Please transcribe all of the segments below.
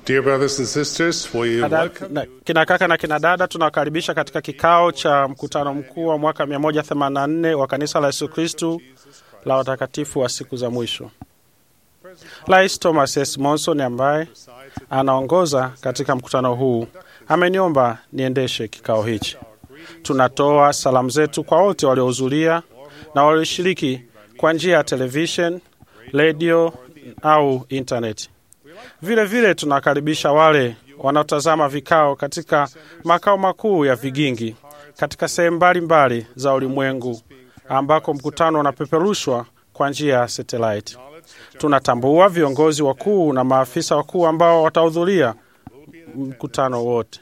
Dear brothers and sisters, we Dada- welcome na- Kina kaka na kina dada, tunawakaribisha katika kikao cha mkutano mkuu wa mwaka 184 wa kanisa la Yesu Kristu la watakatifu wa siku za mwisho. Rais Thomas S. Monson ambaye anaongoza katika mkutano huu ameniomba niendeshe kikao hichi. Tunatoa salamu zetu kwa wote waliohudhuria na walioshiriki kwa njia ya television, redio au intaneti. Vile vile tunawakaribisha wale wanaotazama vikao katika makao makuu ya Vigingi katika sehemu mbalimbali za ulimwengu ambako mkutano unapeperushwa kwa njia ya satellite. Tunatambua viongozi wakuu na maafisa wakuu ambao watahudhuria mkutano wote.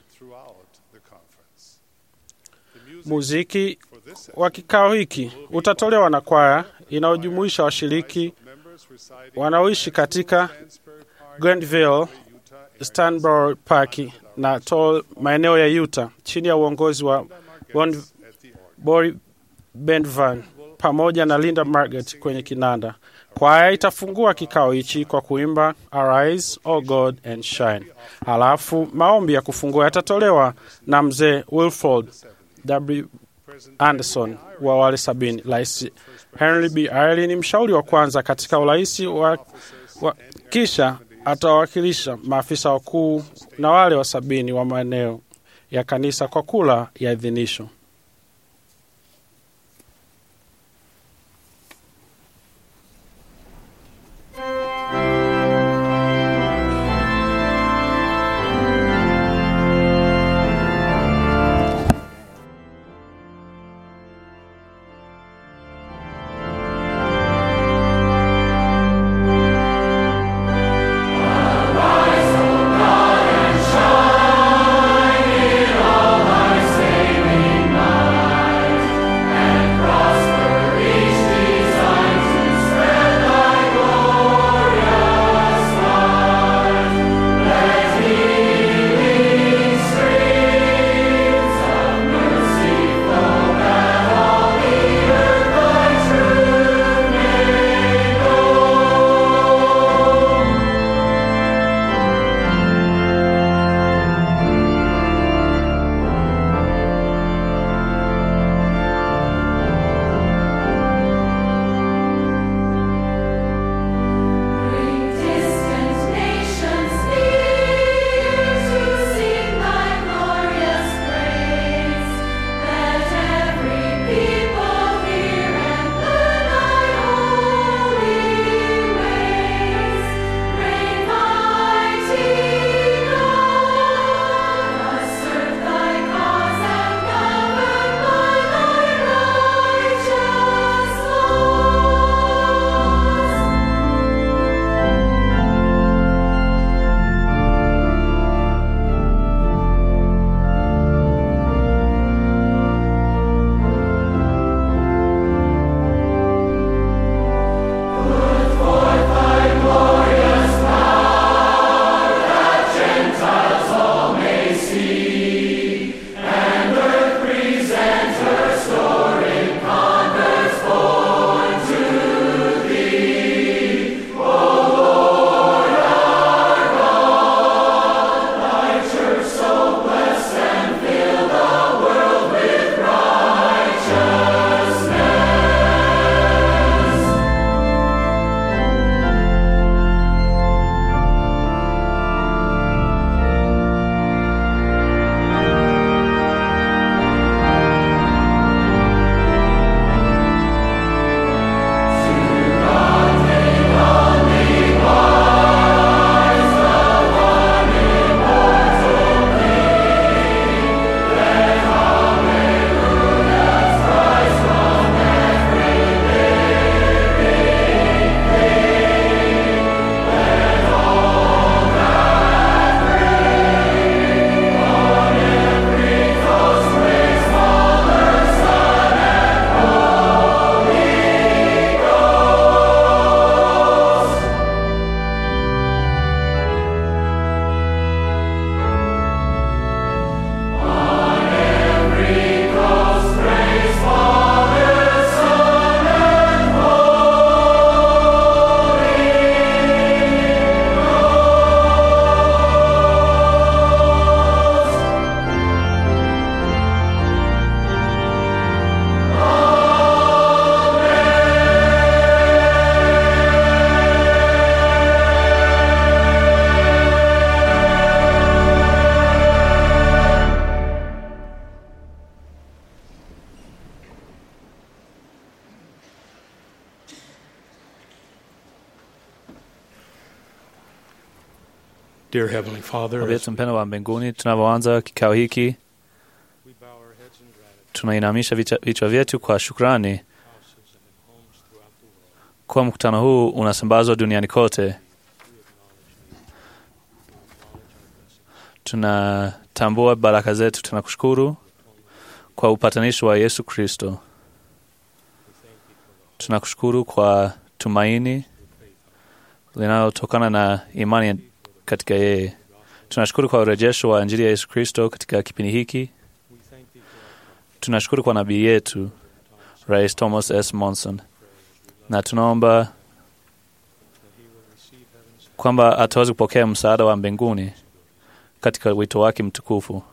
Muziki wa kikao hiki utatolewa na kwaya inayojumuisha washiriki wanaoishi katika Grandville, Stanborough Park na Toll, maeneo ya Utah, chini ya uongozi wa Bon, Bori Bendvan pamoja na Linda Margaret kwenye kinanda. Kwaya itafungua kikao hichi kwa kuimba Arise, O God and Shine. Halafu maombi ya kufungua yatatolewa na mzee Wilford W. Anderson wa wale sabini. Rais Henry B. Ayali ni mshauri wa kwanza katika urais wa, wa, kisha atawakilisha maafisa wakuu na wale wa sabini wa maeneo ya kanisa kwa kula ya idhinisho. Shine in all thy saving Dear Heavenly Father, Baba as yetu mpendwa wa mbinguni, tunavyoanza kikao hiki, we bow our heads in gratitude tunainamisha vicha- vichwa vyetu kwa shukrani houses and in homes throughout the world, kuwa mkutano huu unasambazwa duniani kote. we acknowledge thee. We acknowledge our blessings. Tunatambua baraka zetu, tunakushukuru kwa upatanisho wa Yesu Kristo. We thank thee for the Tunakushukuru kwa tumaini faith linalotokana na imani katika yeye. Tunashukuru kwa urejesho wa Injili ya Yesu Kristo katika kipindi hiki. We thank thee for our Tunashukuru kwa nabii yetu Rais Thomas S. Monson, na tunaomba that he will receive heaven's kwamba ataweza kupokea msaada wa mbinguni katika wito wake mtukufu.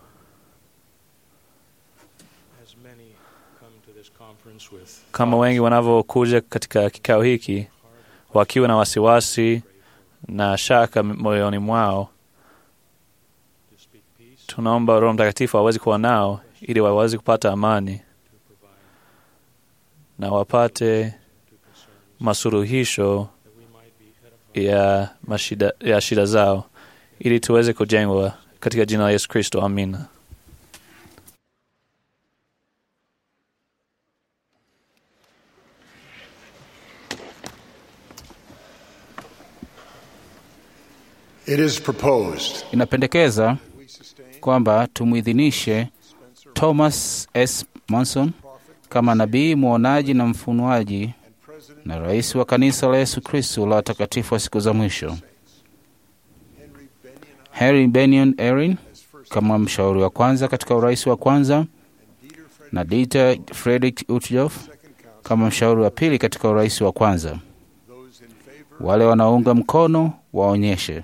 as many come to this conference with Kama wengi wanavyokuja katika kikao hiki wakiwa na wasiwasi na shaka moyoni mwao, to speak peace, tunaomba Roho Mtakatifu aweze kuwa nao ili waweze kupata amani to provide na wapate to concerns, masuluhisho that we might be edified. ya, mashida, ya shida zao ili tuweze kujengwa katika jina la Yesu Kristo. Amina. It is proposed Inapendekeza kwamba tumwidhinishe Thomas S. Monson kama nabii mwonaji na mfunuaji na rais wa kanisa la Yesu Kristo la watakatifu wa siku za mwisho, Henry Benyon Erin kama mshauri wa kwanza katika urais wa kwanza, na Dieter Friedrich Uchtdorf kama mshauri wa pili katika urais wa kwanza. Wale wanaounga mkono waonyeshe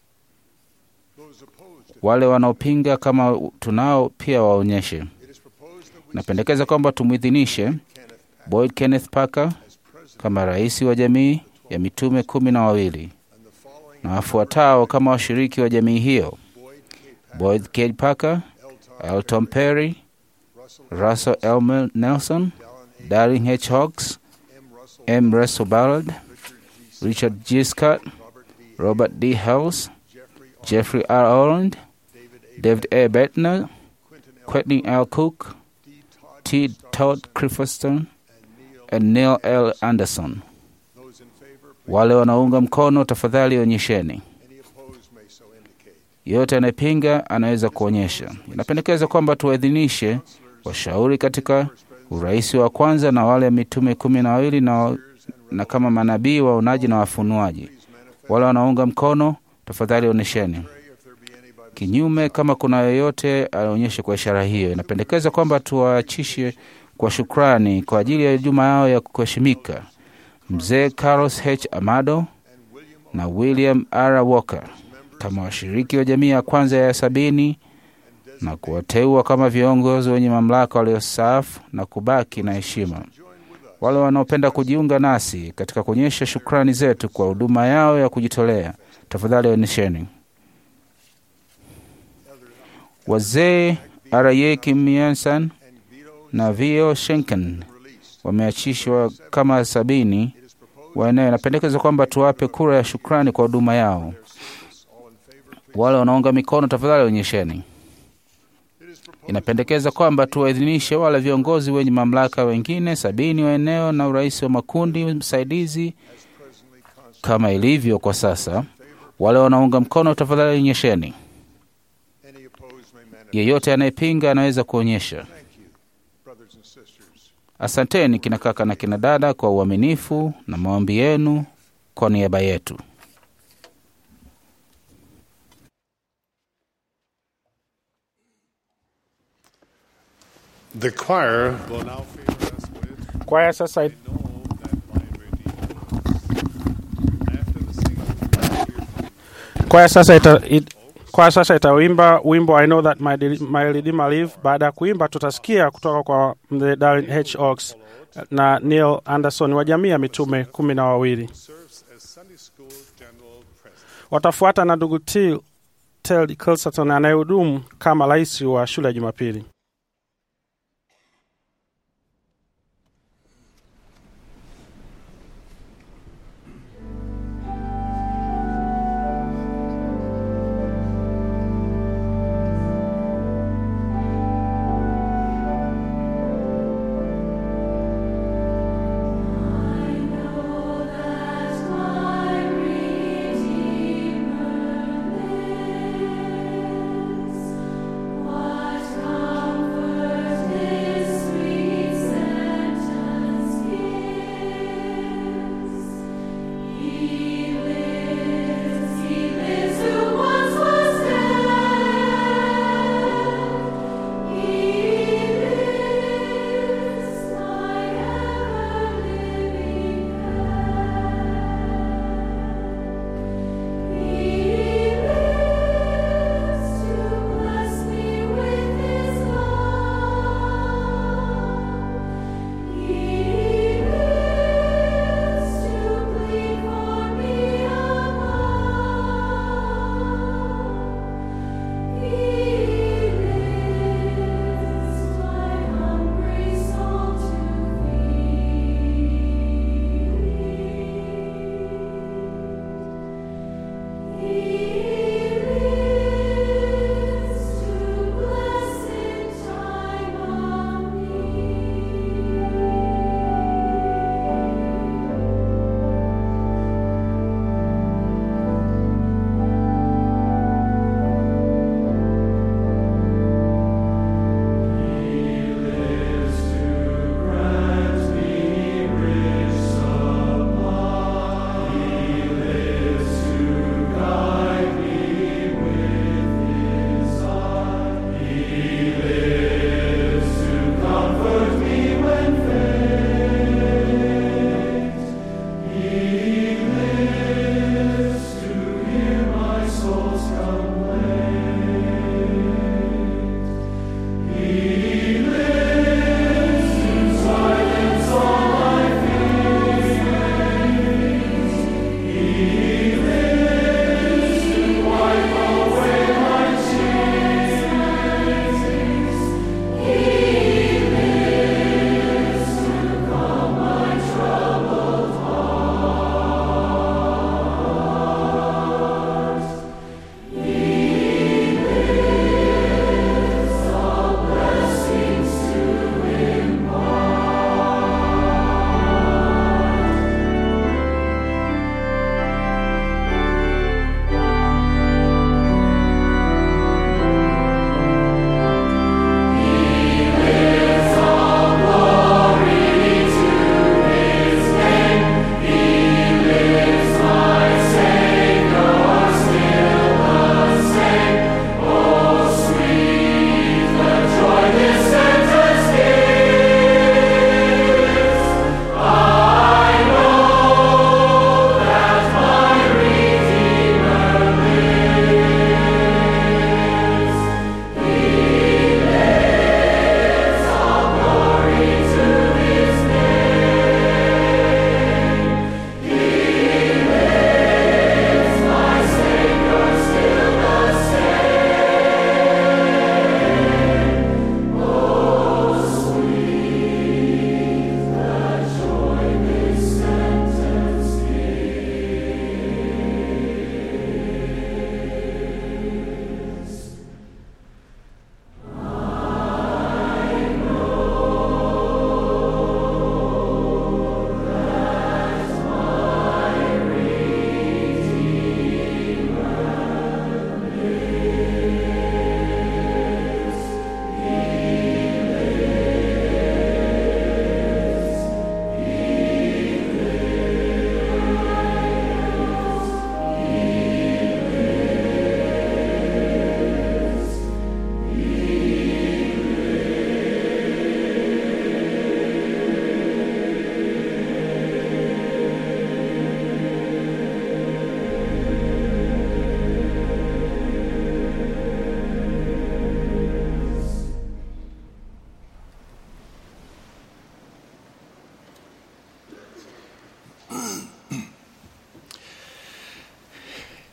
wale wanaopinga kama tunao pia waonyeshe. Napendekeza kwamba tumwidhinishe Boyd Kenneth Parker kama rais wa jamii ya mitume kumi na wawili na wafuatao kama washiriki wa jamii hiyo: Boyd K. Parker, Elton Perry, Russell L. Nelson, Darling H. Hawks, M. Russell Ballard, Richard G. Scott, Robert D. Hales, Jeffrey R. Orland, David A. Bettner, Quentin L. Cook, T. Todd Clifferston, and Neil L. Anderson. Wale wanaunga mkono tafadhali onyesheni. Yote anayepinga anaweza kuonyesha. Inapendekeza kwamba tuwaidhinishe washauri katika urais wa kwanza na wale mitume kumi na wawili na, na kama manabii waonaji na wafunuaji. Wale wanaunga mkono tafadhali onyesheni. Kinyume, kama kuna yoyote aonyeshe kwa ishara hiyo. Inapendekeza kwamba tuwaachishe kwa shukrani kwa ajili ya juma yao ya kuheshimika mzee Carlos H. Amado na William R. Walker kama washiriki wa jamii ya kwanza ya sabini na kuwateua kama viongozi wenye mamlaka waliostaafu na kubaki na heshima. Wale wanaopenda kujiunga nasi katika kuonyesha shukrani zetu kwa huduma yao ya kujitolea, tafadhali onyesheni. Wazee R.A. Kimiansan na Vio Shenken wameachishwa kama sabini wa eneo. Inapendekeza kwamba tuwape kura ya shukrani kwa huduma yao. Wale wanaunga mikono, tafadhali onyesheni. Inapendekeza kwamba tuwaidhinishe wale viongozi wenye mamlaka wengine sabini wa eneo na urais wa makundi msaidizi kama ilivyo kwa sasa. Wale wanaunga mkono, tafadhali onyesheni. Yeyote anayepinga anaweza kuonyesha. Asanteni kina kaka na kina dada kwa uaminifu na maombi yenu kwa niaba yetu. The choir will now favor us with Kwaya sasa it- Know that my Redeemer. After the singing, we will hear kwaya sasa ita, it, kwaya sasa itawimba wimbo I know that my, Deli- my Redeemer live. Baada ya kuimba, tutasikia kutoka kwa mzee Darren H. Oaks na Neil Anderson wa jamii ya mitume kumi na wawili. serves as Sunday School General President. Watafuata na ndugu T- Ted Kilston anayehudumu kama rais wa shule ya Jumapili. Know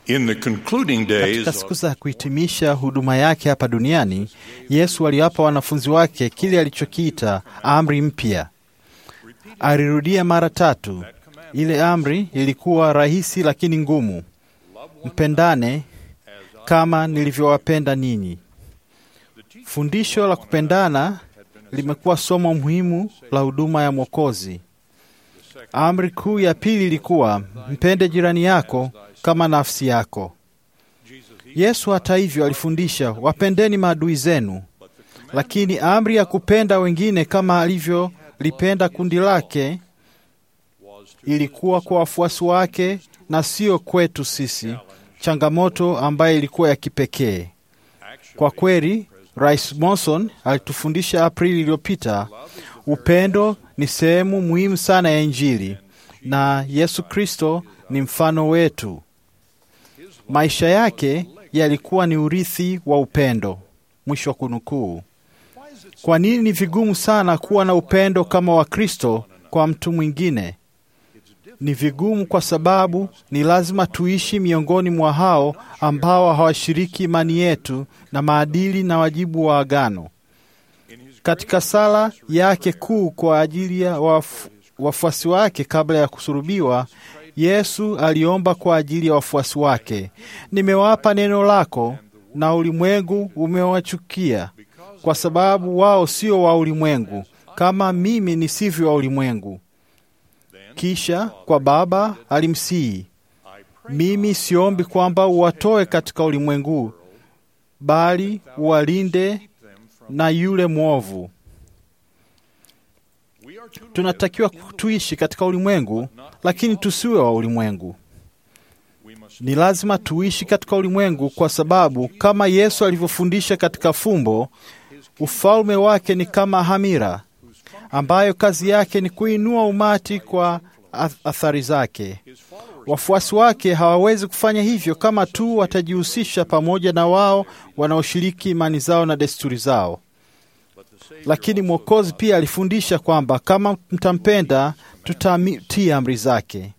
In the concluding days Katika siku za kuhitimisha huduma yake hapa duniani, Yesu aliwapa wanafunzi wake kile alichokiita amri mpya. Alirudia mara tatu. Ile amri ilikuwa rahisi lakini ngumu: mpendane kama nilivyowapenda ninyi. Fundisho la kupendana limekuwa somo muhimu la huduma ya Mwokozi. Amri kuu ya pili ilikuwa mpende jirani yako kama nafsi yako. Yesu hata hivyo alifundisha wapendeni maadui zenu, lakini amri ya kupenda wengine kama alivyolipenda kundi lake ilikuwa kwa wafuasi wake na sio kwetu sisi, changamoto ambayo ilikuwa ya kipekee. Kwa kweli, Rais Monson alitufundisha Aprili iliyopita, upendo ni sehemu muhimu sana ya Injili na Yesu Kristo ni mfano wetu. Maisha yake yalikuwa ni urithi wa upendo. Mwisho wa kunukuu. Kwa nini ni vigumu sana kuwa na upendo kama wa Kristo kwa mtu mwingine? Ni vigumu kwa sababu ni lazima tuishi miongoni mwa hao ambao hawashiriki imani yetu na maadili na wajibu wa agano. Katika sala yake kuu kwa ajili ya wafu- wafuasi wake kabla ya kusurubiwa, Yesu aliomba kwa ajili ya wafuasi wake, nimewapa neno lako na ulimwengu umewachukia, kwa sababu wao sio wa ulimwengu kama mimi nisivyo wa ulimwengu. Kisha kwa Baba alimsihi, mimi siombi kwamba uwatoe katika ulimwengu, bali uwalinde na yule mwovu. Tunatakiwa tuishi katika ulimwengu, lakini tusiwe wa ulimwengu. Ni lazima tuishi katika ulimwengu kwa sababu kama Yesu alivyofundisha katika fumbo, ufalme wake ni kama hamira ambayo kazi yake ni kuinua umati kwa ath- athari zake. Wafuasi wake hawawezi kufanya hivyo kama tu watajihusisha pamoja na wao wanaoshiriki imani zao na desturi zao. Lakini Mwokozi pia alifundisha kwamba kama mtampenda, tutatii amri zake.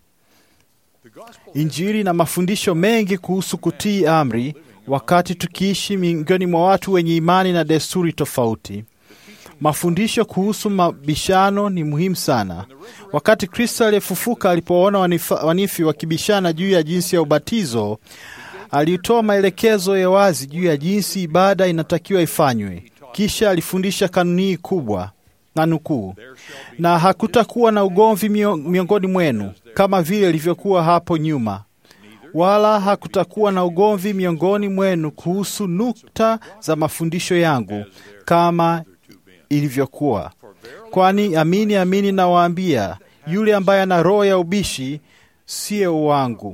Injili na mafundisho mengi kuhusu kutii amri wakati tukiishi miongoni mwa watu wenye imani na desturi tofauti. Mafundisho kuhusu mabishano ni muhimu sana. Wakati Kristo aliyefufuka alipoona wanifa- wanifi wakibishana juu ya jinsi ya ubatizo, alitoa maelekezo ya wazi juu ya jinsi ibada inatakiwa ifanywe. Kisha alifundisha kanuni hii kubwa na nukuu, na hakutakuwa na ugomvi mio- miongoni mwenu kama vile ilivyokuwa hapo nyuma, wala hakutakuwa na ugomvi miongoni mwenu kuhusu nukta za mafundisho yangu kama ilivyokuwa. Kwani amini amini nawaambia, yule ambaye ana roho ya ubishi siyo wangu,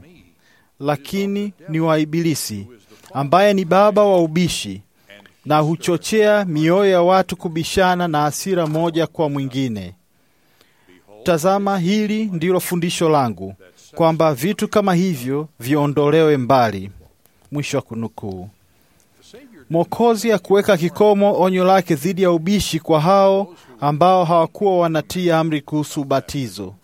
lakini ni wa Ibilisi, ambaye ni baba wa ubishi na huchochea mioyo ya watu kubishana na hasira moja kwa mwingine. Tazama, hili ndilo fundisho langu, kwamba vitu kama hivyo viondolewe mbali. Mwisho wa kunukuu. Mwokozi hakuweka kikomo onyo lake dhidi ya ubishi kwa hao ambao hawakuwa wanatii amri kuhusu ubatizo.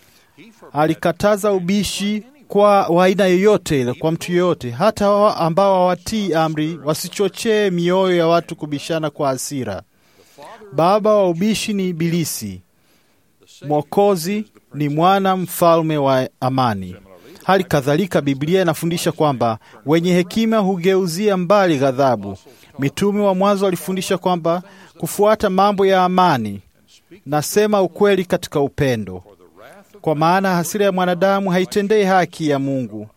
Alikataza ubishi kwa wa aina yoyote ile, kwa mtu yoyote, hata wa ambao hawatii amri, wasichochee mioyo ya watu kubishana kwa hasira. Baba wa ubishi ni Ibilisi. Mwokozi ni mwana mfalme wa amani. Hali kadhalika, Biblia inafundisha kwamba wenye hekima hugeuzia mbali ghadhabu. Mitume wa mwanzo walifundisha kwamba kufuata mambo ya amani, nasema ukweli katika upendo, kwa maana hasira ya mwanadamu haitendei haki ya Mungu.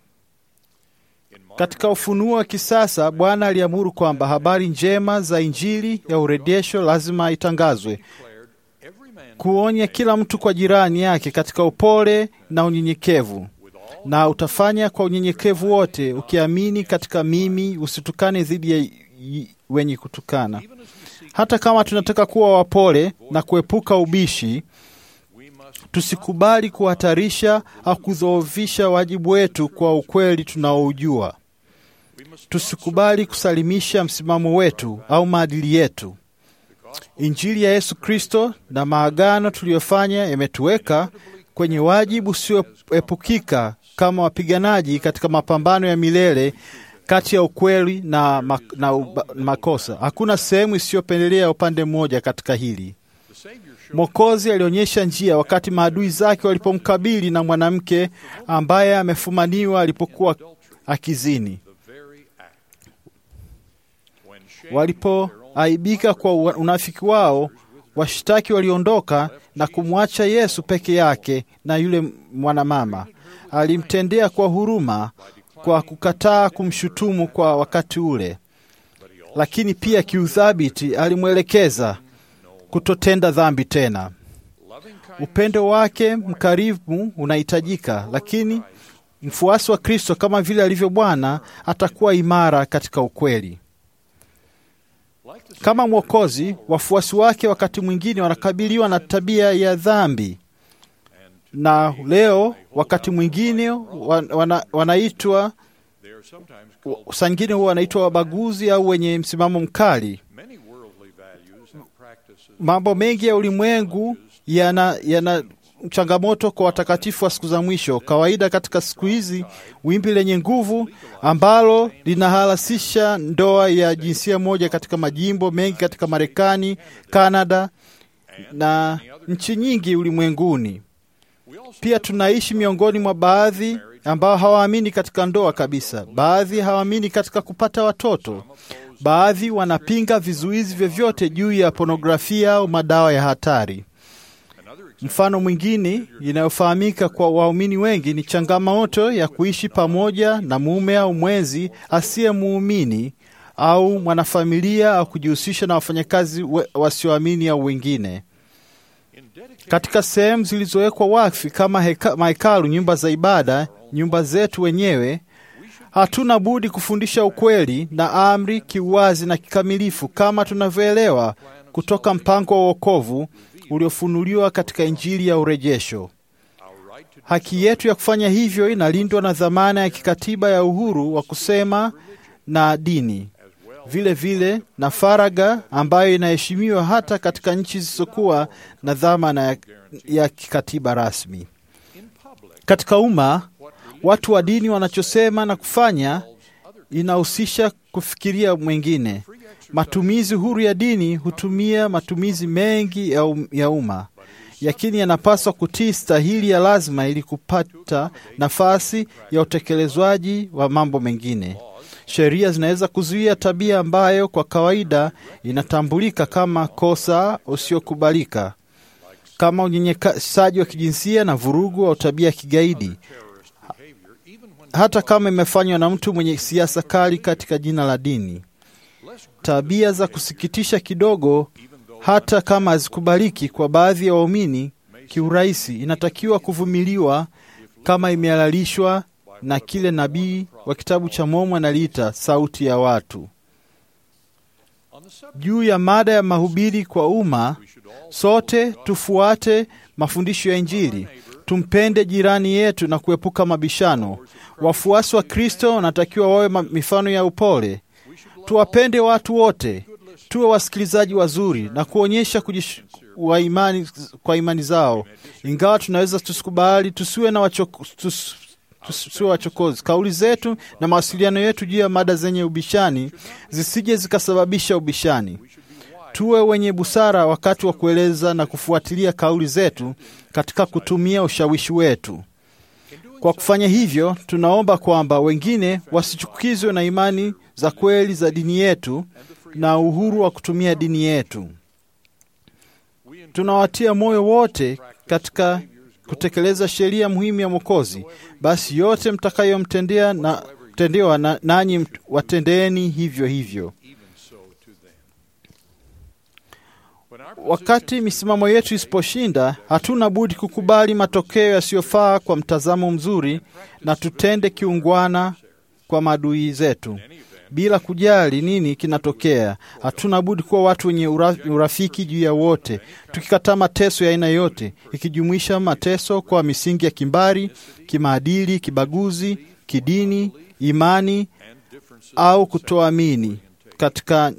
Katika ufunuo wa kisasa, Bwana aliamuru kwamba habari njema za Injili ya urejesho lazima itangazwe, kuonya kila mtu kwa jirani yake katika upole na unyenyekevu na utafanya kwa unyenyekevu wote, ukiamini katika mimi, usitukane dhidi ya y- wenye kutukana. Hata kama tunataka kuwa wapole na kuepuka ubishi, tusikubali kuhatarisha au kudhoofisha wajibu wetu kwa ukweli tunaoujua. Tusikubali kusalimisha msimamo wetu au maadili yetu. Injili ya Yesu Kristo na maagano tuliyofanya yametuweka kwenye wajibu usioepukika kama wapiganaji katika mapambano ya milele kati ya ukweli na, ma, na uba, makosa. Hakuna sehemu isiyopendelea upande mmoja katika hili. Mwokozi alionyesha njia wakati maadui zake walipomkabili na mwanamke ambaye amefumaniwa alipokuwa akizini. Walipoaibika kwa unafiki wao, washtaki waliondoka na kumwacha Yesu peke yake na yule mwanamama. Alimtendea kwa huruma kwa kukataa kumshutumu kwa wakati ule, lakini pia kiuthabiti alimwelekeza kutotenda dhambi tena. Upendo wake mkarimu unahitajika, lakini mfuasi wa Kristo kama vile alivyo Bwana atakuwa imara katika ukweli. Kama Mwokozi, wafuasi wake wakati mwingine wanakabiliwa na tabia ya dhambi, na leo wakati mwingine wana, wanaitwa saa nyingine huwa wanaitwa wabaguzi au wenye msimamo mkali. Mambo mengi ya ulimwengu yana, yana changamoto kwa watakatifu wa siku za mwisho. Kawaida katika siku hizi, wimbi lenye nguvu ambalo linahalasisha ndoa ya jinsia moja katika majimbo mengi katika Marekani, Kanada na nchi nyingi ulimwenguni. Pia tunaishi miongoni mwa baadhi ambao hawaamini katika ndoa kabisa. Baadhi hawaamini katika kupata watoto. Baadhi wanapinga vizuizi vyovyote juu ya pornografia au madawa ya hatari. Mfano mwingine inayofahamika kwa waumini wengi ni changamoto ya kuishi pamoja na mume au mwenzi asiye muumini au mwanafamilia au kujihusisha na wafanyakazi wasioamini au wengine. Katika sehemu zilizowekwa wakfu kama heka, mahekalu, nyumba za ibada, nyumba zetu wenyewe, hatuna budi kufundisha ukweli na amri kiuwazi na kikamilifu kama tunavyoelewa kutoka mpango wa wokovu uliofunuliwa katika Injili ya urejesho. Haki yetu ya kufanya hivyo inalindwa na dhamana ya kikatiba ya uhuru wa kusema na dini, vile vile na faragha ambayo inaheshimiwa hata katika nchi zisizokuwa na dhamana ya, ya kikatiba rasmi. Katika umma, watu wa dini wanachosema na kufanya inahusisha kufikiria mwingine. Matumizi huru ya dini hutumia matumizi mengi ya, um, ya umma, lakini yanapaswa kutii stahili ya lazima ili kupata nafasi ya utekelezwaji wa mambo mengine. Sheria zinaweza kuzuia tabia ambayo kwa kawaida inatambulika kama kosa usiokubalika, kama unyanyasaji wa kijinsia na vurugu au tabia ya kigaidi, hata kama imefanywa na mtu mwenye siasa kali katika jina la dini. Tabia za kusikitisha kidogo, hata kama hazikubaliki kwa baadhi ya waumini kiurahisi, inatakiwa kuvumiliwa kama imehalalishwa na kile nabii wa kitabu cha Mormoni analiita sauti ya watu. Juu ya mada ya mahubiri kwa umma, sote tufuate mafundisho ya Injili, tumpende jirani yetu na kuepuka mabishano. Wafuasi wa Kristo wanatakiwa wawe mifano ya upole. Tuwapende watu wote, tuwe wasikilizaji wazuri na kuonyesha kujish... wa imani, kwa imani zao. Ingawa tunaweza tusikubali, tusiwe na wachoko, tus... tusiwe wachokozi. Kauli zetu na mawasiliano yetu juu ya mada zenye ubishani zisije zikasababisha ubishani. Tuwe wenye busara wakati wa kueleza na kufuatilia kauli zetu katika kutumia ushawishi wetu. Kwa kufanya hivyo, tunaomba kwamba wengine wasichukizwe na imani za kweli za dini yetu na uhuru wa kutumia dini yetu. Tunawatia moyo wote katika kutekeleza sheria muhimu ya Mwokozi. Basi yote mtakayomtendea na tendewa na, nanyi watendeeni hivyo hivyo. Wakati misimamo yetu isiposhinda, hatuna budi kukubali matokeo yasiyofaa kwa mtazamo mzuri na tutende kiungwana kwa maadui zetu bila kujali nini kinatokea. Hatuna budi kuwa watu wenye urafiki juu ya wote, tukikataa mateso ya aina yote, ikijumuisha mateso kwa misingi ya kimbari, kimaadili, kibaguzi, kidini, imani au kutoamini katika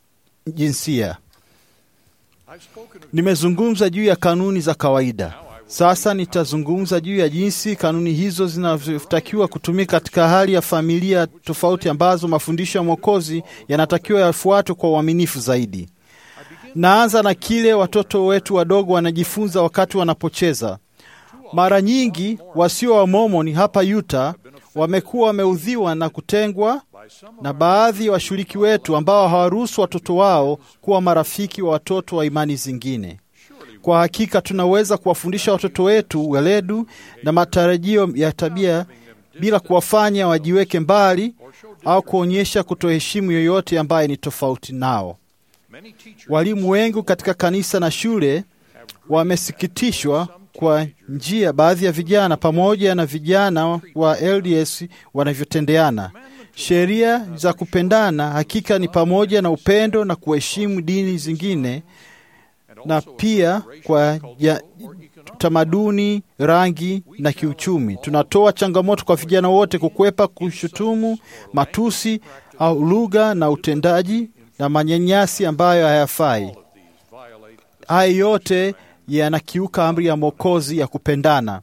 jinsia. Nimezungumza juu ya kanuni za kawaida. Sasa nitazungumza juu ya jinsi kanuni hizo zinavyotakiwa kutumika katika hali ya familia tofauti ambazo mafundisho ya Mwokozi yanatakiwa yafuatwe kwa uaminifu zaidi. Naanza na kile watoto wetu wadogo wanajifunza wakati wanapocheza. Mara nyingi wasio wa Mormoni hapa Utah wamekuwa wameudhiwa na kutengwa na baadhi ya wa washiriki wetu ambao hawaruhusu watoto wao kuwa marafiki wa watoto wa imani zingine. Kwa hakika tunaweza kuwafundisha watoto wetu weledu na matarajio ya tabia bila kuwafanya wajiweke mbali au kuonyesha kutoheshimu yoyote ambaye ni tofauti nao. Walimu wengi katika kanisa na shule wamesikitishwa kwa njia baadhi ya vijana pamoja na vijana wa LDS wanavyotendeana. Sheria za kupendana hakika ni pamoja na upendo na kuheshimu dini zingine na pia kwa ya, tamaduni, rangi na kiuchumi. Tunatoa changamoto kwa vijana wote kukwepa kushutumu, matusi au lugha na utendaji na manyanyasi ambayo hayafai. Haya yote yanakiuka amri ya Mwokozi ya kupendana.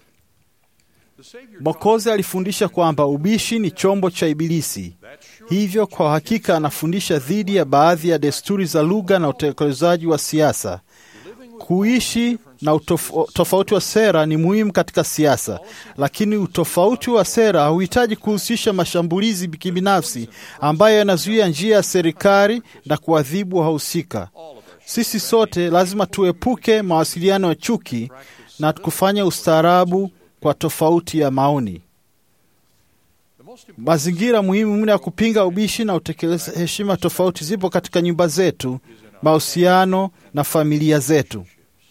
Mwokozi alifundisha kwamba ubishi ni chombo cha Ibilisi. Hivyo kwa hakika anafundisha dhidi ya baadhi ya desturi za lugha na utekelezaji wa siasa. Kuishi na utofauti wa sera ni muhimu katika siasa, lakini utofauti wa sera hauhitaji kuhusisha mashambulizi kibinafsi ambayo yanazuia njia ya serikali na kuadhibu wahusika. Sisi sote lazima tuepuke mawasiliano ya chuki na kufanya ustaarabu kwa tofauti ya maoni. Mazingira muhimu mno ya kupinga ubishi na utekeleza heshima tofauti zipo katika nyumba zetu, mahusiano na familia zetu.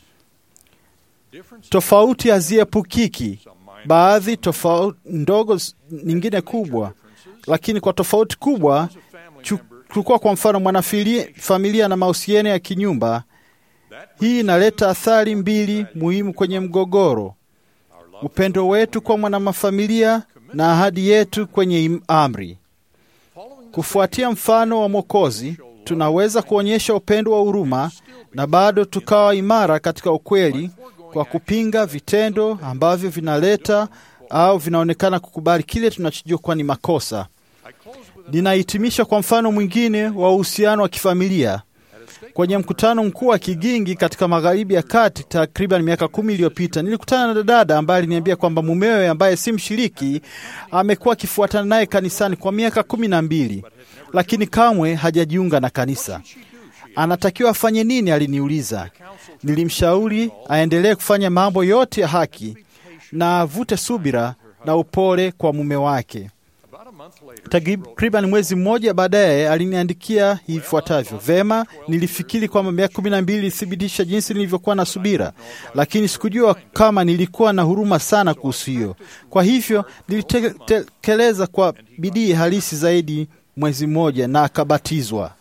Tofauti haziepukiki, baadhi tofauti ndogo, nyingine kubwa, lakini kwa tofauti kubwa chukua kwa mfano mwanafamilia na mahusiano ya kinyumba. Hii inaleta athari mbili muhimu kwenye mgogoro: upendo wetu kwa mwanafamilia na ahadi yetu kwenye amri. Kufuatia mfano wa Mwokozi, tunaweza kuonyesha upendo wa huruma na bado tukawa imara katika ukweli kwa kupinga vitendo ambavyo vinaleta au vinaonekana kukubali kile tunachojua kuwa ni makosa. Ninahitimisha kwa mfano mwingine wa uhusiano wa kifamilia. Kwenye mkutano mkuu wa Kigingi katika magharibi ya kati takriban miaka kumi iliyopita, nilikutana na dada ambaye aliniambia kwamba mumewe ambaye si mshiriki amekuwa akifuatana naye kanisani kwa miaka kumi na mbili, lakini kamwe hajajiunga na kanisa. Anatakiwa afanye nini? Aliniuliza. Nilimshauri aendelee kufanya mambo yote ya haki na avute subira na upole kwa mume wake. Takriban mwezi mmoja baadaye aliniandikia ifuatavyo: Vema, nilifikiri kwamba miaka kumi na mbili ilithibitisha jinsi nilivyokuwa na subira, lakini sikujua kama nilikuwa na huruma sana kuhusu hiyo. Kwa hivyo nilitekeleza kwa bidii halisi zaidi mwezi mmoja, na akabatizwa.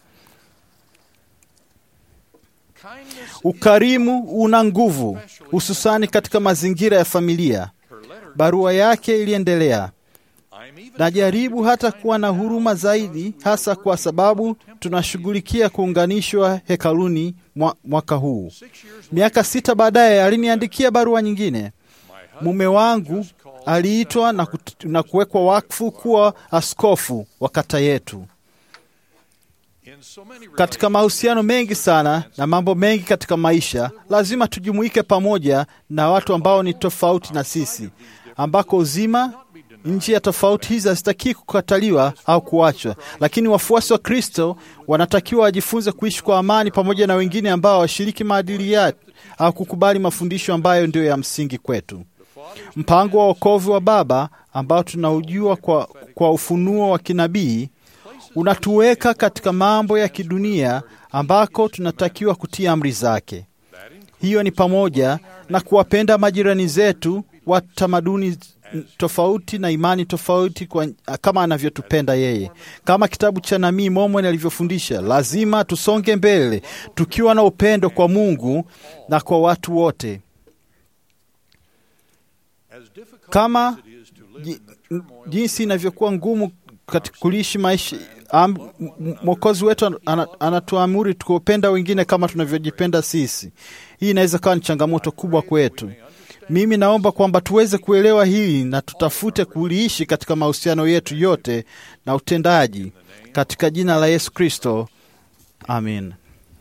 Ukarimu una nguvu, hususani katika mazingira ya familia. Barua yake iliendelea Najaribu hata kuwa na huruma zaidi, hasa kwa sababu tunashughulikia kuunganishwa hekaluni mwaka huu. Miaka sita baadaye aliniandikia barua nyingine. Mume wangu aliitwa na, na kuwekwa wakfu kuwa askofu wa kata yetu. Katika mahusiano mengi sana na mambo mengi katika maisha, lazima tujumuike pamoja na watu ambao ni tofauti na sisi, ambako uzima nchi ya tofauti hizi hazitakii kukataliwa au kuachwa, lakini wafuasi wa Kristo wanatakiwa wajifunze kuishi kwa amani pamoja na wengine ambao washiriki maadili yake au kukubali mafundisho ambayo ndiyo ya msingi kwetu. Mpango wa wokovu wa Baba ambao tunaujua kwa, kwa ufunuo wa kinabii unatuweka katika mambo ya kidunia ambako tunatakiwa kutii amri zake. Hiyo ni pamoja na kuwapenda majirani zetu wa tamaduni tofauti na imani tofauti kwa, kama anavyotupenda yeye. Kama kitabu cha Nabii Mormoni alivyofundisha, lazima tusonge mbele tukiwa na upendo kwa Mungu na kwa watu wote. Kama jinsi inavyokuwa ngumu katika kuishi maisha Mwokozi wetu anatuamuri tukiwapenda wengine kama tunavyojipenda sisi. Hii inaweza kawa ni changamoto kubwa kwetu. Mimi naomba kwamba tuweze kuelewa hili na tutafute kuliishi katika mahusiano yetu yote na utendaji, katika jina la Yesu Kristo, amin.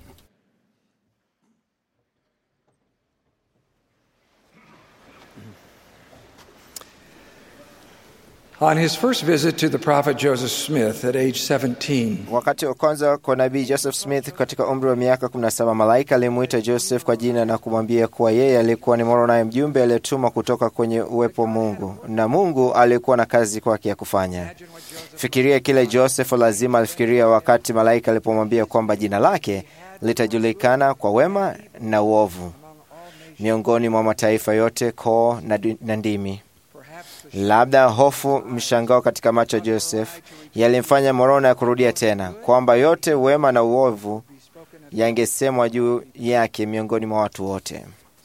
On his first visit to the prophet Joseph Smith at age 17, Wakati wa kwanza kwa nabii Joseph Smith katika umri wa miaka 17, malaika alimwita Joseph kwa jina na kumwambia kuwa yeye alikuwa ni Moroni, mjumbe aliyetumwa kutoka kwenye uwepo wa Mungu, na Mungu alikuwa na kazi kwake ya kufanya. Fikiria kile Joseph lazima alifikiria wakati malaika alipomwambia kwamba jina lake litajulikana kwa wema na uovu miongoni mwa mataifa yote, koo na, na ndimi. Labda hofu, mshangao katika macho ya Joseph yalimfanya Moroni ya kurudia tena kwamba yote wema na uovu yangesemwa juu yake miongoni mwa watu wote.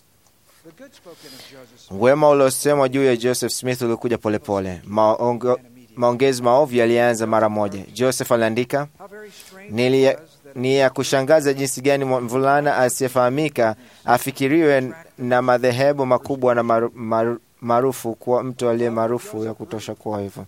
Wema uliosemwa juu ya Joseph Smith ulikuja polepole. Maongo, maongezi maovu yalianza mara moja. Joseph aliandika, ni ya, ni ya kushangaza jinsi gani mvulana asiyefahamika afikiriwe na madhehebu makubwa na maru, maru, maarufu kuwa mtu aliye maarufu ya kutosha kuwa hivyo.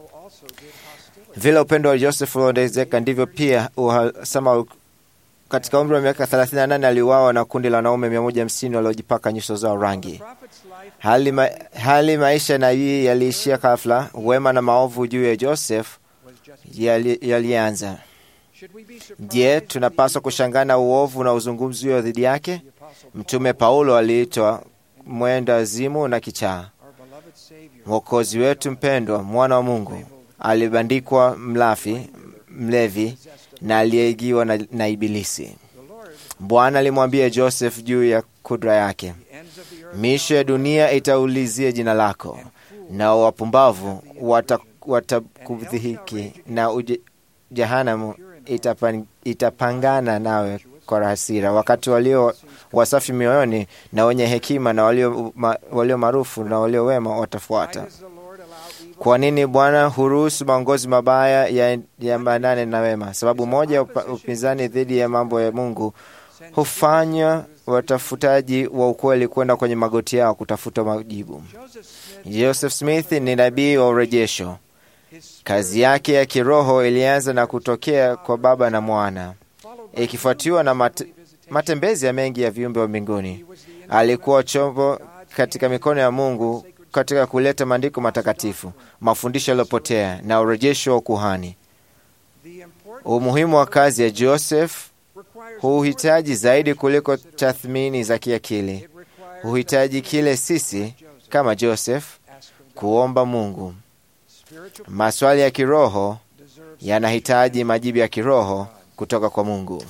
Vile upendo wa Joseph uliongezeka ndivyo pia uhasama. Katika umri wa miaka 38 aliuawa na kundi la wanaume 150 waliojipaka nyuso zao rangi. Hali, ma, hali maisha nabii yaliishia ghafla. Wema na maovu juu ya Joseph yalianza yali Je, tunapaswa kushangaa na uovu na uzungumzio dhidi yake? Mtume Paulo aliitwa mwenda wazimu na kichaa. Mwokozi wetu mpendwa, mwana wa Mungu, alibandikwa mlafi, mlevi na aliyeigiwa na, na Ibilisi. Bwana alimwambia Joseph juu ya kudra yake, misho ya dunia itaulizia jina lako, na wapumbavu watakudhihiki wata na uje, jehanamu itapan, itapangana nawe kwa hasira. Wakati walio wasafi mioyoni na wenye hekima na walio, ma, walio maarufu na walio wema watafuata. Kwa nini Bwana huruhusu maongozi mabaya yaambatane ya na wema? Sababu moja ya upinzani dhidi ya mambo ya Mungu hufanya watafutaji wa ukweli kwenda kwenye magoti yao kutafuta majibu. Joseph Smith ni nabii wa urejesho. Kazi yake ya kiroho ilianza na kutokea kwa Baba na Mwana, ikifuatiwa na mate, matembezi ya mengi ya viumbe wa mbinguni. Alikuwa chombo katika mikono ya Mungu katika kuleta maandiko matakatifu, mafundisho yaliyopotea na urejesho wa ukuhani. Umuhimu wa kazi ya Joseph huhitaji zaidi kuliko tathmini za kiakili. Huhitaji kile sisi kama Joseph kuomba Mungu. Maswali ya kiroho yanahitaji majibu ya kiroho kutoka kwa Mungu.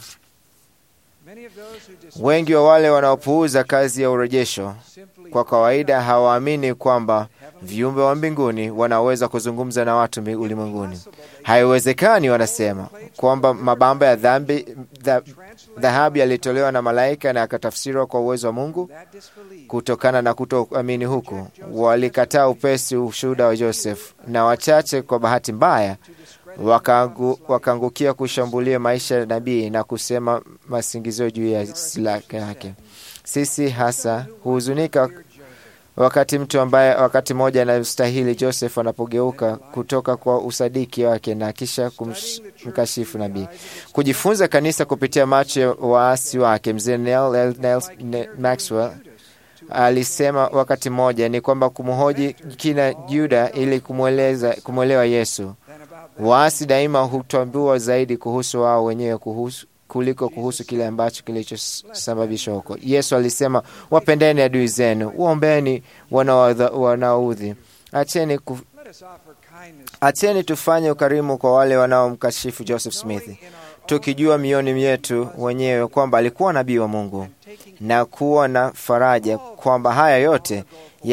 Wengi wa wale wanaopuuza kazi ya urejesho kwa kawaida hawaamini kwamba viumbe wa mbinguni wanaweza kuzungumza na watu ulimwenguni. Haiwezekani, wanasema kwamba mabamba ya dhambi dhahabu yalitolewa na malaika na yakatafsiriwa kwa uwezo wa Mungu. Kutokana na kutoamini huku, walikataa upesi ushuhuda wa Joseph, na wachache kwa bahati mbaya wakaangukia kushambulia maisha ya nabii na kusema masingizio juu ya silaka yake. Sisi hasa huhuzunika wakati mtu ambaye wakati mmoja anastahili Joseph anapogeuka kutoka kwa usadiki wake na kisha kumkashifu nabii. Kujifunza kanisa kupitia macho ya waasi wake, mzee Neil Maxwell alisema wakati mmoja ni kwamba kumhoji kina Juda ili kumweleza kumwelewa Yesu. Waasi daima hutambua zaidi kuhusu wao wenyewe kuhusu kuliko kuhusu kile ambacho kilichosababisha huko. Yesu alisema, wapendeni adui zenu, waombeni wanaoudhi, acheni ku... acheni tufanye ukarimu kwa wale wanaomkashifu Joseph Smith, tukijua mioni myetu wenyewe kwamba alikuwa nabii wa Mungu na kuwa na faraja kwamba haya yote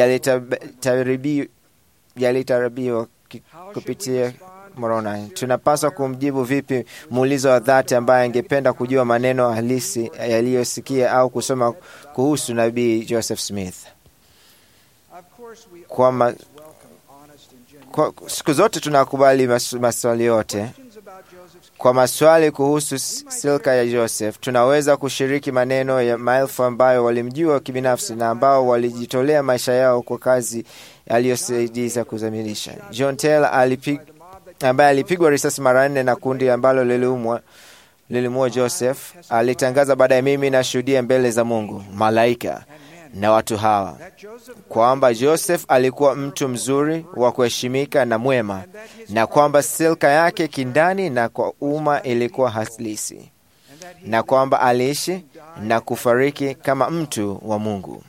yalitarabiwa kupitia Moroni. Tunapaswa kumjibu vipi muulizo wa dhati ambaye angependa kujua maneno halisi yaliyosikia au kusoma kuhusu nabii Joseph Smith? Kwa, ma, kwa siku zote tunakubali mas, maswali yote Kwa maswali kuhusu silka ya Joseph, tunaweza kushiriki maneno ya maelfu ambayo walimjua kibinafsi na ambao walijitolea maisha yao kwa kazi aliyosaidiza kuzamilisha. John Taylor alipig, ambaye alipigwa risasi mara nne na kundi ambalo liliumwa lilimua Joseph alitangaza baadaye, mimi nashuhudia mbele za Mungu, malaika na watu hawa kwamba Joseph alikuwa mtu mzuri wa kuheshimika na mwema, na kwamba silka yake kindani na kwa umma ilikuwa halisi, na kwamba aliishi na kufariki kama mtu wa Mungu.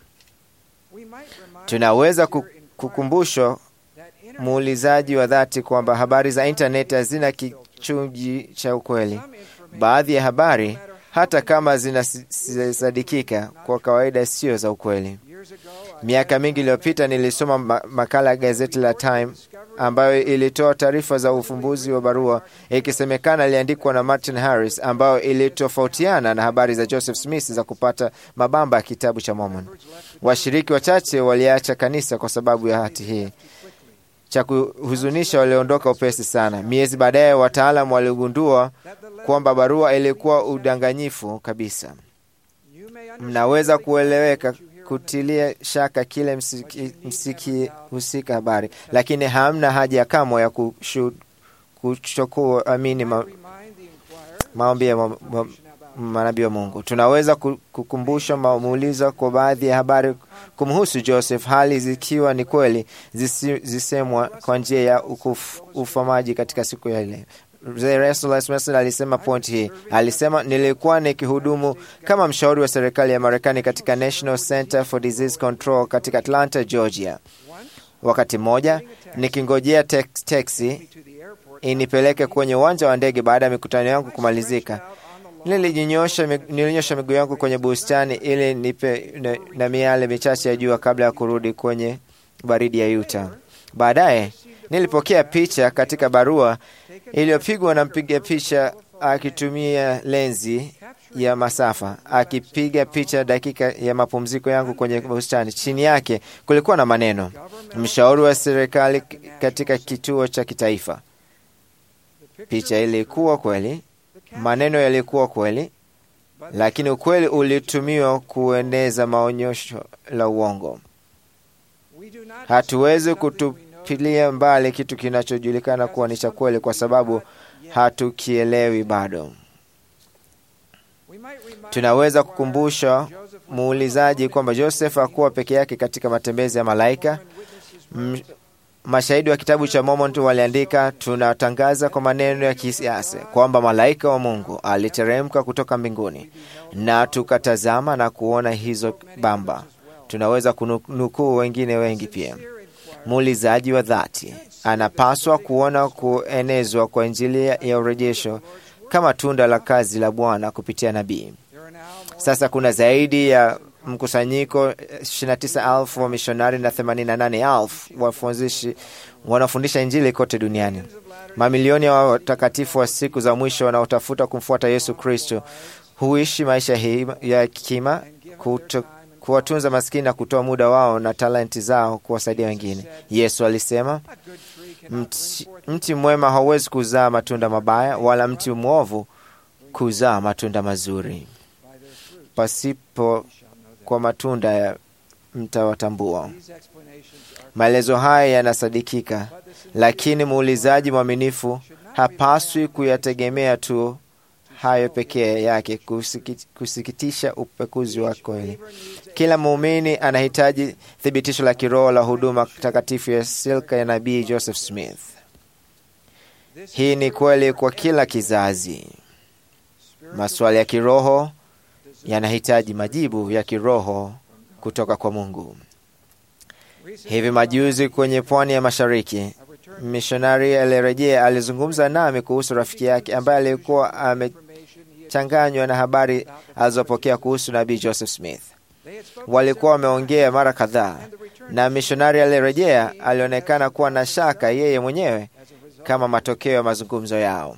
Tunaweza kukumbushwa muulizaji wa dhati kwamba habari za intaneti hazina kichungi cha ukweli. Baadhi ya habari hata kama zinasadikika kwa kawaida sio za ukweli. Miaka mingi iliyopita nilisoma makala ya gazeti la Time ambayo ilitoa taarifa za ufumbuzi wa barua ikisemekana iliandikwa na Martin Harris, ambayo ilitofautiana na habari za Joseph Smith za kupata mabamba ya kitabu cha Mormon. Washiriki wachache waliacha kanisa kwa sababu ya hati hii. Cha kuhuzunisha, waliondoka upesi sana. Miezi baadaye, wataalam waligundua kwamba barua ilikuwa udanganyifu kabisa. Mnaweza kueleweka kutilia shaka kile msiki husika habari, lakini hamna haja kamwe ya kuchukua amini ma, maombi ya ma, ma, manabii wa Mungu. Tunaweza kukumbusha maulizo kwa baadhi ya habari kumhusu Joseph, hali zikiwa ni kweli zisemwa kwa njia ya ufamaji katika siku ya leo. Alisema point hii, alisema nilikuwa nikihudumu kama mshauri wa serikali ya Marekani katika National Center for Disease Control katika Atlanta, Georgia. Wakati mmoja nikingojea teksi inipeleke kwenye uwanja wa ndege baada ya mikutano yangu kumalizika, nilinyosha miguu yangu kwenye bustani ili nipe na, na miale michache ya jua kabla ya kurudi kwenye baridi ya Utah. Baadaye nilipokea picha katika barua iliyopigwa na mpiga picha akitumia lenzi ya masafa akipiga picha dakika ya mapumziko yangu kwenye bustani. Chini yake kulikuwa na maneno, mshauri wa serikali katika kituo cha kitaifa. Picha ilikuwa kweli, maneno yalikuwa kweli, lakini ukweli ulitumiwa kueneza maonyesho la uongo. Hatuwezi kutupilia mbali kitu kinachojulikana kuwa ni cha kweli kwa sababu hatukielewi bado. Tunaweza kukumbusha muulizaji kwamba Joseph hakuwa peke yake katika matembezi ya malaika. M mashahidi wa kitabu cha Mormon tu waliandika, tunatangaza kwa maneno ya kisiasa kwamba malaika wa Mungu aliteremka kutoka mbinguni, na tukatazama na kuona hizo bamba. Tunaweza kunukuu wengine wengi pia. Muulizaji wa dhati anapaswa kuona kuenezwa kwa Injili ya urejesho kama tunda la kazi la Bwana kupitia nabii. Sasa kuna zaidi ya mkusanyiko 29,000 wa mishonari na 88,000 wafundishi wanafundisha Injili kote duniani. Mamilioni ya watakatifu wa siku za mwisho wanaotafuta kumfuata Yesu Kristo huishi maisha hii ya kima kuwatunza maskini na kutoa muda wao na talenti zao kuwasaidia wengine. Yesu alisema, mti, mti mwema hauwezi kuzaa matunda mabaya, wala mti mwovu kuzaa matunda mazuri. Pasipo kwa matunda ya mtawatambua. Maelezo haya yanasadikika, lakini muulizaji mwaminifu hapaswi kuyategemea tu hayo pekee yake kusikitisha upekuzi wa kweli. Kila muumini anahitaji thibitisho la kiroho la huduma takatifu ya silka ya nabii Joseph Smith. Hii ni kweli kwa kila kizazi. Maswali ya kiroho yanahitaji majibu ya kiroho kutoka kwa Mungu. Hivi majuzi kwenye pwani ya mashariki, mishonari aliyerejea alizungumza nami kuhusu rafiki yake ambaye alikuwa amechanganywa na habari alizopokea kuhusu nabii Joseph Smith. Walikuwa wameongea mara kadhaa, na mishonari aliyerejea alionekana kuwa na shaka yeye mwenyewe kama matokeo ya mazungumzo yao.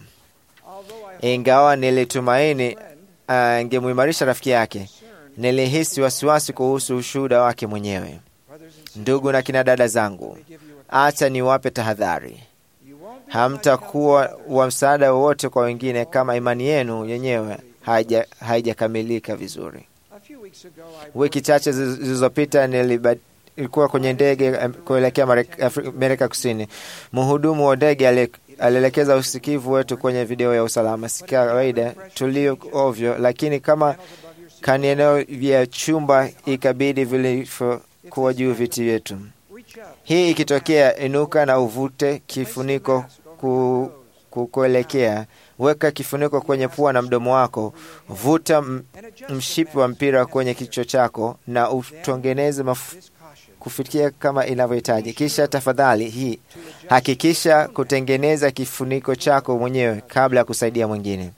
Ingawa nilitumaini angemuimarisha rafiki yake, nilihisi wasiwasi kuhusu ushuhuda wake mwenyewe. Ndugu na kina dada zangu, acha niwape tahadhari. hamtakuwa wa msaada wowote kwa wengine kama imani yenu yenyewe haija- haijakamilika vizuri. Wiki chache ziz- zilizopita niliba- ilikuwa kwenye ndege em, kuelekea Marek- Afri- Amerika Kusini. Mhudumu wa ndege ali- alielekeza usikivu wetu kwenye video ya usalama. Si kawaida tulio ovyo, lakini kama kani eneo vya chumba ikabidi vilivyokuwa juu viti vyetu. Hii ikitokea, inuka na uvute kifuniko ku, kukuelekea. Weka kifuniko kwenye pua na mdomo wako, vuta m- mshipi wa mpira kwenye kichwa chako na utengeneze maf- kufikia kama inavyohitaji. Kisha tafadhali hii hakikisha kutengeneza kifuniko chako mwenyewe kabla ya kusaidia mwingine.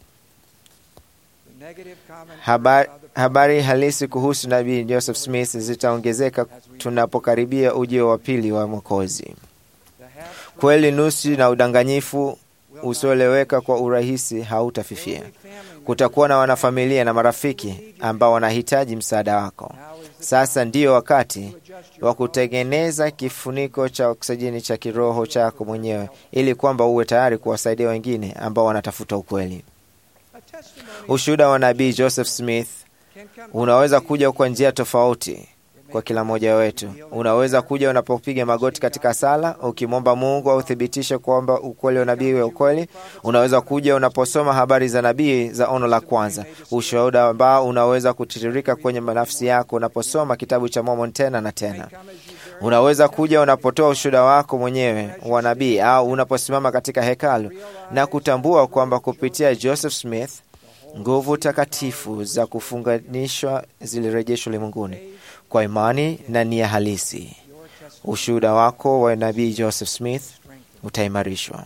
Habari, habari halisi kuhusu nabii Joseph Smith zitaongezeka tunapokaribia ujio wa pili wa Mwokozi. Kweli nusu na udanganyifu usioeleweka kwa urahisi hautafifia. Kutakuwa na wanafamilia na marafiki ambao wanahitaji msaada wako. Sasa ndiyo wakati wa kutengeneza kifuniko cha oksijeni cha kiroho chako mwenyewe, ili kwamba uwe tayari kuwasaidia wengine ambao wanatafuta ukweli. Ushuhuda wa nabii Joseph Smith unaweza kuja kwa njia tofauti kwa kila mmoja wetu. Unaweza kuja unapopiga magoti katika sala ukimwomba Mungu authibitishe kwamba ukweli wa nabii wa ukweli. Unaweza kuja unaposoma habari za nabii za ono la kwanza, ushuhuda ambao unaweza kutiririka kwenye nafsi yako unaposoma kitabu cha Mormon tena na tena. Unaweza kuja unapotoa ushuhuda wako mwenyewe wa nabii au unaposimama katika hekalu na kutambua kwamba kupitia Joseph Smith nguvu takatifu za kufunganishwa zilirejeshwa ulimwenguni kwa imani na nia halisi. Ushuhuda wako wa nabii Joseph Smith utaimarishwa.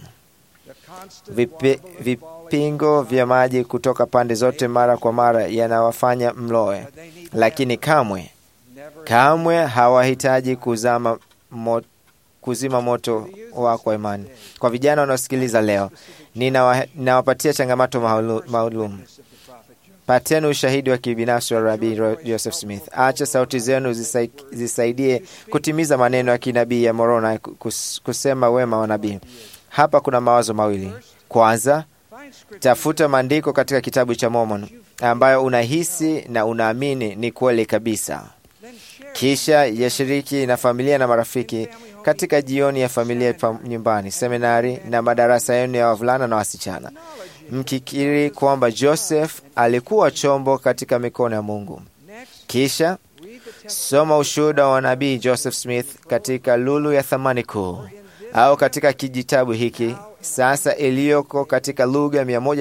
Vipi, vipingo vya maji kutoka pande zote mara kwa mara yanawafanya mloe, lakini kamwe kamwe hawahitaji kuzama mo, kuzima moto wako wa imani. Kwa vijana wanaosikiliza leo, ninawa- ninawapatia changamoto maulu- maalum. Pateni ushahidi wa kibinafsi wa Rabii Ro- Joseph Smith. Acha sauti zenu zisai, zisaidie kutimiza maneno ya kinabii ya Moroni kus, kusema wema wa nabii. Hapa kuna mawazo mawili. Kwanza, tafuta maandiko katika kitabu cha Mormon ambayo unahisi na unaamini ni kweli kabisa. Kisha yashiriki na familia na marafiki katika jioni ya familia pa nyumbani, seminari na madarasa yenu ya wavulana na wasichana, mkikiri kwamba Joseph alikuwa chombo katika mikono ya Mungu. Kisha soma ushuhuda wa nabii Joseph Smith katika lulu ya thamani kuu au katika kijitabu hiki sasa iliyoko katika lugha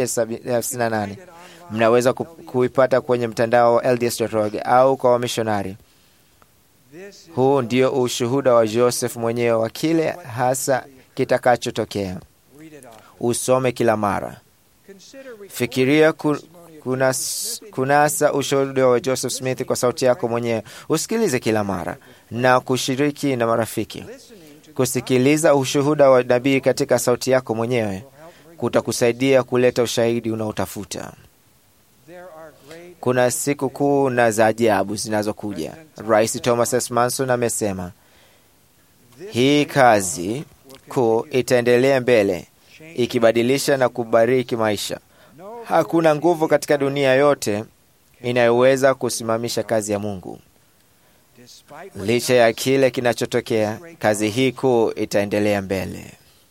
158 mnaweza ku- kuipata kwenye mtandao wa LDS.org au kwa wamishonari. Huu ndio ushuhuda wa Joseph mwenyewe wa kile hasa kitakachotokea. Usome kila mara. Fikiria ku, kunas, kunasa ushuhuda wa Joseph Smith kwa sauti yako mwenyewe. Usikilize kila mara na kushiriki na marafiki. Kusikiliza ushuhuda wa nabii katika sauti yako mwenyewe kutakusaidia kuleta ushahidi unaotafuta. Kuna siku kuu na za ajabu zinazokuja. Rais Thomas S. Manson amesema hii kazi kuu itaendelea mbele, ikibadilisha na kubariki maisha. Hakuna nguvu katika dunia yote inayoweza kusimamisha kazi ya Mungu. Licha ya kile kinachotokea, kazi hii kuu itaendelea mbele.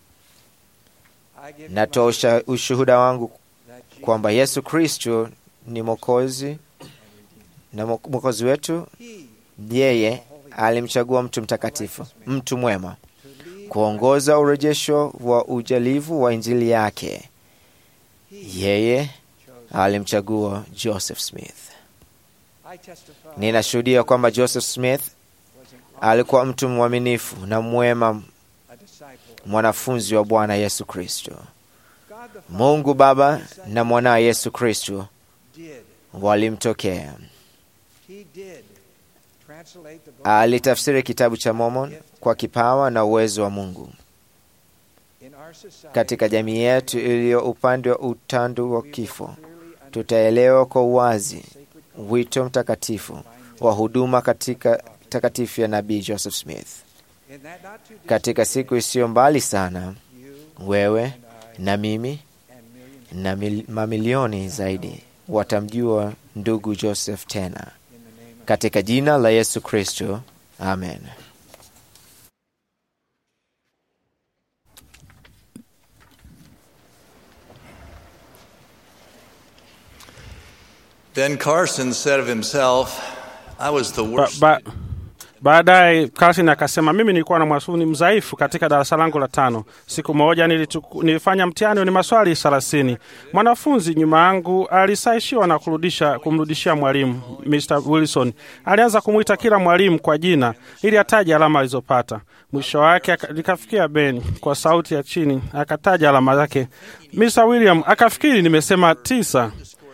Natoa usha- ushuhuda wangu kwamba Yesu Kristo ni Mwokozi na Mwo- Mwokozi wetu. Yeye alimchagua mtu mtakatifu, mtu mwema, kuongoza urejesho wa ujalivu wa Injili yake. Yeye alimchagua Joseph Smith. Ninashuhudia kwamba Joseph Smith alikuwa mtu mwaminifu na mwema, mwanafunzi wa Bwana Yesu Kristo. Mungu Baba na mwanawe Yesu Kristo walimtokea. Alitafsiri kitabu cha Mormon kwa kipawa na uwezo wa Mungu. Katika jamii yetu iliyo upande wa utandu wa kifo, tutaelewa kwa uwazi wito mtakatifu wa huduma katika takatifu ya nabii Joseph Smith. Katika siku isiyo mbali sana, wewe na mimi na mil, mamilioni zaidi watamjua ndugu Joseph tena. Katika jina la Yesu Kristo, amen. Ben Carson said of himself, I was the Ba, worst. ba, baadaye Carlson akasema mimi nilikuwa na mwanafunzi mdhaifu katika darasa langu la tano. Siku moja nilichuku, nilifanya mtihani ni maswali thelathini. Mwanafunzi nyuma yangu alisaishiwa na kurudisha kumrudishia mwalimu. Mr Wilson alianza kumwita kila mwalimu kwa jina ili ataje alama alizopata. Mwisho wake aka- likafikia Ben kwa sauti ya chini akataja alama zake. Mr William akafikiri nimesema tisa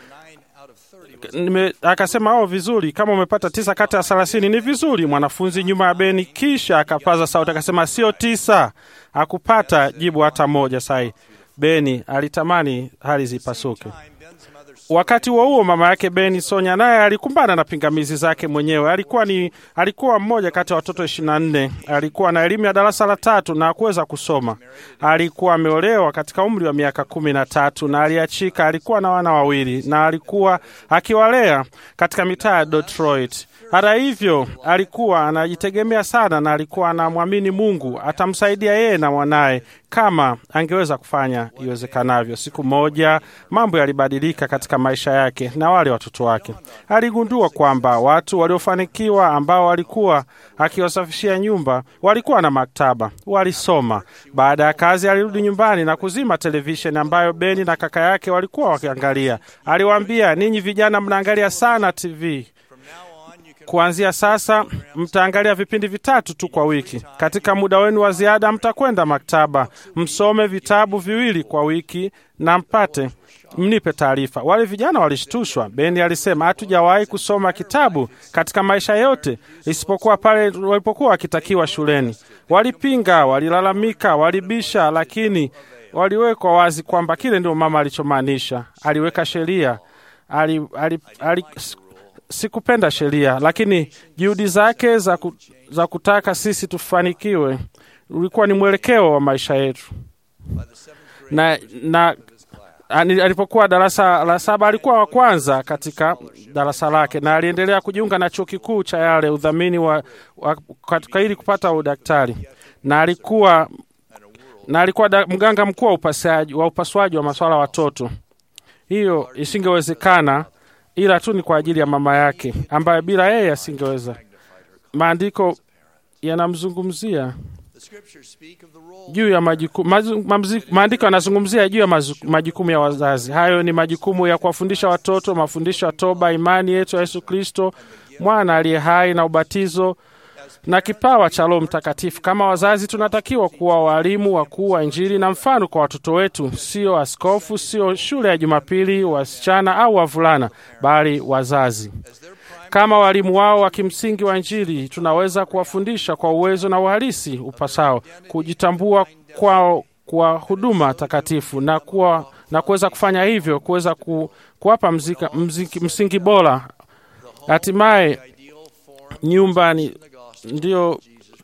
nime, akasema oh, vizuri, kama umepata tisa kati ya thelathini ni vizuri. Mwanafunzi nyuma ya Beni kisha akapaza sauti akasema sio tisa, hakupata jibu hata moja. Sai Beni alitamani hali zipasuke. Wakati huo huo, mama yake Beni Sonya naye alikumbana na pingamizi zake mwenyewe. Alikuwa ni alikuwa mmoja kati ya watoto ishirini na nne. Alikuwa na elimu ya darasa la tatu na hakuweza kusoma. Alikuwa ameolewa katika umri wa miaka kumi na tatu na aliachika. Alikuwa na wana wawili na alikuwa akiwalea katika mitaa ya Detroit. Hata hivyo, alikuwa anajitegemea sana na alikuwa anamwamini Mungu atamsaidia yeye na mwanaye kama angeweza kufanya iwezekanavyo. Siku moja mambo yalibadilika katika maisha yake na wale watoto wake. Aligundua kwamba watu waliofanikiwa ambao walikuwa akiwasafishia nyumba walikuwa na maktaba, walisoma. Baada ya kazi, alirudi nyumbani na kuzima televisheni ambayo Beni na kaka yake walikuwa wakiangalia. Aliwaambia, ninyi vijana mnaangalia sana TV Kuanzia sasa mtaangalia vipindi vitatu tu kwa wiki. Katika muda wenu wa ziada, mtakwenda maktaba, msome vitabu viwili kwa wiki na mpate mnipe taarifa. Wale vijana walishtushwa. Beni alisema, hatujawahi kusoma kitabu katika maisha yote isipokuwa pale walipokuwa wakitakiwa shuleni. Walipinga, walilalamika, walibisha, lakini waliwekwa wazi kwamba kile ndio mama alichomaanisha. Aliweka sheria ali, ali, ali, sikupenda sheria, lakini juhudi zake za, ku, za kutaka sisi tufanikiwe ulikuwa ni mwelekeo wa maisha yetu. Na, na ani- alipokuwa darasa la saba alikuwa wa kwanza katika darasa lake, na aliendelea kujiunga na chuo kikuu cha Yale udhamini wa, wa, katika ili kupata udaktari, na alikuwa na alikuwa da, mganga mkuu wa upasuaji wa upasuaji wa masuala ya watoto. Hiyo isingewezekana ila tu ni kwa ajili ya mama yake ambaye bila yeye asingeweza. Maandiko yanamzungumzia juu ya majukumu mazu- mamzi- maandiko yanazungumzia juu ya mazu- majukumu ya wazazi. Hayo ni majukumu ya kuwafundisha watoto, mafundisho ya toba, imani yetu ya Yesu Kristo, mwana aliye hai na ubatizo na kipawa cha Roho Mtakatifu. Kama wazazi, tunatakiwa kuwa walimu wakuu wa Injili na mfano kwa watoto wetu, sio askofu, sio shule ya Jumapili, wasichana au wavulana, bali wazazi. Kama walimu wao wa kimsingi wa Injili, tunaweza kuwafundisha kwa uwezo na uhalisi upasao, kujitambua kwao kwa huduma takatifu na kuwa na kuweza kufanya hivyo, kuweza ku, kuwapa mzika, mziki, msingi bora. Hatimaye nyumbani ndio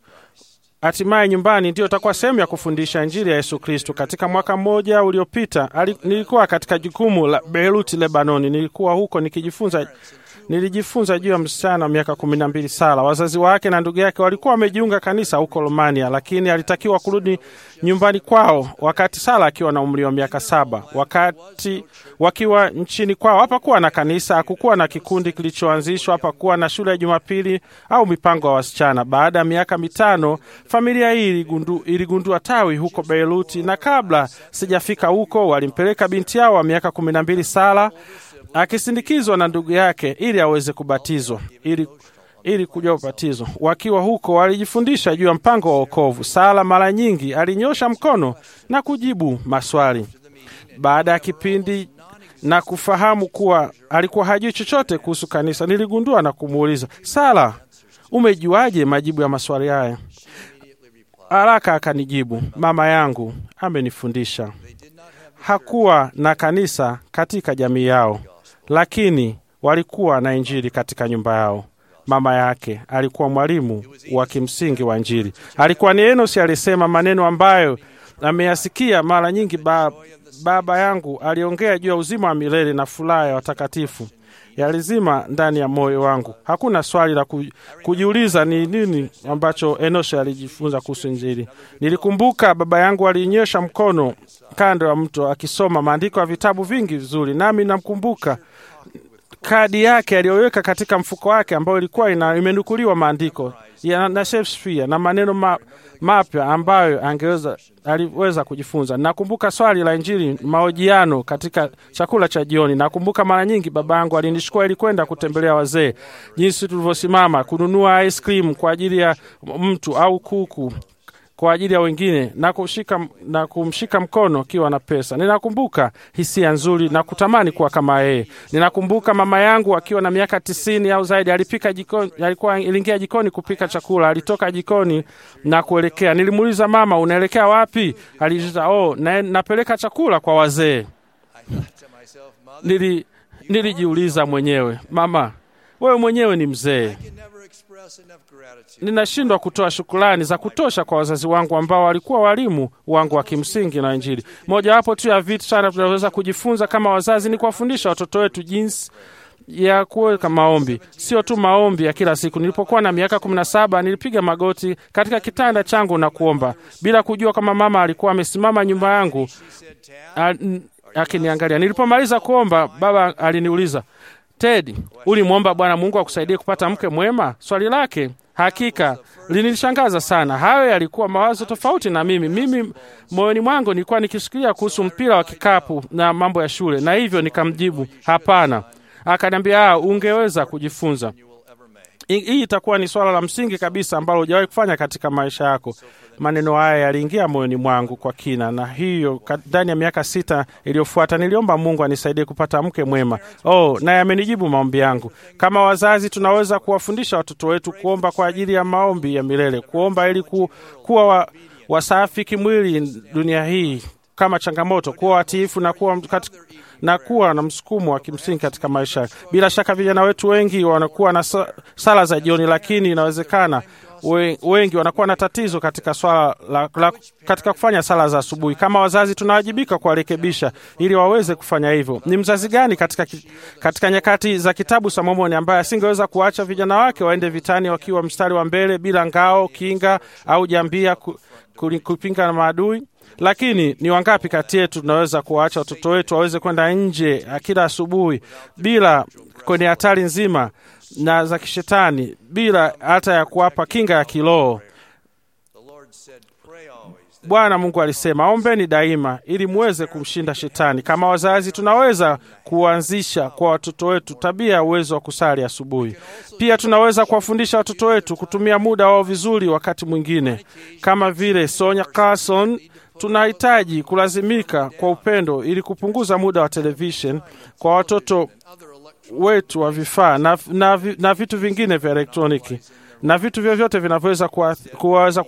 hatimaye nyumbani ndio itakuwa sehemu ya kufundisha injili ya Yesu Kristo. Katika mwaka mmoja uliopita, ali- nilikuwa katika jukumu la Beirut, Lebanoni. Nilikuwa huko nikijifunza nilijifunza juu ya msichana wa miaka kumi na mbili Sara. Wazazi wake na ndugu yake walikuwa wamejiunga kanisa huko Romania, lakini alitakiwa kurudi nyumbani kwao wakati Sara akiwa na umri wa miaka saba. Wakati wakiwa nchini kwao, hapakuwa na kanisa, hakukuwa na kikundi kilichoanzishwa, hapakuwa na shule ya Jumapili au mipango ya wasichana. Baada ya miaka mitano, familia hii iligundu, iligundua tawi huko Beiruti, na kabla sijafika huko, walimpeleka binti yao wa miaka kumi na mbili Sara akisindikizwa na ndugu yake ili aweze kubatizwa ili ili kuja ubatizo. Wakiwa huko walijifundisha juu ya mpango wa wokovu. Sala mara nyingi alinyosha mkono na kujibu maswali. Baada ya kipindi na kufahamu kuwa alikuwa hajui chochote kuhusu kanisa, niligundua na kumuuliza, Sala, umejuaje majibu ya maswali haya? Haraka akanijibu, mama yangu amenifundisha. Hakuwa na kanisa katika jamii yao, lakini walikuwa na injili katika nyumba yao. Mama yake alikuwa mwalimu wa kimsingi wa Injili. Alikuwa ni Enosi aliyesema maneno ambayo ameyasikia mara nyingi. Ba, baba yangu aliongea juu ya uzima wa milele na furaha ya watakatifu yalizima ndani ya moyo wangu. Hakuna swali la ku- kujiuliza ni nini ambacho Enosha alijifunza kuhusu Injili. Nilikumbuka baba yangu alinyosha mkono kando ya mto akisoma maandiko ya vitabu vingi vizuri, nami namkumbuka kadi yake aliyoweka katika mfuko wake ambayo ilikuwa ina, imenukuliwa maandiko ya na Shakespeare na maneno ma, mapya ambayo angeweza aliweza kujifunza. Nakumbuka swali la Injili, mahojiano katika chakula cha jioni. Nakumbuka mara nyingi baba yangu alinishukua ili kwenda kutembelea wazee, jinsi tulivyosimama kununua ice cream kwa ajili ya mtu au kuku kwa ajili ya wengine na kushika, na kumshika mkono akiwa na pesa. Ninakumbuka hisia nzuri na kutamani kuwa kama yeye. Ninakumbuka mama yangu akiwa na miaka tisini au zaidi, alipika jikoni, alikuwa aliingia jikoni kupika chakula. Alitoka jikoni na kuelekea, nilimuuliza mama, unaelekea wapi? Alijiza, oh, na, napeleka chakula kwa wazee. Nili, nilijiuliza mwenyewe, mama, wewe mwenyewe ni mzee ninashindwa kutoa shukrani za kutosha kwa wazazi wangu ambao walikuwa walimu wangu wa kimsingi na Injili. Mojawapo tu ya vitu sana tunaweza kujifunza kama wazazi ni kuwafundisha watoto wetu jinsi ya kuweka maombi, sio tu maombi ya kila siku. Nilipokuwa na miaka kumi na saba nilipiga magoti katika kitanda changu na kuomba bila kujua kama mama alikuwa amesimama nyuma yangu a- n- akiniangalia. Nilipomaliza kuomba, baba aliniuliza Ted, ulimwomba Bwana Mungu akusaidie kupata mke mwema? Swali lake hakika linilishangaza sana. Hayo yalikuwa mawazo tofauti na mimi. Mimi moyoni mwangu nilikuwa nikisikilia kuhusu mpira wa kikapu na mambo ya shule, na hivyo nikamjibu hapana. Akaniambia, "Ah, ungeweza kujifunza Hii hii itakuwa ni swala la msingi kabisa ambalo hujawahi kufanya katika maisha yako. Maneno haya yaliingia moyoni mwangu kwa kina, na hiyo ka- ndani ya miaka sita iliyofuata niliomba Mungu anisaidie kupata mke mwema. Oh, naye amenijibu maombi yangu. Kama wazazi, tunaweza kuwafundisha watoto wetu kuomba kwa ajili ya maombi ya milele, kuomba ili ku, kuwa wa, wasafi kimwili dunia hii kama changamoto, kuwa watiifu na kuwa kati, na kuwa na msukumo wa kimsingi katika maisha. Bila shaka vijana wetu wengi wanakuwa na sa- sala za jioni, lakini inawezekana we- wengi wanakuwa na tatizo katika swala la, la, katika kufanya sala za asubuhi. Kama wazazi, tunawajibika kuwarekebisha ili waweze kufanya hivyo. Ni mzazi gani katika, ki- katika nyakati za kitabu cha Mormoni ambaye asingeweza kuacha vijana wake waende vitani wakiwa mstari wa mbele bila ngao, kinga au jambia ku, ku, kupinga na maadui? Lakini ni wangapi kati yetu tunaweza kuwaacha watoto wetu waweze kwenda nje kila asubuhi bila kwenye hatari nzima na za kishetani bila hata ya kuwapa kinga ya kiroho? Bwana Mungu alisema, ombeni daima ili muweze kumshinda shetani. Kama wazazi, tunaweza kuanzisha kwa watoto wetu tabia ya uwezo wa kusali asubuhi. Pia tunaweza kuwafundisha watoto wetu kutumia muda wao vizuri. Wakati mwingine, kama vile Sonya Carson, tunahitaji kulazimika kwa upendo ili kupunguza muda wa television kwa watoto wetu wa vifaa na, na, vi- na vitu vingine vya elektroniki na vitu vyovyote vinavyoweza kuwa- kuwaweza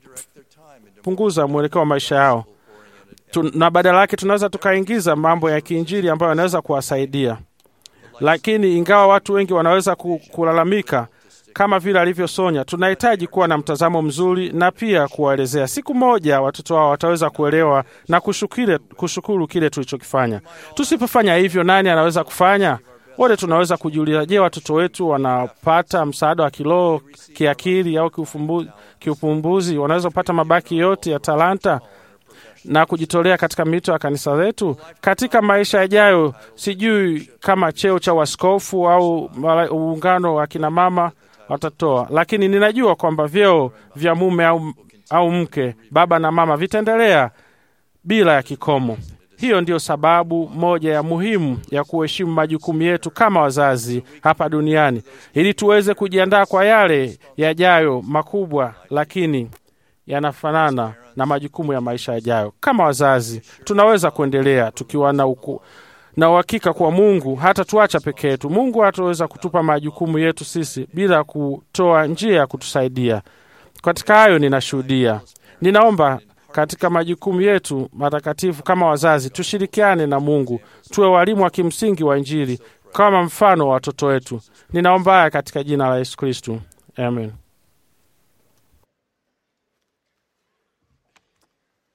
kuwapunguza mwelekeo wa maisha yao tu, na badala yake tunaweza tukaingiza mambo ya kiinjili ambayo yanaweza kuwasaidia. Lakini ingawa watu wengi wanaweza ku- kulalamika kama vile alivyosonya, tunahitaji kuwa na mtazamo mzuri na pia kuwaelezea. Siku moja watoto wao wataweza kuelewa na kushukire, kushukuru kile tulichokifanya. Tusipofanya hivyo, nani anaweza kufanya? Wote tunaweza kujiuliza, je, watoto wetu wanapata msaada wa kiroho, kiakili au kiufumbu- kiupumbuzi? Wanaweza kupata mabaki yote ya talanta na kujitolea katika mito ya kanisa letu katika maisha yajayo. Sijui kama cheo cha waskofu au mala- uungano wa kina mama watatoa, lakini ninajua kwamba vyeo vya mume au, au mke, baba na mama vitaendelea bila ya kikomo. Hiyo ndiyo sababu moja ya muhimu ya kuheshimu majukumu yetu kama wazazi hapa duniani, ili tuweze kujiandaa kwa yale yajayo makubwa, lakini yanafanana na majukumu ya maisha yajayo. Kama wazazi, tunaweza kuendelea tukiwa na uku, na uhakika kwa Mungu hata tuacha peke yetu. Mungu hataweza kutupa majukumu yetu sisi bila kutoa njia ya kutusaidia. Katika hayo ninashuhudia. Ninaomba katika majukumu yetu matakatifu kama wazazi, tushirikiane na Mungu, tuwe walimu wa kimsingi wa Injili kama mfano wa watoto wetu. Ninaomba haya katika jina la Yesu Kristu, amen.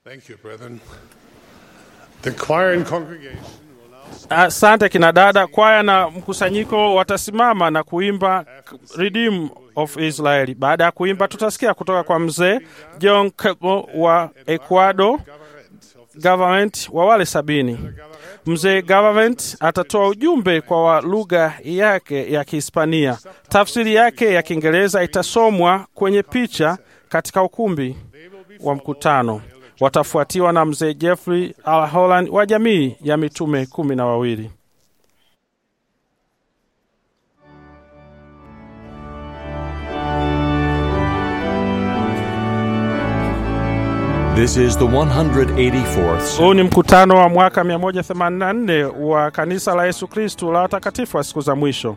Thank you, brethren. The choir and congregation will now Asante kina dada. Kwaya na mkusanyiko watasimama na kuimba Redeem of Israel. Baada ya kuimba, tutasikia kutoka kwa mzee John Kebo wa Ecuador government wa wale sabini. Mzee government atatoa ujumbe kwa wa lugha yake ya Kihispania. Tafsiri yake ya Kiingereza itasomwa kwenye picha katika ukumbi wa mkutano. Watafuatiwa na mzee Jeffrey Al Holland wa jamii ya mitume kumi na wawili. This is the 184th Huu ni mkutano wa mwaka 184 wa kanisa la Yesu Kristu la watakatifu wa siku za mwisho.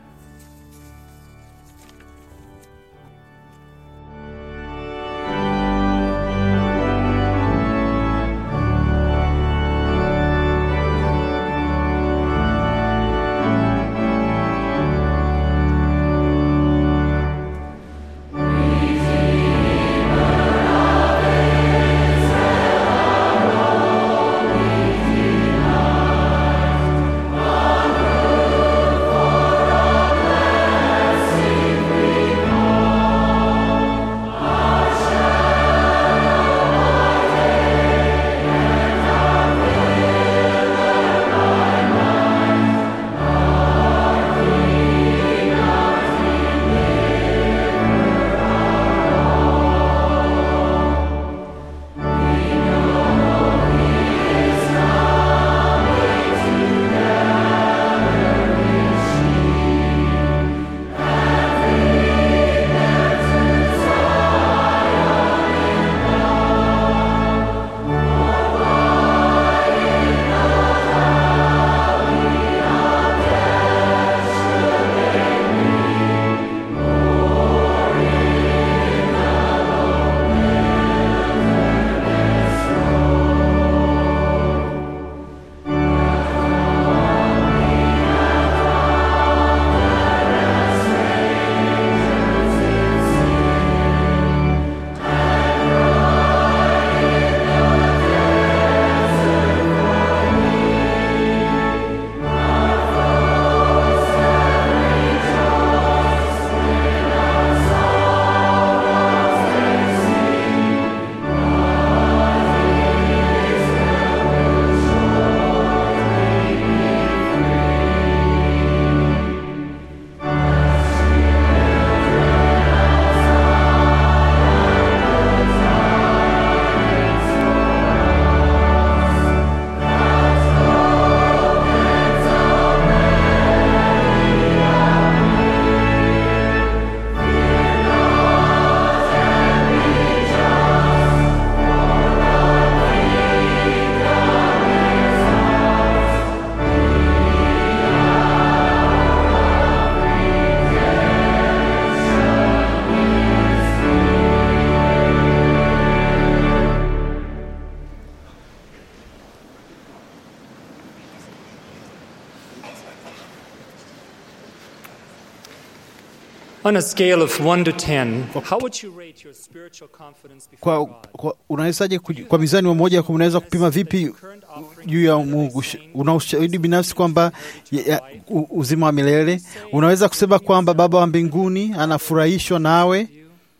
On a scale of 1 to 10, how would you rate your spiritual confidence before Kwa, God? kwa, unawezaje kuji- kwa mizani wa moja kwa unaweza kupima vipi juu ya Mungu? Sh- Una ushahidi binafsi kwamba ya- ya- u- uzima wa milele? Unaweza kusema kwamba Baba wa mbinguni anafurahishwa nawe?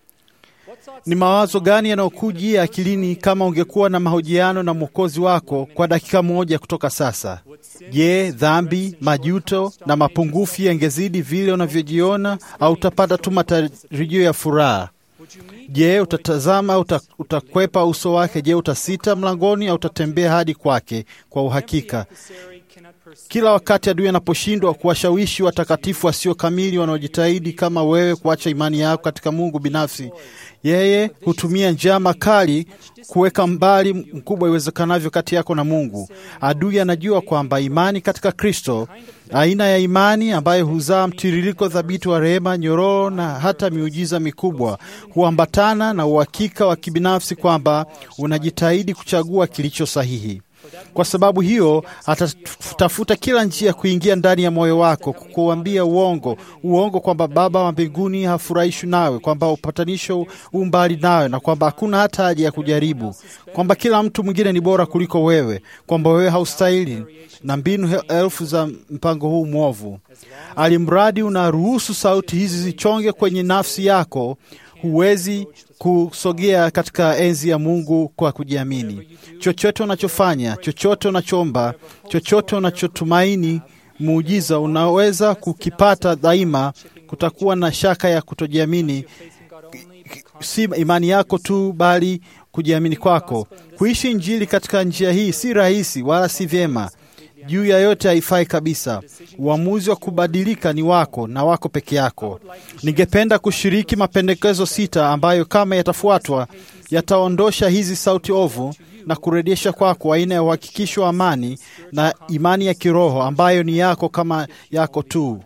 Ni mawazo gani yanayokujia akilini kama ungekuwa na mahojiano na Mwokozi wako kwa dakika moja kutoka sasa? Je, dhambi, majuto na mapungufu yangezidi vile unavyojiona au utapata tu matarajio ya furaha? Je, utatazama au uta- utakwepa uso wake? Je, utasita mlangoni au utatembea hadi kwake kwa uhakika? Kila wakati adui anaposhindwa kuwashawishi watakatifu wasio kamili wanaojitahidi kama wewe kuacha imani yako katika Mungu binafsi, yeye hutumia njama kali kuweka mbali mkubwa iwezekanavyo kati yako na Mungu. Adui anajua kwamba imani katika Kristo, aina ya imani ambayo huzaa mtiririko thabiti wa rehema, nyororo na hata miujiza mikubwa, huambatana na uhakika wa kibinafsi kwamba unajitahidi kuchagua kilicho sahihi. Kwa sababu hiyo, atatafuta kila njia kuingia ndani ya moyo wako, kukuambia uongo, uongo kwamba Baba wa mbinguni hafurahishwi nawe, kwamba upatanisho u mbali nawe, na kwamba hakuna hata haja ya kujaribu, kwamba kila mtu mwingine ni bora kuliko wewe, kwamba wewe haustahili, na mbinu he- elfu za mpango huu mwovu. Alimradi unaruhusu sauti hizi zichonge kwenye nafsi yako, huwezi kusogea katika enzi ya Mungu kwa kujiamini. Chochote unachofanya, chochote unachoomba, chochote unachotumaini muujiza unaweza kukipata daima, kutakuwa na shaka ya kutojiamini, si imani yako tu, bali kujiamini kwako. Kuishi Injili katika njia hii si rahisi wala si vyema juu ya yote haifai kabisa. Uamuzi wa kubadilika ni wako na wako peke yako. Ningependa kushiriki mapendekezo sita ambayo kama yatafuatwa yataondosha hizi sauti ovu na kurejesha kwako aina ya uhakikisho wa amani na imani ya kiroho ambayo ni yako kama yako tu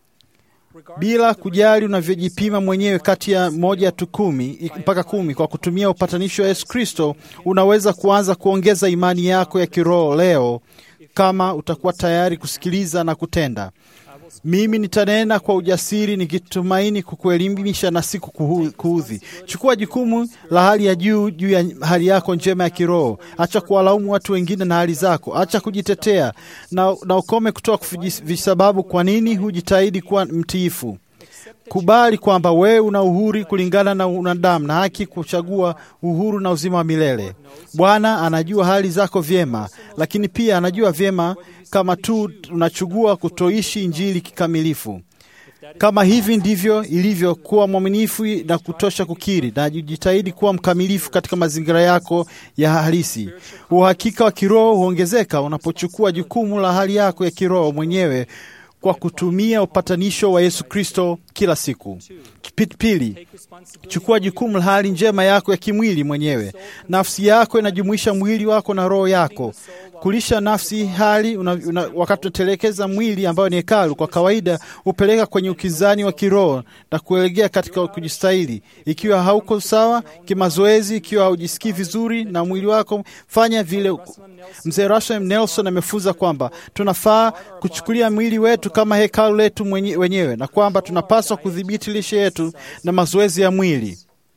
bila kujali unavyojipima mwenyewe kati ya moja tu kumi mpaka kumi kwa kutumia upatanisho wa Yesu Kristo, unaweza kuanza kuongeza imani yako ya kiroho leo kama utakuwa tayari kusikiliza na kutenda. Mimi nitanena kwa ujasiri nikitumaini kukuelimisha na si kukuhu- kuudhi. Chukua jukumu la hali ya juu juu ya hali yako njema ya kiroho. Acha kuwalaumu watu wengine na hali zako. Acha kujitetea na, na ukome kutoa kufi- visababu kwa nini hujitahidi kuwa mtiifu. Kubali kwamba wewe una uhuru kulingana na unadamu na haki kuchagua uhuru na uzima wa milele. Bwana anajua hali zako vyema, lakini pia anajua vyema kama tu unachagua kutoishi injili kikamilifu. Kama hivi ndivyo ilivyo, kuwa mwaminifu na kutosha kukiri na jitahidi kuwa mkamilifu katika mazingira yako ya halisi. Uhakika wa kiroho huongezeka unapochukua jukumu la hali yako ya kiroho mwenyewe kwa kutumia upatanisho wa Yesu Kristo kila siku. Pi- Pili, chukua jukumu la hali njema yako ya kimwili mwenyewe. Nafsi yako inajumuisha mwili wako na roho yako. Kulisha nafsi hali una, una, wakati unatelekeza mwili ambayo ni hekalu, kwa kawaida hupeleka kwenye ukizani wa kiroho na kuelekea katika kujistahili. Ikiwa hauko sawa kimazoezi, ikiwa haujisikii vizuri na mwili wako, fanya vile. Mzee Russell Nelson amefunza kwamba tunafaa kuchukulia mwili wetu kama hekalu letu mwenye- wenyewe na kwamba tunapaswa kudhibiti lishe yetu na mazoezi ya mwili.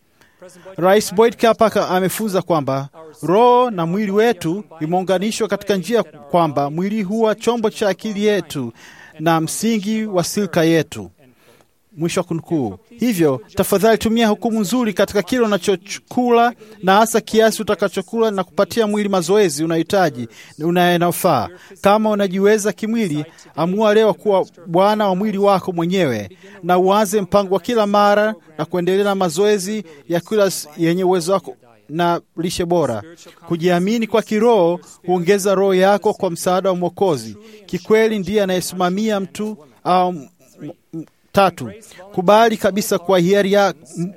Rais Boyd Kapaka amefunza kwamba roho na mwili wetu imeunganishwa katika njia kwamba mwili huwa chombo cha akili yetu na msingi wa silka yetu. Mwisho wa kunukuu. Hivyo tafadhali tumia hukumu nzuri katika kile unachokula na hasa kiasi utakachokula na kupatia mwili mazoezi unayohitaji unayofaa. Kama unajiweza kimwili, amua leo kuwa bwana wa mwili wako mwenyewe na uanze mpango wa kila mara na kuendelea na mazoezi ya kila s- yenye uwezo wako na lishe bora. Kujiamini kwa kiroho huongeza roho yako kwa msaada wa Mwokozi. Kikweli ndiye anayesimamia mtu au m- m- Tatu, kubali kabisa kwa hiari ya m-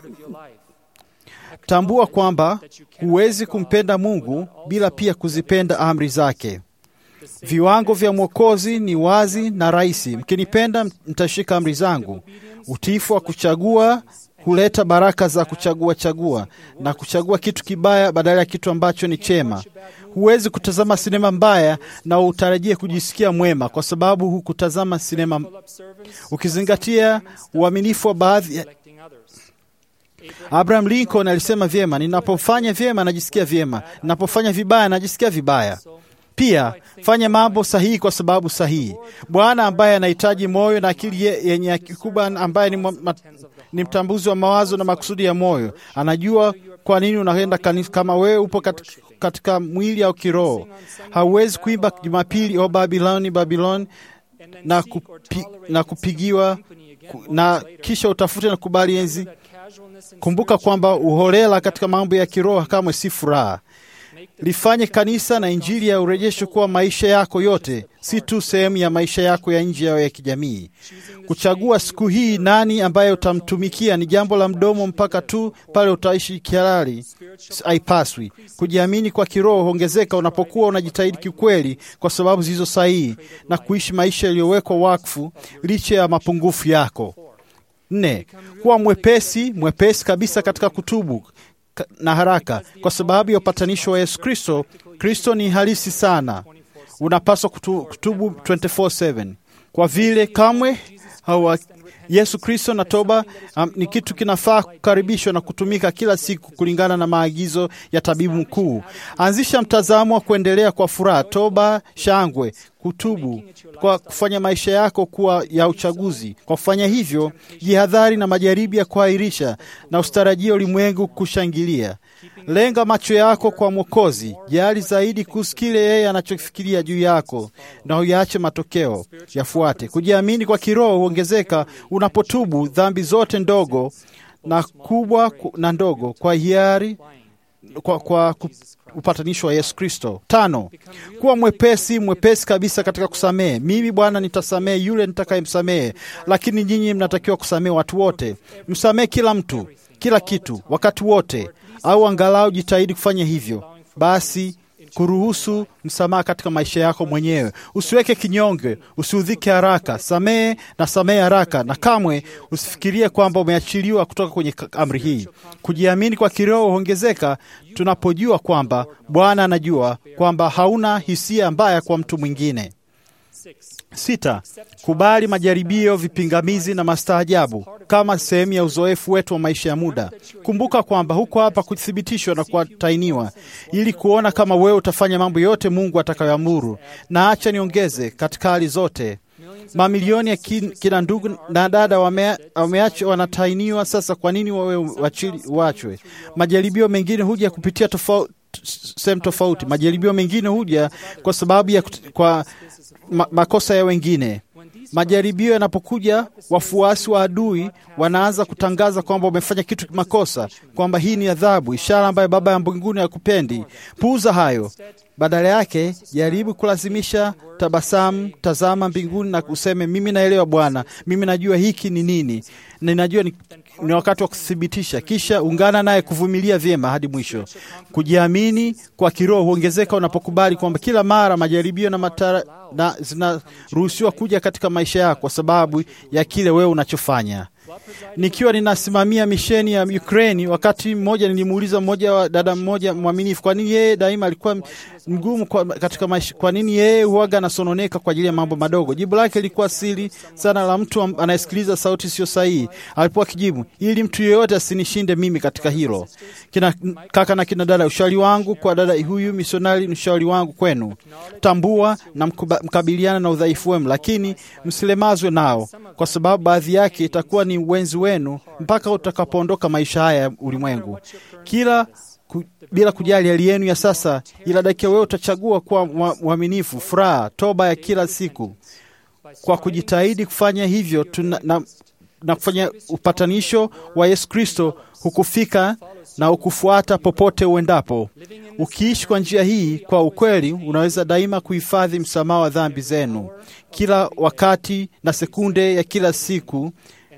tambua kwamba huwezi kumpenda Mungu bila pia kuzipenda amri zake. Viwango vya Mwokozi ni wazi na rahisi. Mkinipenda, mtashika amri zangu. Utiifu wa kuchagua huleta baraka za kuchagua chagua na kuchagua kitu kibaya badala ya kitu ambacho ni chema. Huwezi kutazama sinema mbaya na utarajie kujisikia mwema, kwa sababu hukutazama sinema ukizingatia uaminifu wa baadhi ya Abraham Lincoln alisema vyema, ninapofanya vyema najisikia vyema, ninapofanya vibaya najisikia vibaya. Pia fanya mambo sahihi kwa sababu sahihi. Bwana ambaye anahitaji moyo na akili ye- yenye kikubwa, ambaye ni, mwa- ma, ni mtambuzi wa mawazo na makusudi ya moyo, anajua kwa nini unaenda kanisa. Kama wewe upo katika, katika mwili au kiroho, hauwezi kuimba Jumapili o Babiloni, Babiloni na, kupi, na kupigiwa ku- na kisha utafute na kubali enzi. Kumbuka kwamba uholela katika mambo ya kiroho kamwe si furaha. Lifanye kanisa na Injili ya urejesho kuwa maisha yako yote, si tu sehemu ya maisha yako ya nje ya kijamii. Kuchagua siku hii nani ambaye utamtumikia ni jambo la mdomo mpaka tu pale utaishi kihalali, haipaswi. Kujiamini kwa kiroho huongezeka unapokuwa unajitahidi kikweli kwa sababu zilizo sahihi na kuishi maisha yaliyowekwa wakfu licha ya mapungufu yako. Nne, kuwa mwepesi mwepesi kabisa katika kutubu ka- na haraka kwa sababu ya upatanisho wa Yesu Kristo Kristo ni halisi sana, unapaswa kutu, kutubu 24/7 kwa vile kamwe hawa Yesu Kristo na toba um, ni kitu kinafaa kukaribishwa na kutumika kila siku kulingana na maagizo ya tabibu mkuu. Anzisha mtazamo wa kuendelea kwa furaha, toba, shangwe, kutubu kwa kufanya maisha yako kuwa ya uchaguzi. Kwa kufanya hivyo, jihadhari na majaribu ya kuahirisha na ustarajia ulimwengu kushangilia. Lenga macho yako kwa Mwokozi, jali zaidi kuhusu kile yeye anachofikiria juu yako, na uyaache matokeo yafuate. Kujiamini kwa kiroho huongezeka unapotubu dhambi zote ndogo na kubwa na ndogo kwa hiari kwa, kwa ku- upatanisho wa Yesu Kristo. Tano, kuwa mwepesi mwepesi kabisa katika kusamehe. Mimi Bwana nitasamehe yule nitakayemsamehe, lakini nyinyi mnatakiwa kusamehe watu wote. Msamehe kila mtu, kila kitu, wakati wote, au angalau jitahidi kufanya hivyo. Basi kuruhusu msamaha katika maisha yako mwenyewe. Usiweke kinyonge, usiudhike haraka. Samehe na samehe haraka, na kamwe usifikirie kwamba umeachiliwa kutoka kwenye k- amri hii. Kujiamini kwa kiroho huongezeka tunapojua kwamba Bwana anajua kwamba hauna hisia mbaya kwa mtu mwingine. Sita, kubali majaribio, vipingamizi na mastaajabu kama sehemu ya uzoefu wetu wa maisha ya muda. Kumbuka kwamba huko hapa kuthibitishwa na kuatainiwa ili kuona kama wewe utafanya mambo yote Mungu atakayoamuru. Na acha niongeze, katika hali zote mamilioni ya kin, kina ndugu na dada wame- wameachwa wanatainiwa. Sasa kwa nini wawe wachili- wachwe? Majaribio mengine huja kupitia tofauti sehemu tofauti. Majaribio mengine huja kwa sababu ya kut- kwa ma, makosa ya wengine. Majaribio yanapokuja, wafuasi wa adui wanaanza kutangaza kwamba wamefanya kitu makosa, kwamba hii ni adhabu, ishara ambayo Baba ya mbinguni hakupendi. Puuza hayo. Badala yake jaribu kulazimisha tabasamu, tazama mbinguni na useme, mimi naelewa Bwana, mimi najua hiki ni nini, na ninajua ni, ni wakati wa kuthibitisha. Kisha ungana naye kuvumilia vyema hadi mwisho. Kujiamini kwa kiroho huongezeka unapokubali kwamba kila mara majaribio na matara na zinaruhusiwa kuja katika maisha yako kwa sababu ya kile wewe unachofanya. Nikiwa ninasimamia misheni ya Ukraini, wakati mmoja nilimuuliza mmoja wa dada mmoja mwaminifu, kwa nini yeye daima alikuwa mgumu kwa, katika maisha, kwa nini yeye huaga anasononeka kwa ajili ya mambo madogo? Jibu lake lilikuwa siri sana la mtu am- anayesikiliza sauti sio sahihi. Alipokuwa akijibu, ili mtu yeyote asinishinde mimi katika hilo. Kina kaka na kina dada, ushauri wangu kwa dada huyu misionari, ni ushauri wangu kwenu, tambua na mkuba, mkabiliana na udhaifu wenu, lakini msilemazwe nao, kwa sababu baadhi yake itakuwa ni uwenzi wenu mpaka utakapoondoka maisha haya ya ulimwengu. Kila ku, bila kujali hali yenu ya sasa, ila dakika wewe utachagua kuwa mwa- mwaminifu, furaha, toba ya kila siku. Kwa kujitahidi kufanya hivyo tuna, na, na kufanya upatanisho wa Yesu Kristo hukufika na ukufuata popote uendapo. Ukiishi kwa njia hii kwa ukweli, unaweza daima kuhifadhi msamaha wa dhambi zenu kila wakati na sekunde ya kila siku,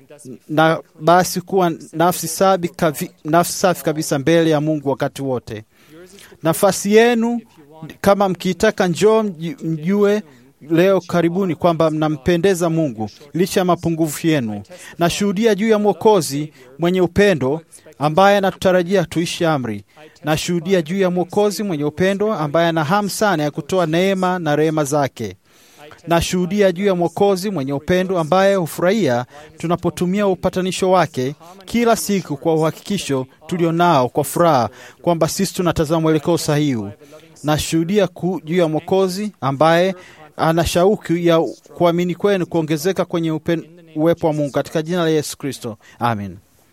na basi kuwa nafsi safi, kavi, nafsi safi kabisa mbele ya Mungu wakati wote. Nafasi yenu kama mkiitaka, njoo mji- mjue leo karibuni kwamba mnampendeza Mungu licha ya mapungufu yenu. Nashuhudia juu ya Mwokozi mwenye upendo ambaye anatutarajia tuishi amri. Nashuhudia juu ya Mwokozi mwenye upendo ambaye ana hamu sana ya kutoa neema na rehema zake. Nashuhudia juu ya Mwokozi mwenye upendo ambaye hufurahia tunapotumia upatanisho wake kila siku kwa uhakikisho tulio nao kwa furaha kwamba sisi tunatazama mwelekeo sahihi. Nashuhudia ku- juu ya Mwokozi ambaye ana shauku ya kuamini kwenu kuongezeka kwenye upen, uwepo wa Mungu katika jina la Yesu Kristo, amen.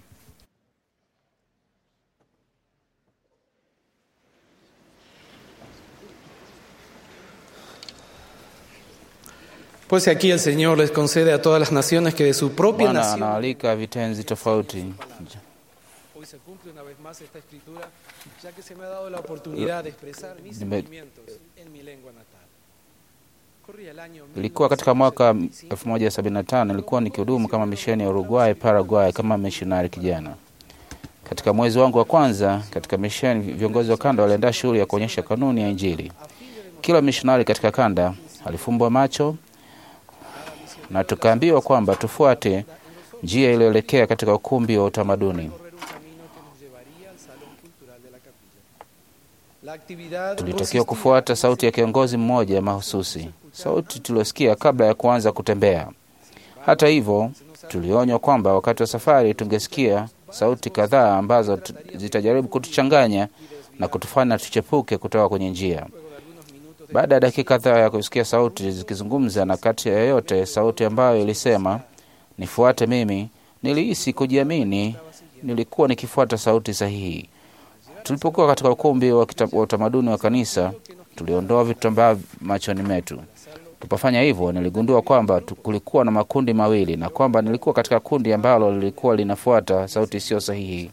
Pues aquí el Señor les concede a todas las naciones que de su propia Bwana nación. anawaalika vitenzi tofauti. Hoy se cumple una vez más esta escritura, ya que se me ha dado la oportunidad de expresar mis Nime- sentimientos en mi lengua natal. Corría el año Ilikuwa katika mwaka 1975 nilikuwa nikihudumu kama misheni ya Uruguay, Paraguay kama mishonari kijana. Katika mwezi wangu wa kwanza katika misheni, viongozi wa kanda waliandaa shughuli ya kuonyesha kanuni ya Injili. Kila mishonari katika kanda alifumbwa macho na tukaambiwa kwamba tufuate njia iliyoelekea katika ukumbi wa utamaduni. La actividad Tulitakiwa kufuata sauti ya kiongozi mmoja mahususi, sauti tuliosikia kabla ya kuanza kutembea. Hata hivyo, tulionywa kwamba wakati wa safari tungesikia sauti kadhaa ambazo tu- zitajaribu kutuchanganya na kutufanya tuchepuke kutoka kwenye njia. Baada ya dakika kadhaa ya kusikia sauti zikizungumza na kati ya yoyote sauti ambayo ilisema nifuate mimi, nilihisi kujiamini. Nilikuwa nikifuata sauti sahihi. Tulipokuwa katika ukumbi wa kita- wa utamaduni wa kanisa, tuliondoa vitambaa machoni metu. Tulipofanya hivyo, niligundua kwamba tu- kulikuwa na makundi mawili na kwamba nilikuwa katika kundi ambalo lilikuwa linafuata sauti isiyo sahihi.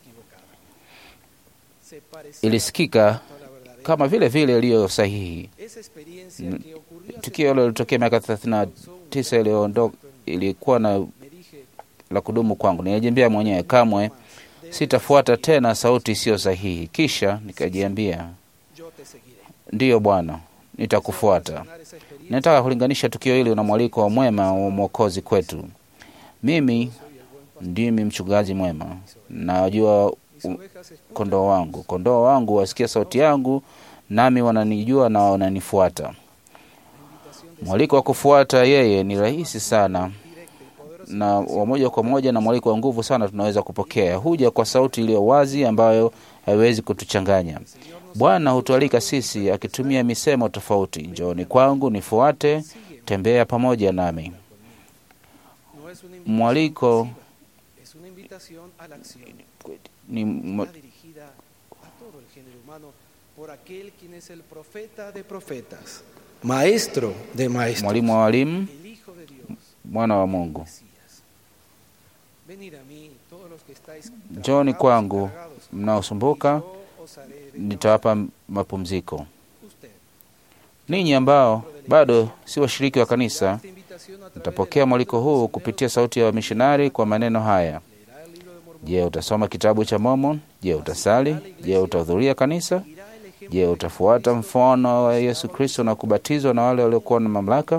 Ilisikika kama vile vile iliyo sahihi. esa experiencia N- que ocurrió hace Tukio hilo lilitokea miaka 39 iliyoondoka, ilikuwa na la kudumu kwangu. Nilijiambia mwenyewe kamwe sitafuata tena sauti isiyo sahihi. Kisha nikajiambia, yo te seguiré. ndiyo Bwana, nitakufuata. Nataka kulinganisha tukio hili na mwaliko wa mwema wa Mwokozi kwetu. Mimi ndimi mchungaji mwema, najua u- kondoo wangu. Kondoo wangu wasikia sauti yangu, nami wananijua na wananifuata. Mwaliko wa kufuata yeye ni rahisi sana na wa moja kwa moja na mwaliko wa nguvu sana tunaweza kupokea. Huja kwa sauti iliyo wazi ambayo haiwezi kutuchanganya. Bwana hutualika sisi akitumia misemo tofauti: njooni kwangu, nifuate, tembea pamoja nami. No es una Mwaliko es una invitación a la acción. ni m- Está dirigida a todo el género humano por aquel quien es el profeta de profetas, maestro de maestros, mwalimu wa walimu, el Hijo de Dios. mwana wa Mungu. Venid a mí, todos los que estáis Njooni kwangu mnaosumbuka, os haré nitawapa mapumziko. Ninyi ambao bado si washiriki wa kanisa, mtapokea mwaliko huu kupitia sauti ya wamishonari kwa maneno haya: Je, utasoma kitabu cha Mormon? Je, utasali? Je, utahudhuria kanisa? Je, utafuata mfano wa Yesu Kristo na kubatizwa na wale waliokuwa na mamlaka?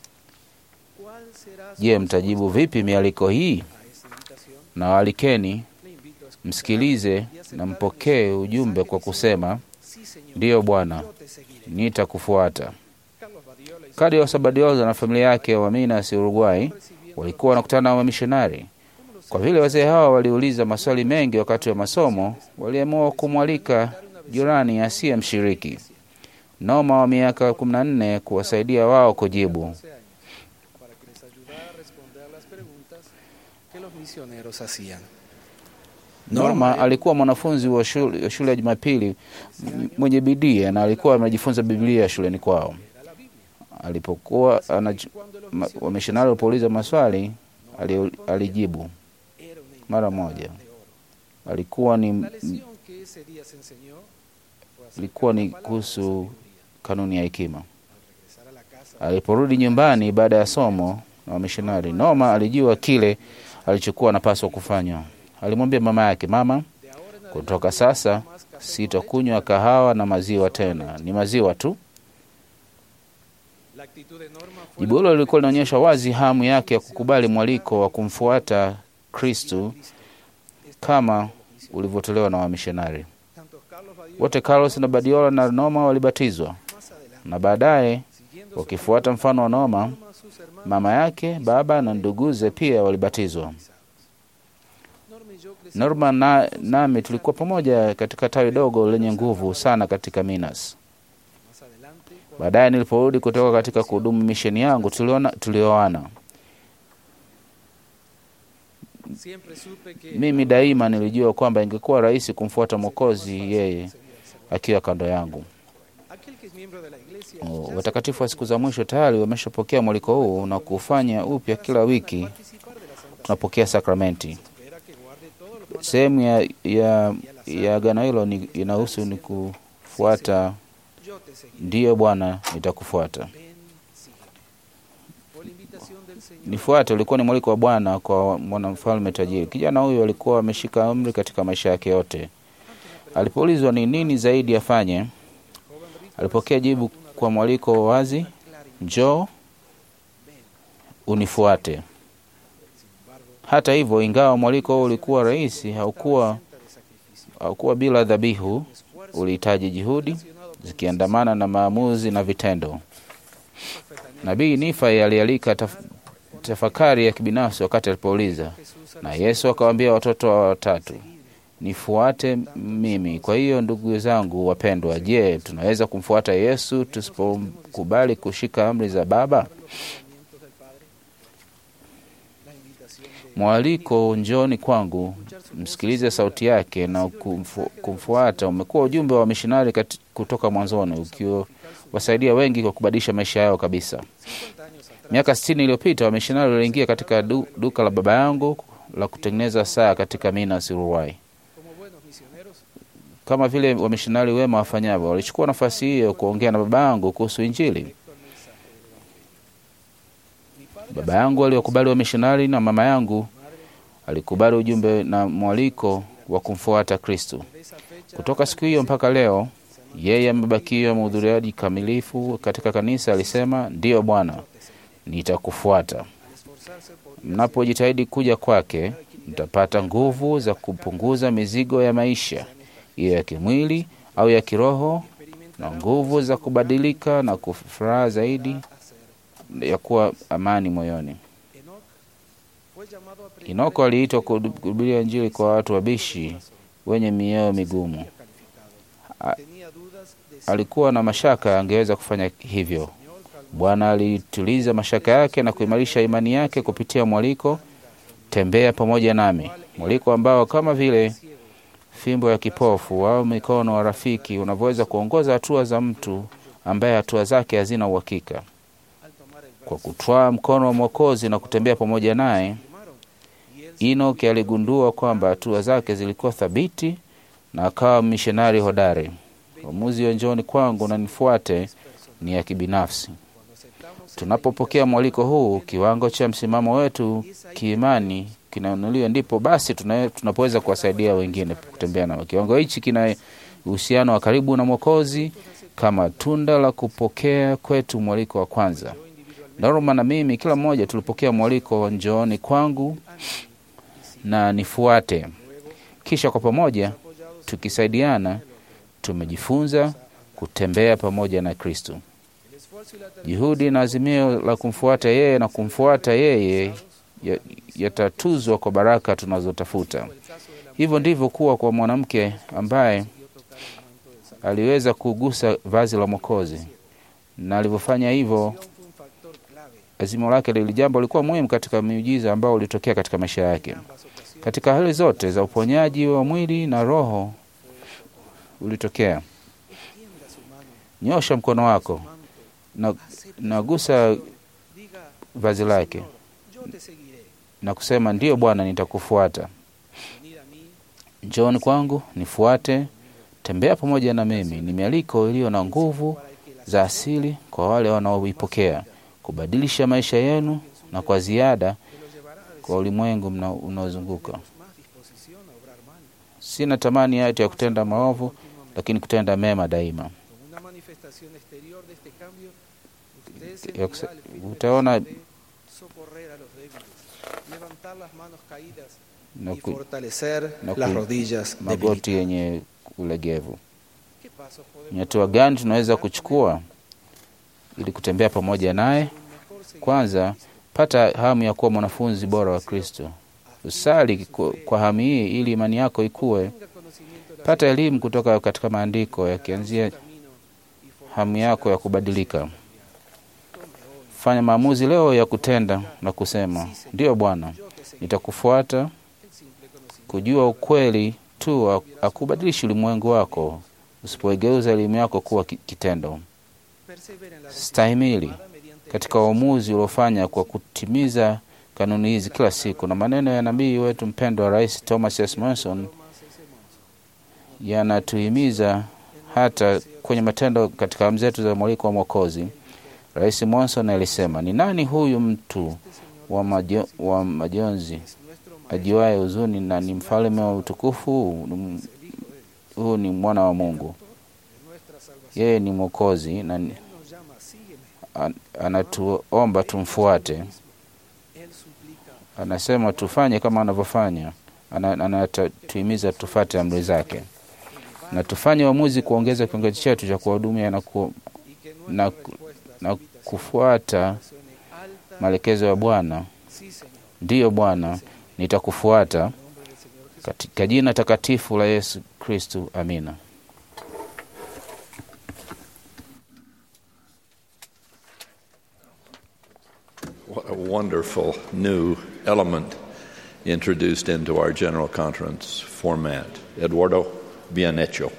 Je, mtajibu vipi mialiko hii? Na waalikeni msikilize na mpokee ujumbe kwa kusema, ndiyo Bwana, nitakufuata. Carlos Sabadioza na familia yake wa Minas, Uruguay, walikuwa wanakutana na wamishonari. Kwa vile wazee hawa waliuliza maswali mengi wakati wa masomo, waliamua kumwalika jirani asiye mshiriki Noma wa miaka 14 kuwasaidia wao kujibu. para que les ayudara a responder a las preguntas que los misioneros hacían. Norma alikuwa mwanafunzi wa shule, wa shule ya Jumapili m- mwenye bidii na alikuwa amejifunza Biblia shuleni kwao. Alipokuwa anaj- ma- wamishonari walipouliza maswali ali, alijibu mara moja. Alikuwa ni La lección que ese día se enseñó ilikuwa ni kuhusu kanuni ya hekima. Aliporudi nyumbani baada ya somo na wamishonari, Noma alijua kile alichokuwa anapaswa kufanya. Alimwambia mama yake, mama, kutoka sasa sitakunywa kahawa na maziwa tena, ni maziwa tu. la actitud de Norma fue Jibu hilo lilikuwa linaonyesha wazi hamu yake ya kukubali mwaliko wa kumfuata Kristu kama ulivyotolewa na wamishonari wote. Carlos na Badiola na Noma walibatizwa na baadaye, wakifuata mfano wa Noma, mama yake, baba na nduguze pia walibatizwa. Norma na, nami tulikuwa pamoja katika tawi dogo lenye nguvu sana katika Minas. Baadaye niliporudi kutoka katika kuhudumu misheni yangu, tuliona tulioana. siempre supe que Mimi daima nilijua kwamba ingekuwa rahisi kumfuata Mwokozi yeye akiwa kando yangu. aquel que es miembro de la iglesia O, Watakatifu wa siku za mwisho tayari wameshapokea mwaliko huu na kufanya upya kila wiki. Tunapokea sakramenti. Sehemu ya, ya, ya agano hilo ni- inahusu ni kufuata. yo te seguiré. Ndiyo Bwana, nitakufuata. Ven, sígueme. Por la invitación del Señor, Nifuate ulikuwa ni mwaliko wa Bwana kwa mwanamfalme tajiri. Kijana huyu alikuwa ameshika amri katika maisha yake yote. Alipoulizwa ni nini zaidi afanye, alipokea jibu kwa mwaliko wa wazi, njoo unifuate. Hata hivyo, ingawa mwaliko huo ulikuwa rahisi, haukuwa haukuwa bila dhabihu ulihitaji juhudi zikiandamana na maamuzi na vitendo. Nabii Nifai alialika taf tafakari ya kibinafsi wakati alipouliza, na Yesu akawaambia watoto wa watatu, nifuate mimi. Kwa hiyo ndugu zangu wapendwa, je, tunaweza kumfuata Yesu tusipokubali kushika amri za Baba? Mwaliko njoni kwangu, msikilize sauti yake na kumfu, kumfuata umekuwa ujumbe wa mishonari kutoka mwanzoni, ukiwasaidia wengi kwa kubadilisha maisha yao kabisa. Miaka sitini iliyopita wamishonari waliingia katika du, duka la baba yangu la kutengeneza saa katika Minas Uruguay. Kama vile wamishonari wema wafanyavyo, walichukua nafasi hiyo kuongea na baba yangu kuhusu Injili. Baba yangu aliwakubali wamishonari na mama yangu alikubali ujumbe na mwaliko wa kumfuata Kristo. Kutoka siku hiyo mpaka leo, yeye amebakia mhudhuriaji kamilifu katika kanisa. Alisema, ndiyo Bwana, nitakufuata. Mnapojitahidi kuja kwake, mtapata nguvu za kupunguza mizigo ya maisha, iwe ya kimwili au ya kiroho, na nguvu za kubadilika na kufuraha zaidi ya kuwa amani moyoni. Inoko aliitwa kuhubiria Injili kwa watu wabishi wenye mioyo migumu. A, alikuwa na mashaka angeweza kufanya hivyo. Bwana alituliza mashaka yake na kuimarisha imani yake kupitia mwaliko, tembea pamoja nami, mwaliko ambao kama vile fimbo ya kipofu au mikono wa rafiki unavyoweza kuongoza hatua za mtu ambaye hatua zake hazina uhakika. Kwa kutwaa mkono wa Mwokozi na kutembea pamoja naye, Enoki aligundua kwamba hatua zake zilikuwa thabiti na akawa mishonari hodari. Uamuzi wa njoni kwangu na nifuate ni ya kibinafsi. Tunapopokea mwaliko huu, kiwango cha msimamo wetu kiimani kinainuliwa, ndipo basi tunapoweza kuwasaidia wengine kutembea nao. Kiwango hichi kina uhusiano wa karibu na Mwokozi kama tunda la kupokea kwetu mwaliko wa kwanza. Norma na mimi, kila mmoja tulipokea mwaliko wa njooni kwangu na nifuate. Kisha kwa pamoja tukisaidiana, tumejifunza kutembea pamoja na Kristo. Juhudi na azimio la kumfuata yeye na kumfuata yeye yatatuzwa kwa baraka tunazotafuta. Hivyo ndivyo kuwa kwa mwanamke ambaye aliweza kugusa vazi la Mwokozi, na alivyofanya hivyo azimio lake lili jambo lilikuwa muhimu katika miujiza ambao ulitokea katika maisha yake. Katika hali zote za uponyaji wa mwili na roho ulitokea. Nyosha mkono wako na nagusa vazi lake na kusema, ndiyo Bwana, nitakufuata. Njooni kwangu, nifuate, tembea pamoja na mimi. Ni mialiko iliyo na nguvu za asili kwa wale wanaoipokea kubadilisha maisha yenu na kwa ziada kwa ulimwengu unaozunguka. Sina tamani yati ya kutenda maovu, lakini kutenda mema daima. Utaona na ku, na ku, magoti yenye ulegevu. Ni hatua gani tunaweza kuchukua ili kutembea pamoja naye? Kwanza, pata hamu ya kuwa mwanafunzi bora wa Kristo. Usali kwa hamu hii ili imani yako ikue. Pata elimu kutoka katika maandiko yakianzia hamu yako ya kubadilika. Fanya maamuzi leo ya kutenda na kusema, ndiyo Bwana, nitakufuata. Kujua ukweli tu akubadilishi ulimwengu wako usipoigeuza elimu yako kuwa kitendo. Stahimili katika uamuzi uliofanya kwa kutimiza kanuni hizi kila siku, na maneno ya nabii wetu mpendwa wa Rais Thomas S. Monson yanatuhimiza hata kwenye matendo katika amu zetu za mwaliko wa Mwokozi. Rais Monson alisema, ni nani huyu mtu wa, majo, wa majonzi ajuaye huzuni na ni mfalme wa utukufu? Huu ni mwana wa Mungu, yeye ni Mwokozi na an, anatuomba tumfuate. Anasema tufanye kama anavyofanya, anatuhimiza tufate amri zake. na tufanye uamuzi kuongeza kiwango chetu cha kuwahudumia na, ku, na, na kufuata maelekezo ya Bwana. Ndiyo Bwana, nitakufuata katika jina takatifu la Yesu Kristu, amina. What a wonderful new element introduced into our General Conference format. Eduardo, bien hecho.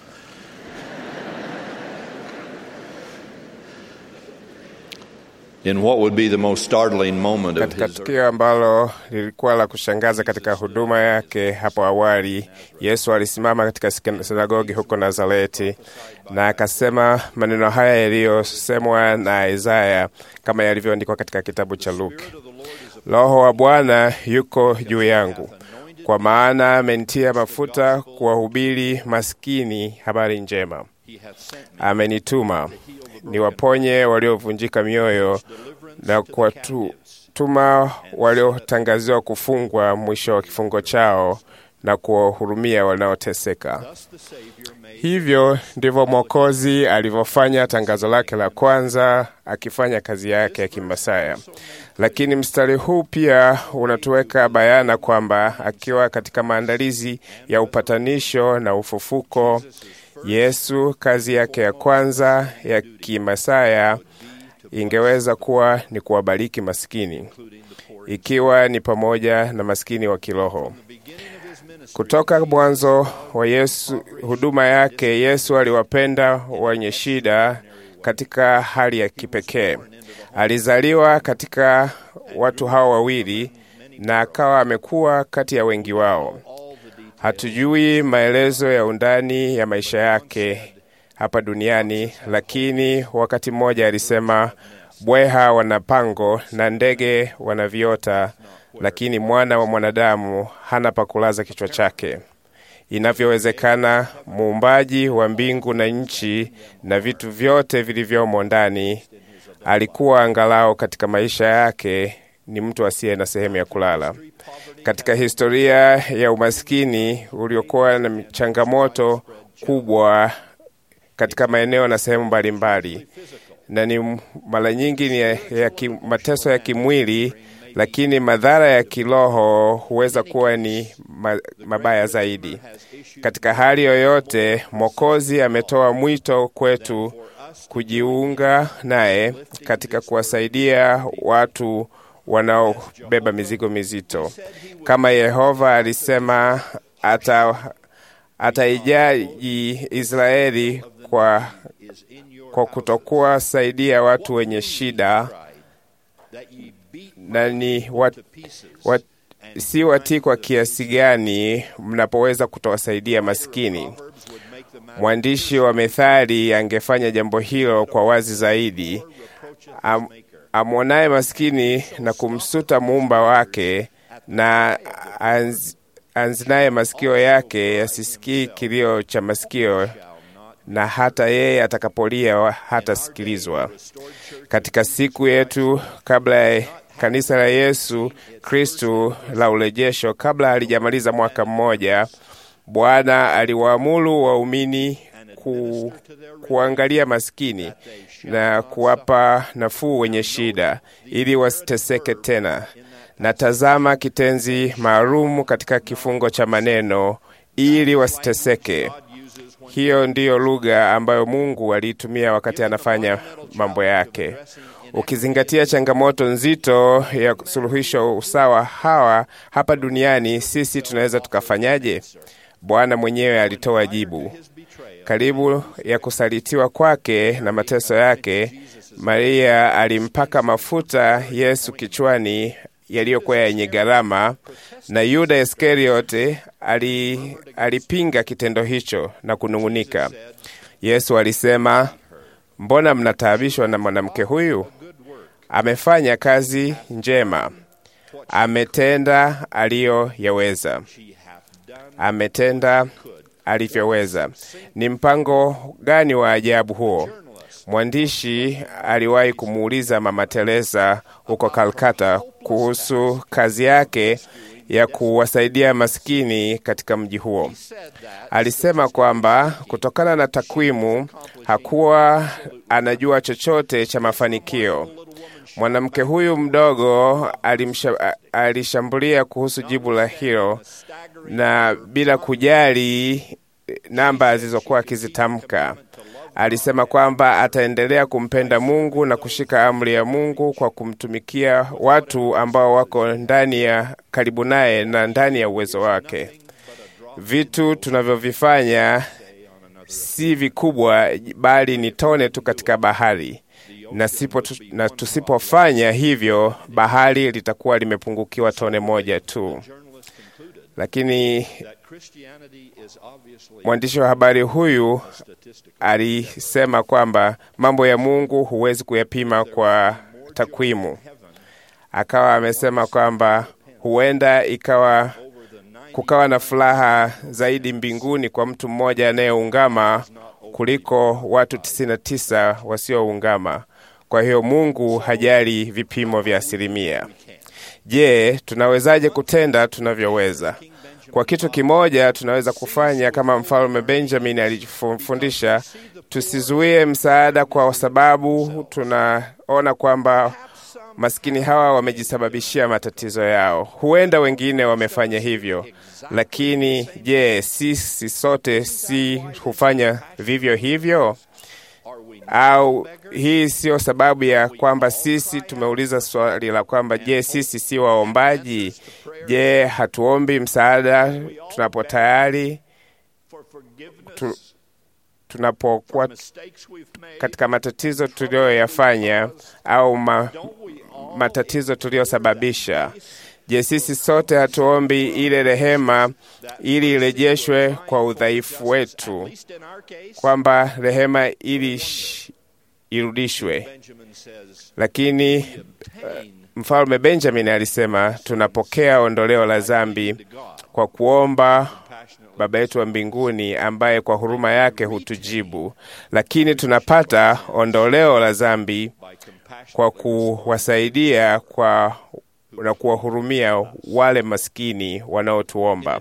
In what would be the most startling moment of Katika his tukio ambalo lilikuwa la kushangaza katika huduma yake hapo awali, Yesu alisimama katika sinagogi huko Nazareti na akasema maneno haya yaliyosemwa na Isaya kama yalivyoandikwa katika kitabu cha Luke: Roho wa Bwana yuko juu yangu, kwa maana amenitia mafuta kuwahubiri maskini habari njema. Amenituma niwaponye waliovunjika mioyo na kuwatuma waliotangaziwa kufungwa mwisho wa kifungo chao na kuwahurumia wanaoteseka. Hivyo ndivyo Mwokozi alivyofanya tangazo lake la kwanza, akifanya kazi yake ya kimasaya. Lakini mstari huu pia unatuweka bayana kwamba akiwa katika maandalizi ya upatanisho na ufufuko, Yesu kazi yake ya kwanza ya kimasaya ingeweza kuwa ni kuwabariki maskini, ikiwa ni pamoja na maskini wa kiroho. Kutoka mwanzo wa Yesu huduma yake, Yesu aliwapenda wenye shida katika hali ya kipekee. Alizaliwa katika watu hao wawili na akawa amekuwa kati ya wengi wao. Hatujui maelezo ya undani ya maisha yake hapa duniani, lakini wakati mmoja alisema, bweha wana pango na ndege wana viota, lakini mwana wa mwanadamu hana pa kulaza kichwa chake. Inavyowezekana, muumbaji wa mbingu na nchi na vitu vyote vilivyomo ndani, alikuwa angalau katika maisha yake ni mtu asiye na sehemu ya kulala. Katika historia ya umaskini uliokuwa na changamoto kubwa katika maeneo na sehemu mbalimbali, na ni mara nyingi ni ya, ya ki, mateso ya kimwili, lakini madhara ya kiroho huweza kuwa ni ma, mabaya zaidi. Katika hali yoyote, Mwokozi ametoa mwito kwetu kujiunga naye katika kuwasaidia watu wanaobeba mizigo mizito. Kama Yehova alisema ata ataijaji Israeli kwa, kwa kutokuwa saidia watu wenye shida na ni wat, wat, si watii kwa kiasi gani mnapoweza kutowasaidia maskini. Mwandishi wa Methali angefanya jambo hilo kwa wazi zaidi. Am, amwonaye maskini na kumsuta muumba wake na anz, anzinaye masikio yake yasisikii kilio cha masikio, na hata yeye atakapolia hatasikilizwa. Katika siku yetu kabla ya kanisa la Yesu Kristu la urejesho, kabla halijamaliza mwaka mmoja, Bwana aliwaamuru waumini ku, kuangalia maskini na kuwapa nafuu wenye shida ili wasiteseke tena. Na tazama kitenzi maalum katika kifungo cha maneno ili wasiteseke. Hiyo ndiyo lugha ambayo Mungu aliitumia wakati anafanya mambo yake. Ukizingatia changamoto nzito ya suluhisho usawa hawa hapa duniani, sisi tunaweza tukafanyaje? Bwana mwenyewe alitoa jibu. Karibu ya kusalitiwa kwake na mateso yake, Maria alimpaka mafuta Yesu kichwani yaliyokuwa yenye gharama, na Yuda Iskariote ali, alipinga kitendo hicho na kunung'unika. Yesu alisema, mbona mnataabishwa na mwanamke huyu? Amefanya kazi njema, ametenda aliyoyaweza, ametenda alivyoweza. Ni mpango gani wa ajabu huo! Mwandishi aliwahi kumuuliza Mama Teresa huko Kalkata kuhusu kazi yake ya kuwasaidia maskini katika mji huo. Alisema kwamba kutokana na takwimu hakuwa anajua chochote cha mafanikio. Mwanamke huyu mdogo alimsha, alishambulia kuhusu jibu la hilo na bila kujali namba zilizokuwa akizitamka. Alisema kwamba ataendelea kumpenda Mungu na kushika amri ya Mungu kwa kumtumikia watu ambao wako ndani ya karibu naye na ndani ya uwezo wake. Vitu tunavyovifanya si vikubwa, bali ni tone tu katika bahari, na, sipo tu, na tusipofanya hivyo bahari litakuwa limepungukiwa tone moja tu. Lakini mwandishi wa habari huyu alisema kwamba mambo ya Mungu huwezi kuyapima kwa takwimu. Akawa amesema kwamba huenda ikawa kukawa na furaha zaidi mbinguni kwa mtu mmoja anayeungama kuliko watu 99 wasioungama. Kwa hiyo Mungu hajali vipimo vya asilimia. Je, tunawezaje kutenda tunavyoweza? Kwa kitu kimoja tunaweza kufanya kama mfalme Benjamin alijifundisha, tusizuie msaada kwa sababu tunaona kwamba maskini hawa wamejisababishia matatizo yao. Huenda wengine wamefanya hivyo, lakini je, sisi sote si hufanya vivyo hivyo? Au hii siyo sababu ya kwamba sisi tumeuliza swali la kwamba je, sisi si waombaji? Je, hatuombi msaada tunapo tayari tu, tunapokuwa katika matatizo tuliyoyafanya au ma, matatizo tuliyosababisha? Je, sisi sote hatuombi ile rehema ili irejeshwe kwa udhaifu wetu, kwamba rehema ili irudishwe? Lakini uh, mfalme Benjamin alisema tunapokea ondoleo la dhambi kwa kuomba Baba yetu wa mbinguni ambaye kwa huruma yake hutujibu, lakini tunapata ondoleo la dhambi kwa kuwasaidia kwa na kuwahurumia wale maskini wanaotuomba.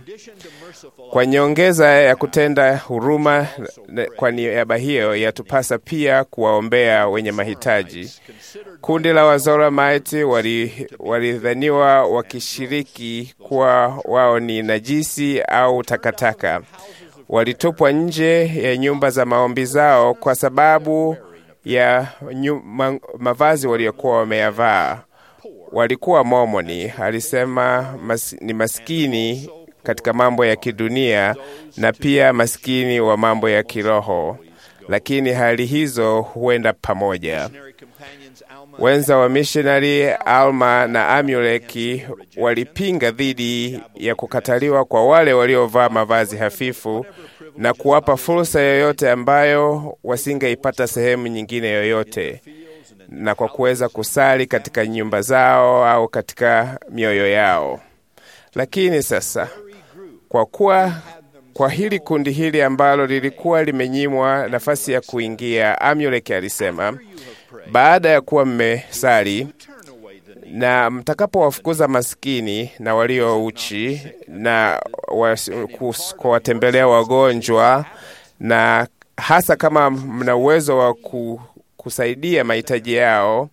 Kwa nyongeza ya kutenda huruma kwa niaba hiyo, yatupasa pia kuwaombea wenye mahitaji. Kundi la Wazoramite walidhaniwa wakishiriki kuwa wao ni najisi au takataka. Walitupwa nje ya nyumba za maombi zao kwa sababu ya nyuma, mavazi waliokuwa wameyavaa. Walikuwa Mormoni, alisema mas, ni maskini katika mambo ya kidunia na pia maskini wa mambo ya kiroho, lakini hali hizo huenda pamoja. Wenza wa mishonari Alma na Amuleki walipinga dhidi ya kukataliwa kwa wale waliovaa mavazi hafifu na kuwapa fursa yoyote ambayo wasingeipata sehemu nyingine yoyote, na kwa kuweza kusali katika nyumba zao au katika mioyo yao. Lakini sasa kwa kuwa kwa hili kundi hili ambalo lilikuwa limenyimwa nafasi ya kuingia, Amuleki alisema baada ya kuwa mmesali na mtakapowafukuza maskini na walio uchi na kuwatembelea wagonjwa, na hasa kama mna uwezo wa kusaidia mahitaji yao,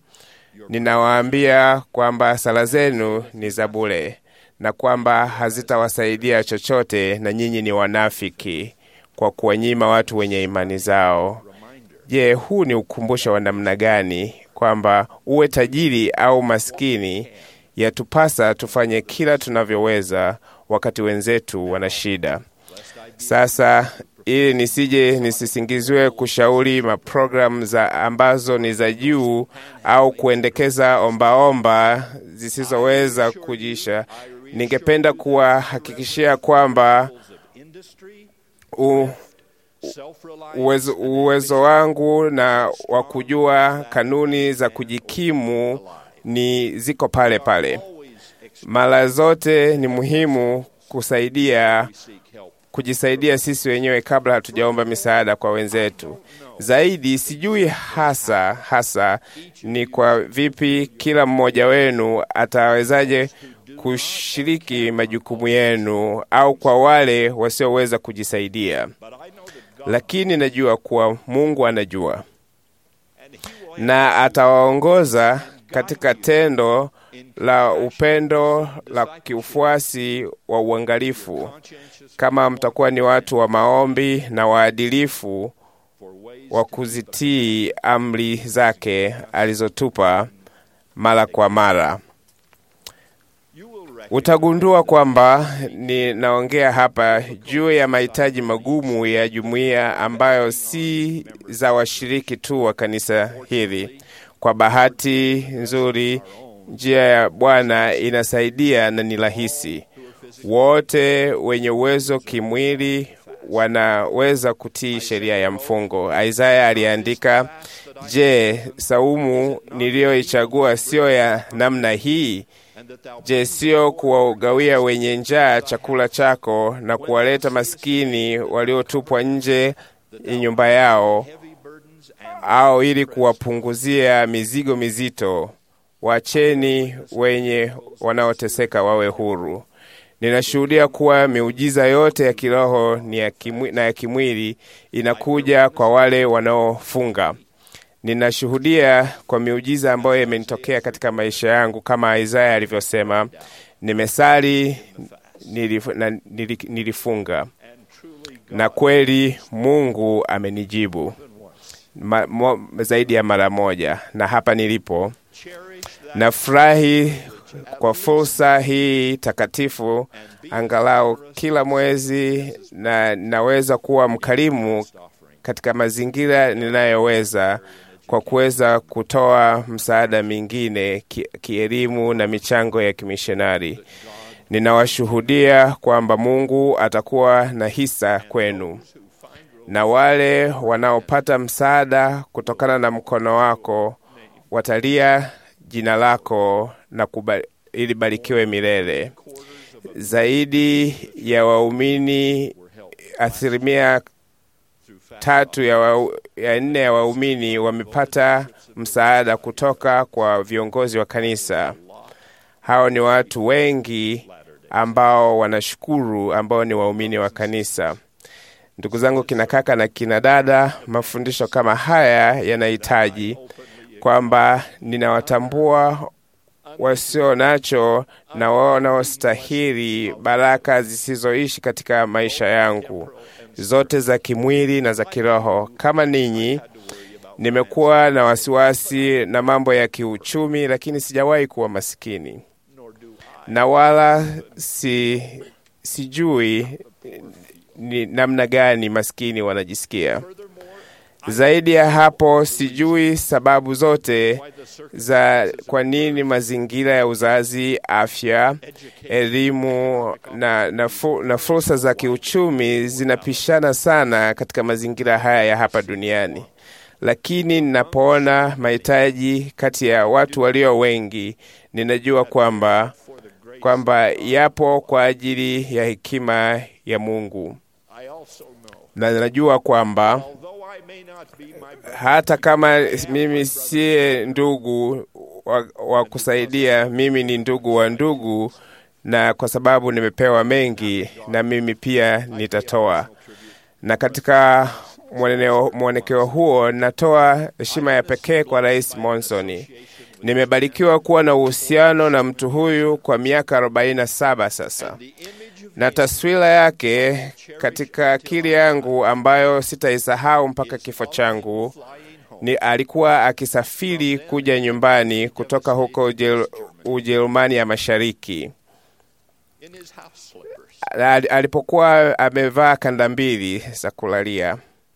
ninawaambia kwamba sala zenu ni za bure na kwamba hazitawasaidia chochote, na nyinyi ni wanafiki kwa kuwanyima watu wenye imani zao. Je, huu ni ukumbusho wa namna gani kwamba uwe tajiri au maskini, yatupasa tufanye kila tunavyoweza wakati wenzetu wana shida. Sasa ili nisije nisisingiziwe kushauri maprogramu za ambazo ni za juu au kuendekeza ombaomba zisizoweza kujisha, ningependa kuwahakikishia kwamba u, uwezo, uwezo wangu na wa kujua kanuni za kujikimu ni ziko pale pale. Mara zote ni muhimu kusaidia kujisaidia sisi wenyewe kabla hatujaomba misaada kwa wenzetu. Zaidi sijui hasa hasa ni kwa vipi kila mmoja wenu atawezaje kushiriki majukumu yenu au kwa wale wasioweza kujisaidia, lakini najua kuwa Mungu anajua na atawaongoza katika tendo la upendo la kiufuasi wa uangalifu, kama mtakuwa ni watu wa maombi na waadilifu wa kuzitii amri zake alizotupa mara kwa mara. Utagundua kwamba ninaongea hapa juu ya mahitaji magumu ya jumuiya ambayo si za washiriki tu wa kanisa hili. Kwa bahati nzuri, njia ya Bwana inasaidia na ni rahisi. Wote wenye uwezo kimwili wanaweza kutii sheria ya mfungo. Isaya aliandika, Je, saumu niliyoichagua siyo ya namna hii? Je, sio kuwagawia wenye njaa chakula chako na kuwaleta maskini waliotupwa nje ya nyumba yao, au ili kuwapunguzia mizigo mizito? Wacheni wenye wanaoteseka wawe huru. Ninashuhudia kuwa miujiza yote ya kiroho ni ya kimwi, na ya kimwili inakuja kwa wale wanaofunga. Ninashuhudia kwa miujiza ambayo imenitokea katika maisha yangu, kama Isaya alivyosema, nimesali nilif, na nilif, nilifunga na kweli Mungu amenijibu ma, mo, zaidi ya mara moja, na hapa nilipo nafurahi kwa fursa hii takatifu, angalau kila mwezi, na naweza kuwa mkarimu katika mazingira ninayoweza kwa kuweza kutoa msaada mingine ki, kielimu na michango ya kimishonari. Ninawashuhudia kwamba Mungu atakuwa na hisa kwenu, na wale wanaopata msaada kutokana na mkono wako watalia jina lako na kubali, ili barikiwe milele. Zaidi ya waumini asilimia tatu ya, wa, ya nne ya waumini wamepata msaada kutoka kwa viongozi wa kanisa. Hao ni watu wengi ambao wanashukuru, ambao ni waumini wa kanisa. Ndugu zangu, kina kaka na kina dada, mafundisho kama haya yanahitaji kwamba ninawatambua wasio nacho na wao wanaostahili baraka zisizoishi katika maisha yangu zote za kimwili na za kiroho. Kama ninyi, nimekuwa na wasiwasi na mambo ya kiuchumi, lakini sijawahi kuwa masikini na wala si, sijui ni namna gani maskini wanajisikia. Zaidi ya hapo, sijui sababu zote za kwa nini mazingira ya uzazi, afya, elimu na, na, fu, na fursa za kiuchumi zinapishana sana katika mazingira haya ya hapa duniani. Lakini ninapoona mahitaji kati ya watu walio wengi, ninajua kwamba kwamba yapo kwa ajili ya hekima ya Mungu, na najua kwamba hata kama mimi siye ndugu wa, wa kusaidia, mimi ni ndugu wa ndugu, na kwa sababu nimepewa mengi, na mimi pia nitatoa. Na katika mwonekeo huo, natoa heshima ya pekee kwa Rais Monson. Nimebarikiwa kuwa na uhusiano na mtu huyu kwa miaka 47 sasa, na taswira yake katika akili yangu ambayo sitaisahau mpaka kifo changu ni alikuwa akisafiri kuja nyumbani kutoka huko Ujerumani ya Mashariki. Alipokuwa amevaa kanda mbili za kulalia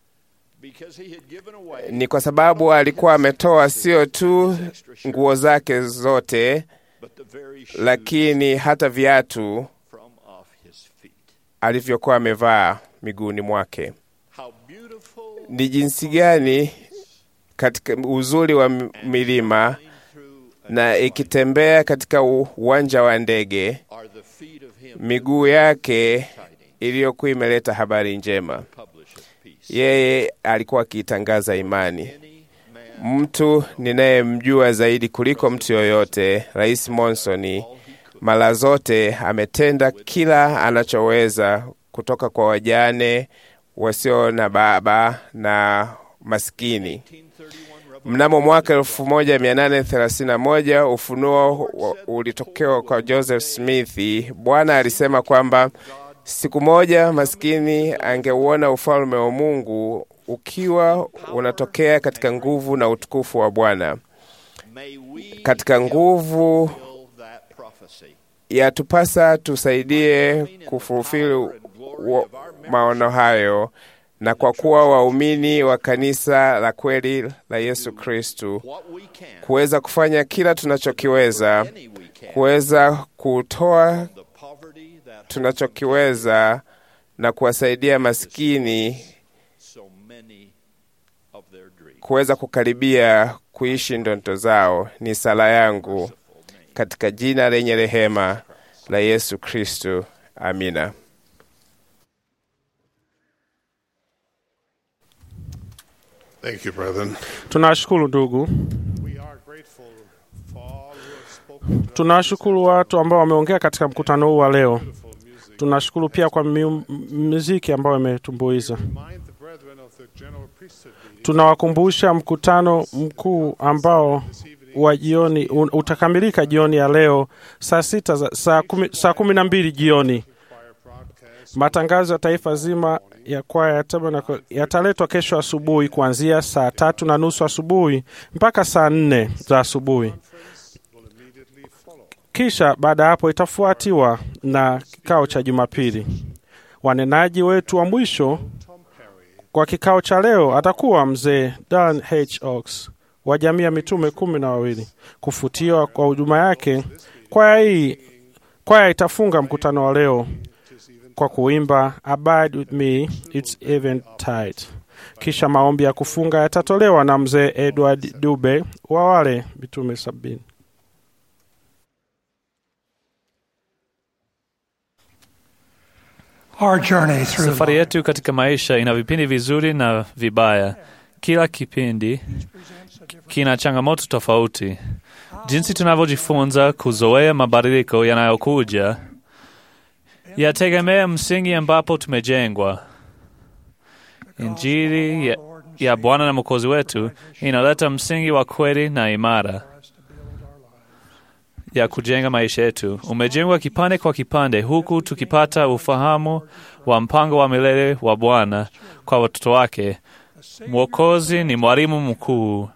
ni kwa sababu alikuwa ametoa sio tu nguo zake zote, lakini hata viatu alivyokuwa amevaa miguuni mwake. Ni jinsi gani katika uzuri wa milima na ikitembea katika uwanja wa ndege, miguu yake iliyokuwa imeleta habari njema. Yeye alikuwa akiitangaza imani. Mtu ninayemjua zaidi kuliko mtu yoyote, Rais Monson, Mara zote ametenda kila anachoweza kutoka kwa wajane wasio na baba na maskini. Mnamo mwaka 1831 ufunuo ulitokewa kwa Joseph Smith. Bwana alisema kwamba siku moja maskini angeuona ufalme wa Mungu ukiwa unatokea katika nguvu na utukufu wa Bwana. Katika nguvu yatupasa tusaidie kufufili maono hayo na kwa kuwa waumini wa kanisa la kweli la Yesu Kristu, kuweza kufanya kila tunachokiweza, kuweza kutoa tunachokiweza na kuwasaidia maskini kuweza kukaribia kuishi ndoto zao. Ni sala yangu katika jina lenye rehema la Yesu Kristu. Amina. Thank you, brethren. Tunawashukuru ndugu, tunawashukuru watu ambao wameongea katika mkutano huu wa leo. Tunashukuru pia kwa miu- muziki ambayo imetumbuiza. Tunawakumbusha mkutano mkuu ambao wa jioni un- utakamilika jioni ya leo saa sita za, saa kumi, saa kumi na mbili jioni. Matangazo ya taifa zima ya kwaya ya Tabernacle yataletwa kesho asubuhi kuanzia saa tatu na nusu asubuhi mpaka saa nne za asubuhi. Kisha baada ya hapo itafuatiwa na kikao cha Jumapili. Wanenaji wetu wa mwisho kwa kikao cha leo atakuwa mzee Dan H. Oaks wa jamii ya mitume kumi na wawili. Kufutiwa kwa huduma yake, kwaya hii kwaya itafunga mkutano wa leo kwa kuimba Abide with me it's eventide. Kisha maombi ya kufunga yatatolewa na mzee Edward Dube wa wale mitume sabini. Our journey through Safari yetu katika maisha ina vipindi vizuri na vibaya. Kila kipindi kina changamoto tofauti. Jinsi tunavyojifunza kuzoea mabadiliko yanayokuja yategemea msingi ambapo tumejengwa. Injili ya, ya Bwana na Mwokozi wetu inaleta msingi wa kweli na imara ya kujenga maisha yetu. Umejengwa kipande kwa kipande, huku tukipata ufahamu wa mpango wa milele wa Bwana kwa watoto wake. Mwokozi ni mwalimu mkuu,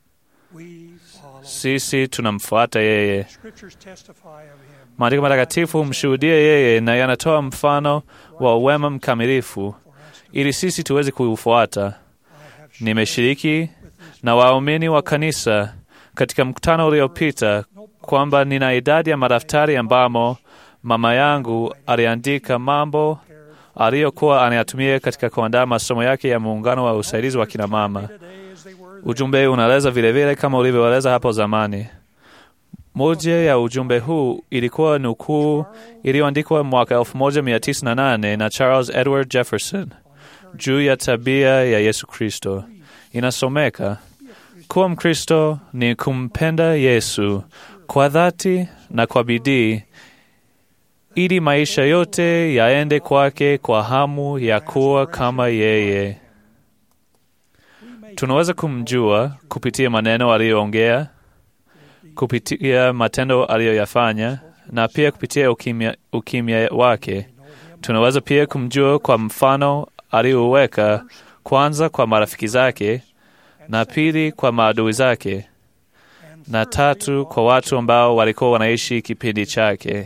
sisi tunamfuata yeye. Scriptures testify of him. Maandiko matakatifu humshuhudia yeye na yanatoa mfano wa wema mkamilifu ili sisi tuweze kuufuata. Nimeshiriki na waumini wa kanisa katika mkutano uliopita kwamba nina idadi ya madaftari ambamo mama yangu aliandika mambo aliyokuwa anayatumia katika kuandaa masomo yake ya muungano wa usaidizi wa kina mama. Ujumbe unaeleza vilevile kama ulivyoeleza hapo zamani. Moja ya ujumbe huu ilikuwa nukuu iliyoandikwa mwaka 1908 na Charles Edward Jefferson juu ya tabia ya Yesu Kristo. Inasomeka, kuwa Mkristo ni kumpenda Yesu kwa dhati na kwa bidii, ili maisha yote yaende kwake kwa hamu ya kuwa kama yeye. Tunaweza kumjua kupitia maneno aliyoongea, kupitia matendo aliyoyafanya na pia kupitia ukimya, ukimya wake. Tunaweza pia kumjua kwa mfano aliyoweka kwanza kwa marafiki zake na pili kwa maadui zake na tatu kwa watu ambao walikuwa wanaishi kipindi chake.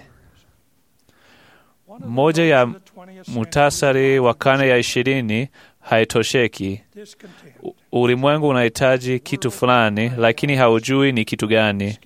Moja ya mutasari wa karne ya ishirini haitosheki. U- Ulimwengu unahitaji kitu fulani, lakini haujui ni kitu gani.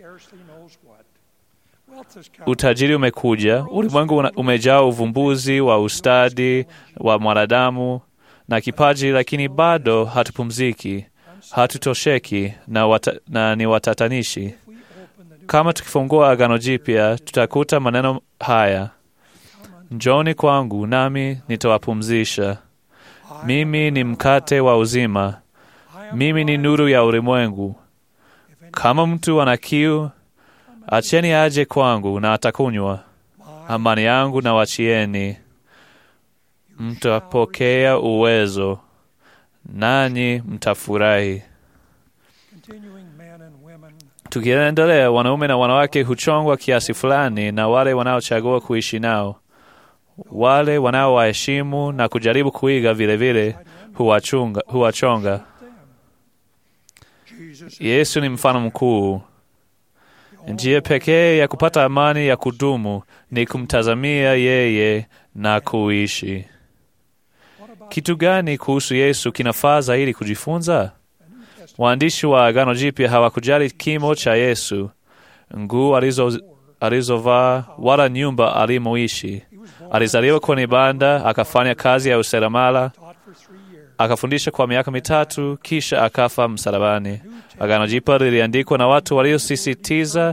Utajiri umekuja, ulimwengu una- umejaa uvumbuzi wa ustadi wa mwanadamu na kipaji, lakini bado hatupumziki, hatutosheki na, wata, na ni watatanishi. Kama tukifungua Agano Jipya, tutakuta maneno haya: Njoni kwangu nami nitawapumzisha. Mimi ni mkate wa uzima, mimi ni nuru ya ulimwengu. Kama mtu ana kiu, acheni aje kwangu na atakunywa. Amani yangu na wachieni, mtapokea uwezo, nanyi mtafurahi. Tukiendelea, wanaume na wanawake huchongwa kiasi fulani na wale wanaochagua kuishi nao. Wale wanaowaheshimu na kujaribu kuiga vilevile huwachunga- huwachonga. Yesu ni mfano mkuu. Njia pekee ya kupata amani ya kudumu ni kumtazamia yeye na kuishi. Kitu gani kuhusu Yesu kinafaa zaidi kujifunza? Waandishi wa Agano Jipya hawakujali kimo cha Yesu, nguo alizo alizovaa, wala nyumba alimoishi. Alizaliwa kwenye banda, akafanya kazi ya useremala, akafundisha kwa miaka mitatu, kisha akafa msalabani. Agano Jipya liliandikwa na watu waliosisitiza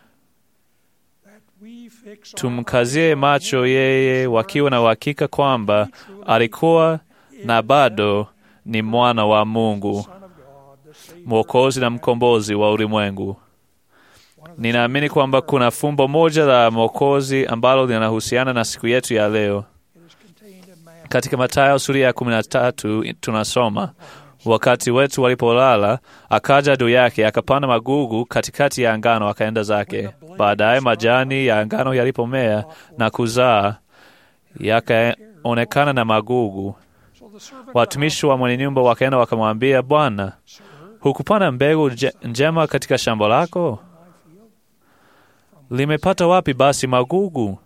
tumkazie macho yeye, wakiwa na uhakika kwamba alikuwa na bado ni mwana wa Mungu, mwokozi na mkombozi wa ulimwengu. Ninaamini kwamba kuna fumbo moja la mwokozi ambalo linahusiana na siku yetu ya leo. Katika Mathayo sura ya kumi na tatu tunasoma wakati wetu walipolala, akaja adui yake akapanda magugu katikati ya ngano, akaenda zake. Baadaye majani ya ngano yalipomea na kuzaa, yakaonekana na magugu. Watumishi wa mwenye nyumba wakaenda wakamwambia, Bwana, hukupanda mbegu nje- njema katika shamba lako? Limepata wapi basi magugu?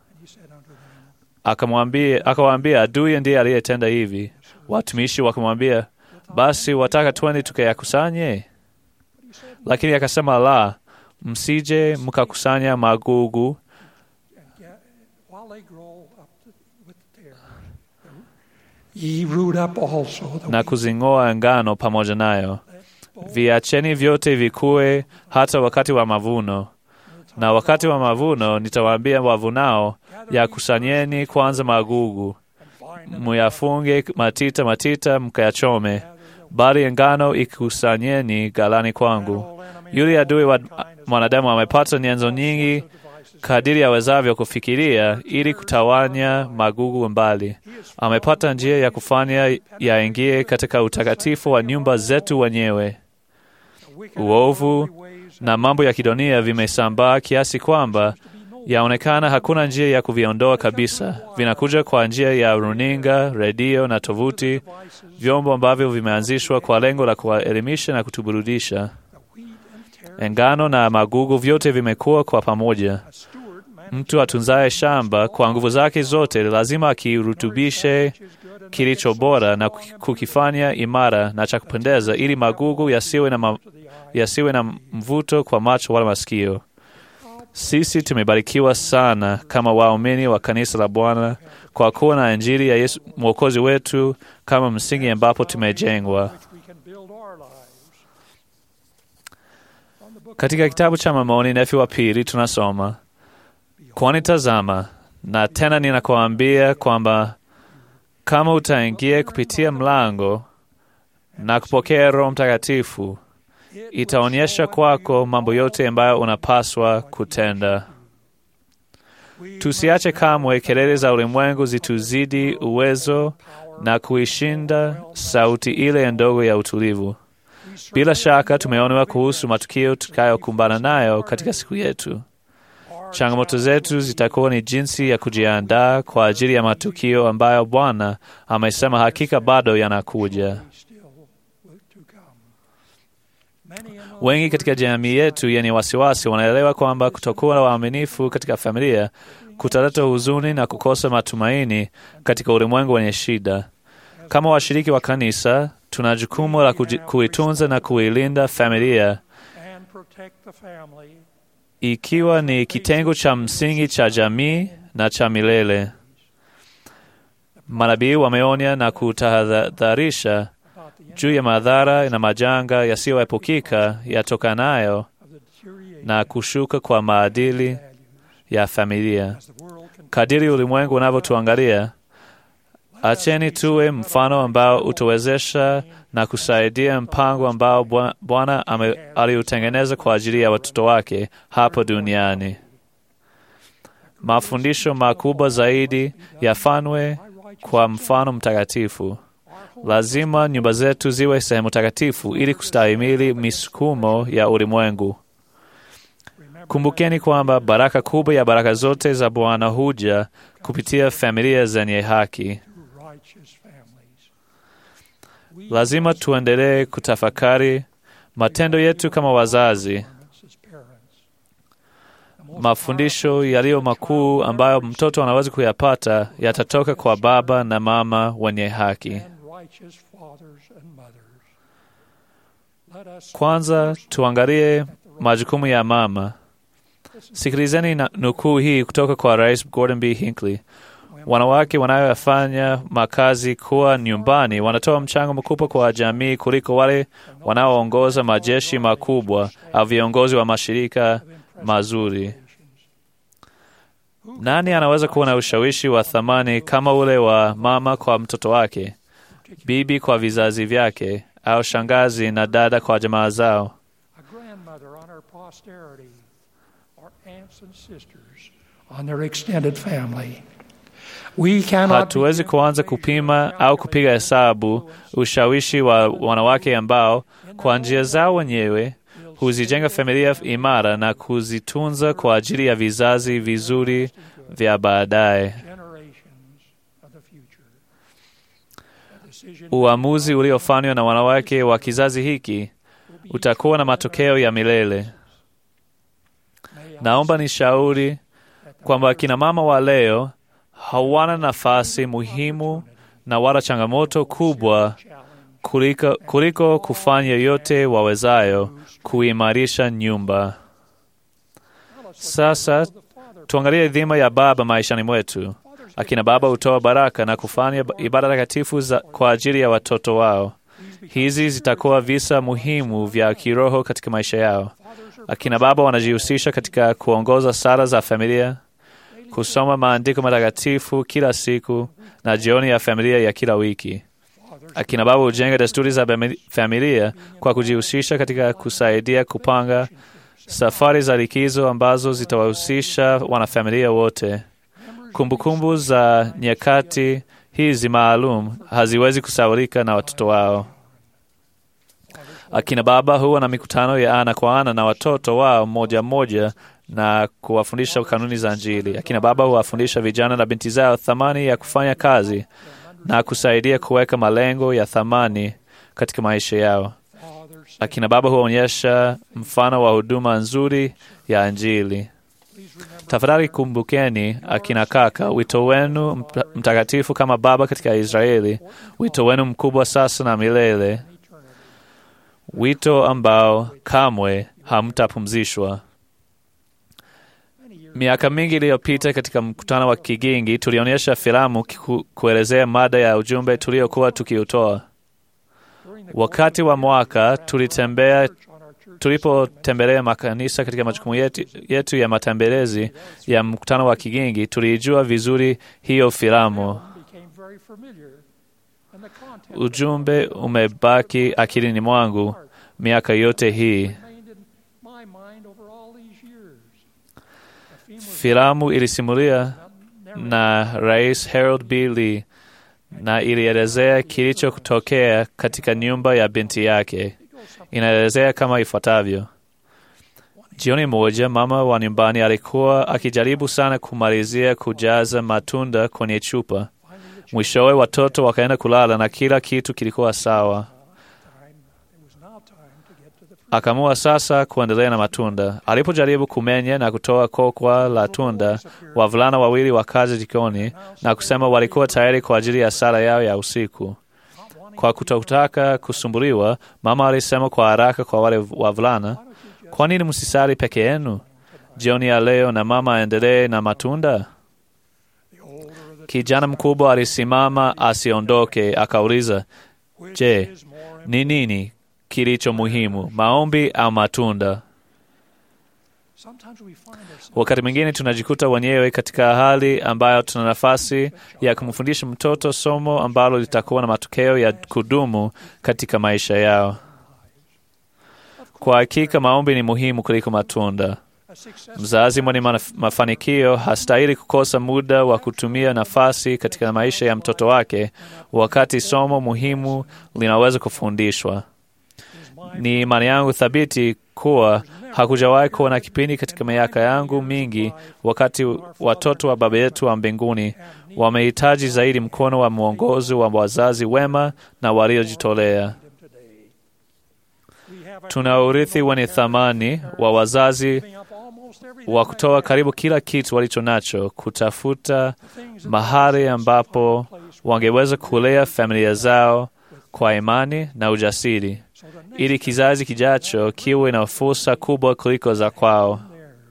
Akamwambia, akawaambia, adui ndiye aliyetenda hivi. Watumishi wakamwambia, basi wataka twende tukayakusanye? Lakini akasema, la, msije mkakusanya magugu While they grow up with the tear, ye root up also the na kuzing'oa ngano pamoja nayo. Viacheni vyote vikue hata wakati wa mavuno. Na wakati wa mavuno nitawaambia wavunao, yakusanyeni kwanza magugu, muyafunge matita matita, mkayachome, bali ngano ikusanyeni ghalani kwangu. Yule adui wa mwanadamu amepata nyenzo nyingi kadiri awezavyo kufikiria ili kutawanya magugu mbali. Amepata njia ya kufanya yaingie katika utakatifu wa nyumba zetu wenyewe. Uovu na mambo ya kidunia vimesambaa kiasi kwamba yaonekana hakuna njia ya kuviondoa kabisa. Vinakuja kwa njia ya runinga, redio na tovuti, vyombo ambavyo vimeanzishwa kwa lengo la kuwaelimisha na kutuburudisha. Ngano na magugu vyote vimekuwa kwa pamoja. Mtu atunzaye shamba kwa nguvu zake zote lazima akirutubishe kilicho bora na kukifanya imara na cha kupendeza, ili magugu yasiwe na, ma, yasiwe na mvuto kwa macho wala masikio. Sisi tumebarikiwa sana kama waumini wa kanisa la Bwana kwa kuwa na Injili ya Yesu mwokozi wetu kama msingi ambapo tumejengwa. we can build our lives. Katika kitabu cha Mormoni Nefi wa pili tunasoma, kwani tazama, na tena ninakuambia kwamba kama utaingia kupitia mlango na kupokea Roho Mtakatifu, itaonyesha kwako mambo yote ambayo unapaswa kutenda. Tusiache kamwe kelele za ulimwengu zituzidi uwezo na kuishinda sauti ile ndogo ya utulivu. Bila shaka tumeonewa kuhusu matukio tutakayokumbana nayo katika siku yetu. Changamoto zetu zitakuwa ni jinsi ya kujiandaa kwa ajili ya matukio ambayo Bwana amesema hakika bado yanakuja. Wengi katika jamii yetu yenye wasiwasi wanaelewa kwamba kutokuwa na waaminifu katika familia kutaleta huzuni na kukosa matumaini katika ulimwengu wenye shida. Kama washiriki wa kanisa, tuna jukumu la kuji- kuitunza na kuilinda familia and protect the family ikiwa ni kitengo cha msingi cha jamii na cha milele. Manabii wameonya na kutahadharisha juu ya madhara na majanga yasiyoepukika yatokanayo na kushuka kwa maadili ya familia. Kadiri ulimwengu unavyotuangalia, Acheni tuwe mfano ambao utawezesha na kusaidia mpango ambao Bwa- Bwana ame- aliutengeneza kwa ajili ya watoto wake hapo duniani. Mafundisho makubwa zaidi yafanywe kwa mfano mtakatifu. Lazima nyumba zetu ziwe sehemu takatifu ili kustahimili misukumo ya ulimwengu. Kumbukeni kwamba baraka kubwa ya baraka zote za Bwana huja kupitia familia zenye haki. Lazima tuendelee kutafakari matendo yetu kama wazazi, mafundisho yaliyo makuu ambayo mtoto anaweza kuyapata yatatoka kwa baba na mama wenye haki. righteous fathers and mothers. Let us Kwanza tuangalie majukumu ya mama. Sikilizeni na nukuu hii kutoka kwa Rais Gordon B. Hinckley. Wanawake wanaoyafanya makazi kuwa nyumbani wanatoa mchango mkubwa kwa jamii kuliko wale wanaoongoza majeshi makubwa au viongozi wa mashirika mazuri. Nani anaweza kuwa na ushawishi wa thamani kama ule wa mama kwa mtoto wake, bibi kwa vizazi vyake, au shangazi na dada kwa jamaa zao? a grandmother on her posterity, or aunts and sisters on their extended family. We cannot Hatuwezi kuanza kupima au kupiga hesabu ushawishi wa wanawake ambao kwa njia zao wenyewe huzijenga familia imara na kuzitunza kwa ajili ya vizazi vizuri vya baadaye. generations of the future. A decision Uamuzi uliofanywa na wanawake wa kizazi hiki utakuwa na matokeo ya milele. Naomba nishauri kwamba akina mama wa leo hawana nafasi muhimu na wala changamoto kubwa kuliko, kuliko kufanya yote wawezayo kuimarisha nyumba. Sasa tuangalie dhima ya baba maishani mwetu. Akina baba hutoa baraka na kufanya ibada takatifu za- kwa ajili ya watoto wao. Hizi zitakuwa visa muhimu vya kiroho katika maisha yao. Akina baba wanajihusisha katika kuongoza sala za familia, kusoma maandiko matakatifu kila siku na jioni ya familia ya kila wiki. Akina baba hujenga desturi za bami- familia kwa kujihusisha katika kusaidia kupanga safari za likizo ambazo zitawahusisha wanafamilia wote. Kumbukumbu za nyakati hizi maalum haziwezi kusaulika na watoto wao. Akina baba huwa na mikutano ya ana kwa ana na watoto wao mmoja mmoja na kuwafundisha kanuni za Injili. Akina baba huwafundisha vijana na binti zao thamani ya kufanya kazi na kusaidia kuweka malengo ya thamani katika maisha yao. Akina baba huonyesha mfano wa huduma nzuri ya Injili. Tafadhali kumbukeni, akina kaka, wito wenu mta- mtakatifu kama baba katika Israeli, wito wenu mkubwa sasa na milele, wito ambao kamwe hamtapumzishwa. Miaka mingi iliyopita katika mkutano wa Kigingi tulionyesha filamu kiku- kuelezea mada ya ujumbe tuliokuwa tukiutoa. Wakati wa mwaka tulitembea tulipotembelea makanisa katika majukumu yetu, yetu ya matembelezi ya mkutano wa Kigingi, tuliijua vizuri hiyo filamu. became very familiar, and the content Ujumbe umebaki akilini mwangu miaka yote hii. remained in my mind over all these years. The theme was Filamu ilisimulia na Rais Harold B. Lee na ilielezea kilichotokea katika nyumba ya binti yake. Inaelezea kama ifuatavyo: jioni moja, mama wa nyumbani alikuwa akijaribu sana kumalizia kujaza matunda kwenye chupa. Mwishowe watoto wakaenda kulala na kila kitu kilikuwa sawa. Akaamua sasa kuendelea na matunda. Alipojaribu kumenya na kutoa kokwa la tunda, wavulana wawili wakaja jikoni na kusema walikuwa tayari kwa ajili ya sala yao ya usiku. Kwa kutotaka kusumbuliwa, mama alisema kwa haraka kwa wale wavulana, kwa nini msisali peke yenu jioni ya leo na mama aendelee na matunda? Kijana mkubwa alisimama asiondoke, akauliza, je, ni nini kilicho muhimu, maombi au matunda? Wakati mwingine tunajikuta wenyewe katika hali ambayo tuna nafasi ya kumfundisha mtoto somo ambalo litakuwa na matokeo ya kudumu katika maisha yao. Kwa hakika maombi ni muhimu kuliko matunda. Mzazi mwenye manaf- mafanikio hastahili kukosa muda wa kutumia nafasi katika maisha ya mtoto wake wakati somo muhimu linaweza kufundishwa. Ni imani yangu thabiti kuwa hakujawahi kuwa na kipindi katika miaka yangu mingi wakati watoto wa Baba yetu wa mbinguni wamehitaji zaidi mkono wa mwongozi wa wazazi wema na waliojitolea. Tuna urithi wenye thamani wa wazazi wa kutoa karibu kila kitu walicho nacho kutafuta mahali ambapo wangeweza kulea familia zao kwa imani na ujasiri, ili kizazi kijacho kiwe na fursa kubwa kuliko za kwao.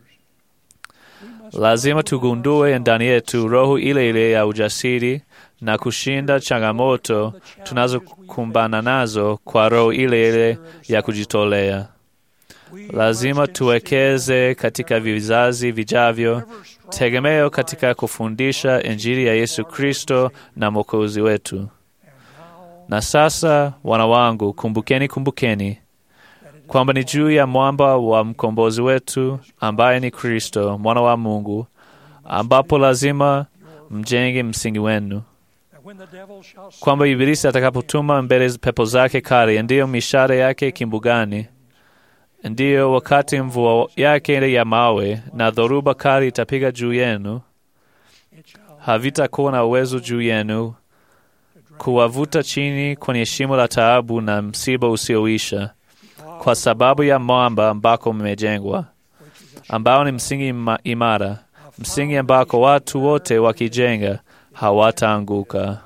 Lazima tugundue ndani yetu roho ile ile ya ujasiri na kushinda changamoto tunazokumbana nazo kwa roho ile ile ya kujitolea. Lazima tuwekeze katika vizazi vijavyo tegemeo katika kufundisha Injili ya Yesu Kristo na Mwokozi wetu. Na sasa, wana wangu, kumbukeni, kumbukeni kwamba ni juu ya mwamba wa mkombozi wetu ambaye ni Kristo mwana wa Mungu, ambapo lazima mjenge msingi wenu, kwamba Ibilisi atakapotuma mbele pepo zake kali, ndiyo mishale yake kimbugani, ndiyo wakati mvua yake ya mawe na dhoruba kali itapiga juu yenu, havitakuwa na uwezo juu yenu kuwavuta chini kwenye shimo la taabu na msiba usioisha, kwa sababu ya mwamba ambako mmejengwa, ambao ni msingi ima- imara, msingi ambako watu wote wakijenga hawataanguka.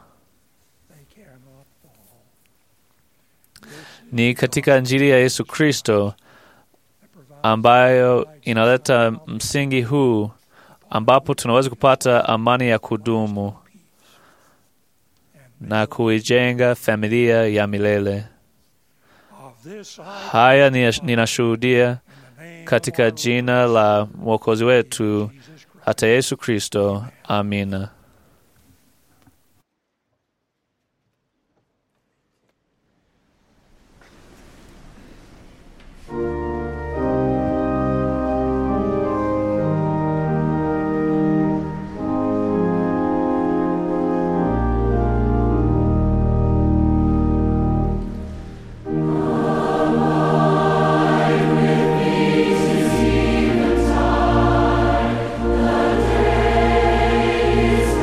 Ni katika Injili ya Yesu Kristo ambayo inaleta msingi huu ambapo tunaweza kupata amani ya kudumu na kuijenga familia ya milele. Haya ni- ninashuhudia katika jina la Mwokozi wetu hata Yesu Kristo. Amina. The day is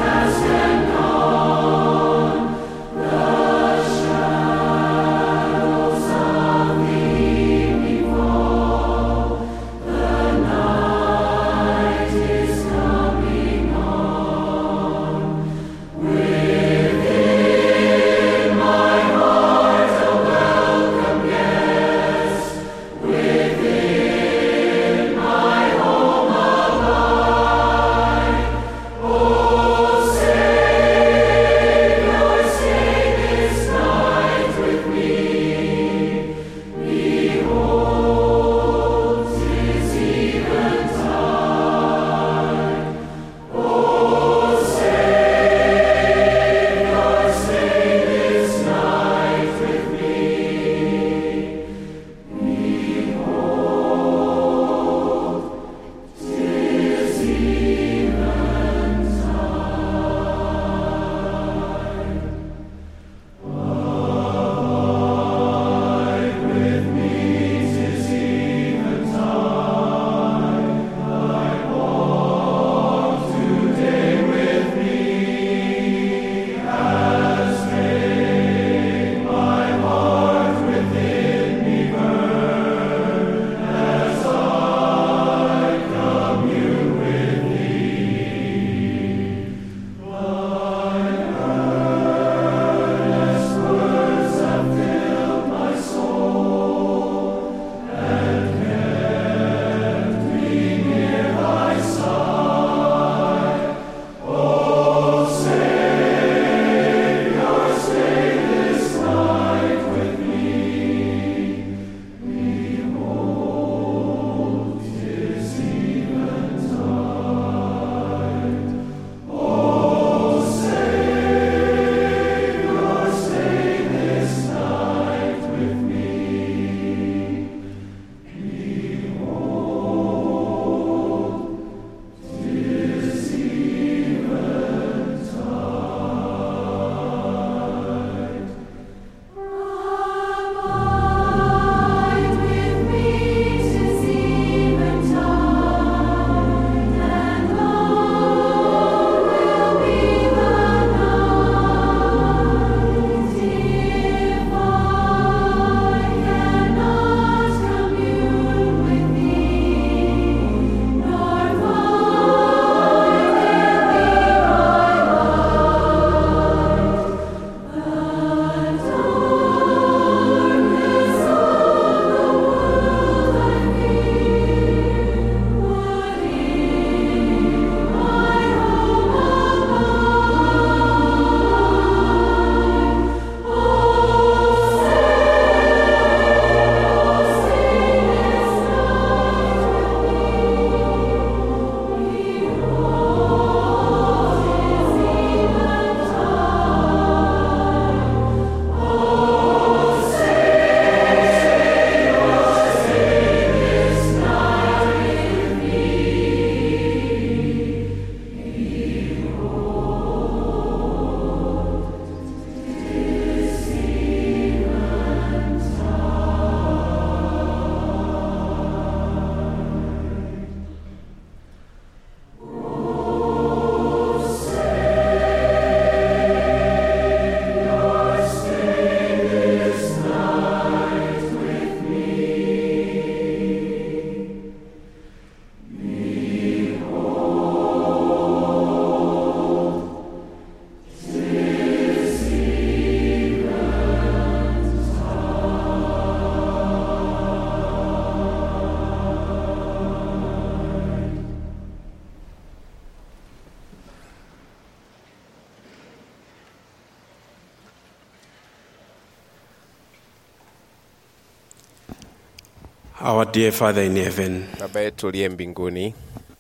Our dear Father in heaven, Baba yetu uliye mbinguni,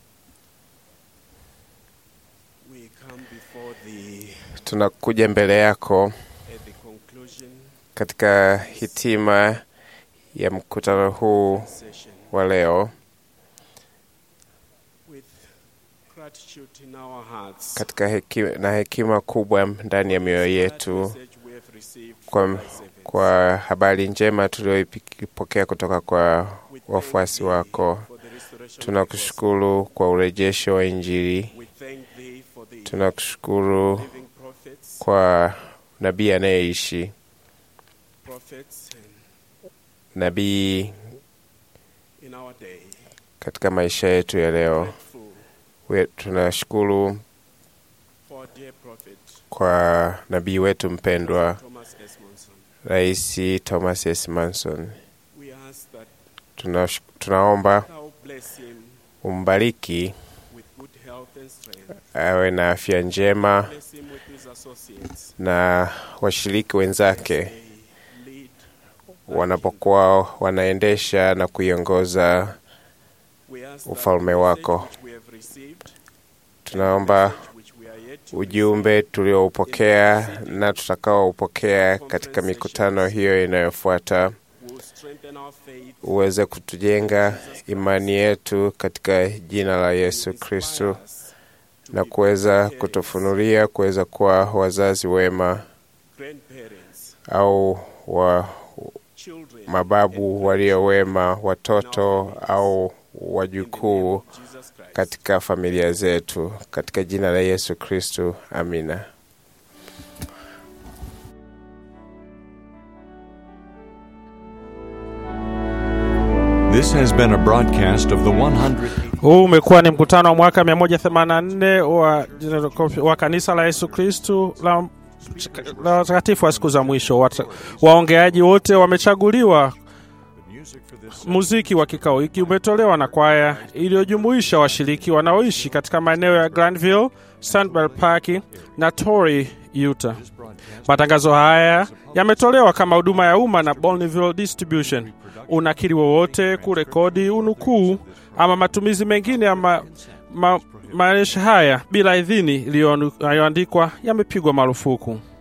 we come before thee tunakuja mbele yako at the conclusion katika hitima ya mkutano huu wa leo with gratitude in our hearts katika hekima, na hekima kubwa ndani ya mioyo yetu message we have received kwa, from thy servants. kwa habari njema tuliyoipokea kutoka kwa wafuasi wako. Tunakushukuru kwa urejesho wa Injili. We thank thee for the Tunakushukuru living prophets, kwa nabii anayeishi, prophets and nabii in our day. katika maisha yetu ya leo. Grateful We, tunashukuru for our dear prophet kwa nabii wetu mpendwa Thomas S. Monson. Rais Thomas S. Manson. We ask that Tuna, tunaomba thou bless him umbariki with good health and strength. awe na afya njema Bless him with his associates. na washiriki wenzake Lead. wanapokuwa wanaendesha na kuiongoza We ask that ufalme the wako. message which we have received, Tunaomba which we are yet to ujumbe tulioupokea na tutakaoupokea katika mikutano hiyo inayofuata will strengthen our faith uweze kutujenga imani yetu katika jina la Yesu Kristo na kuweza kutufunulia kuweza kuwa wazazi wema grandparents, au wa children, mababu walio wema, watoto au wajukuu Jesus Christ. katika familia zetu, katika jina la Yesu Kristo, amina. This has been a broadcast of the 100. Huu umekuwa ni mkutano wa mwaka 184 wa, wa kanisa la Yesu Kristu la la watakatifu wa siku za mwisho. Wata- Waongeaji wote wamechaguliwa. Muziki wa kikao hiki umetolewa na kwaya iliyojumuisha washiriki wanaoishi katika maeneo ya Granville, Sandbell Park na Torrey, Utah. Matangazo haya yametolewa kama huduma ya umma na Bonneville Distribution. Unakiri wowote, kurekodi, unukuu ama matumizi mengine ya ma, ma, maandishi haya bila idhini iliyoandikwa yamepigwa marufuku.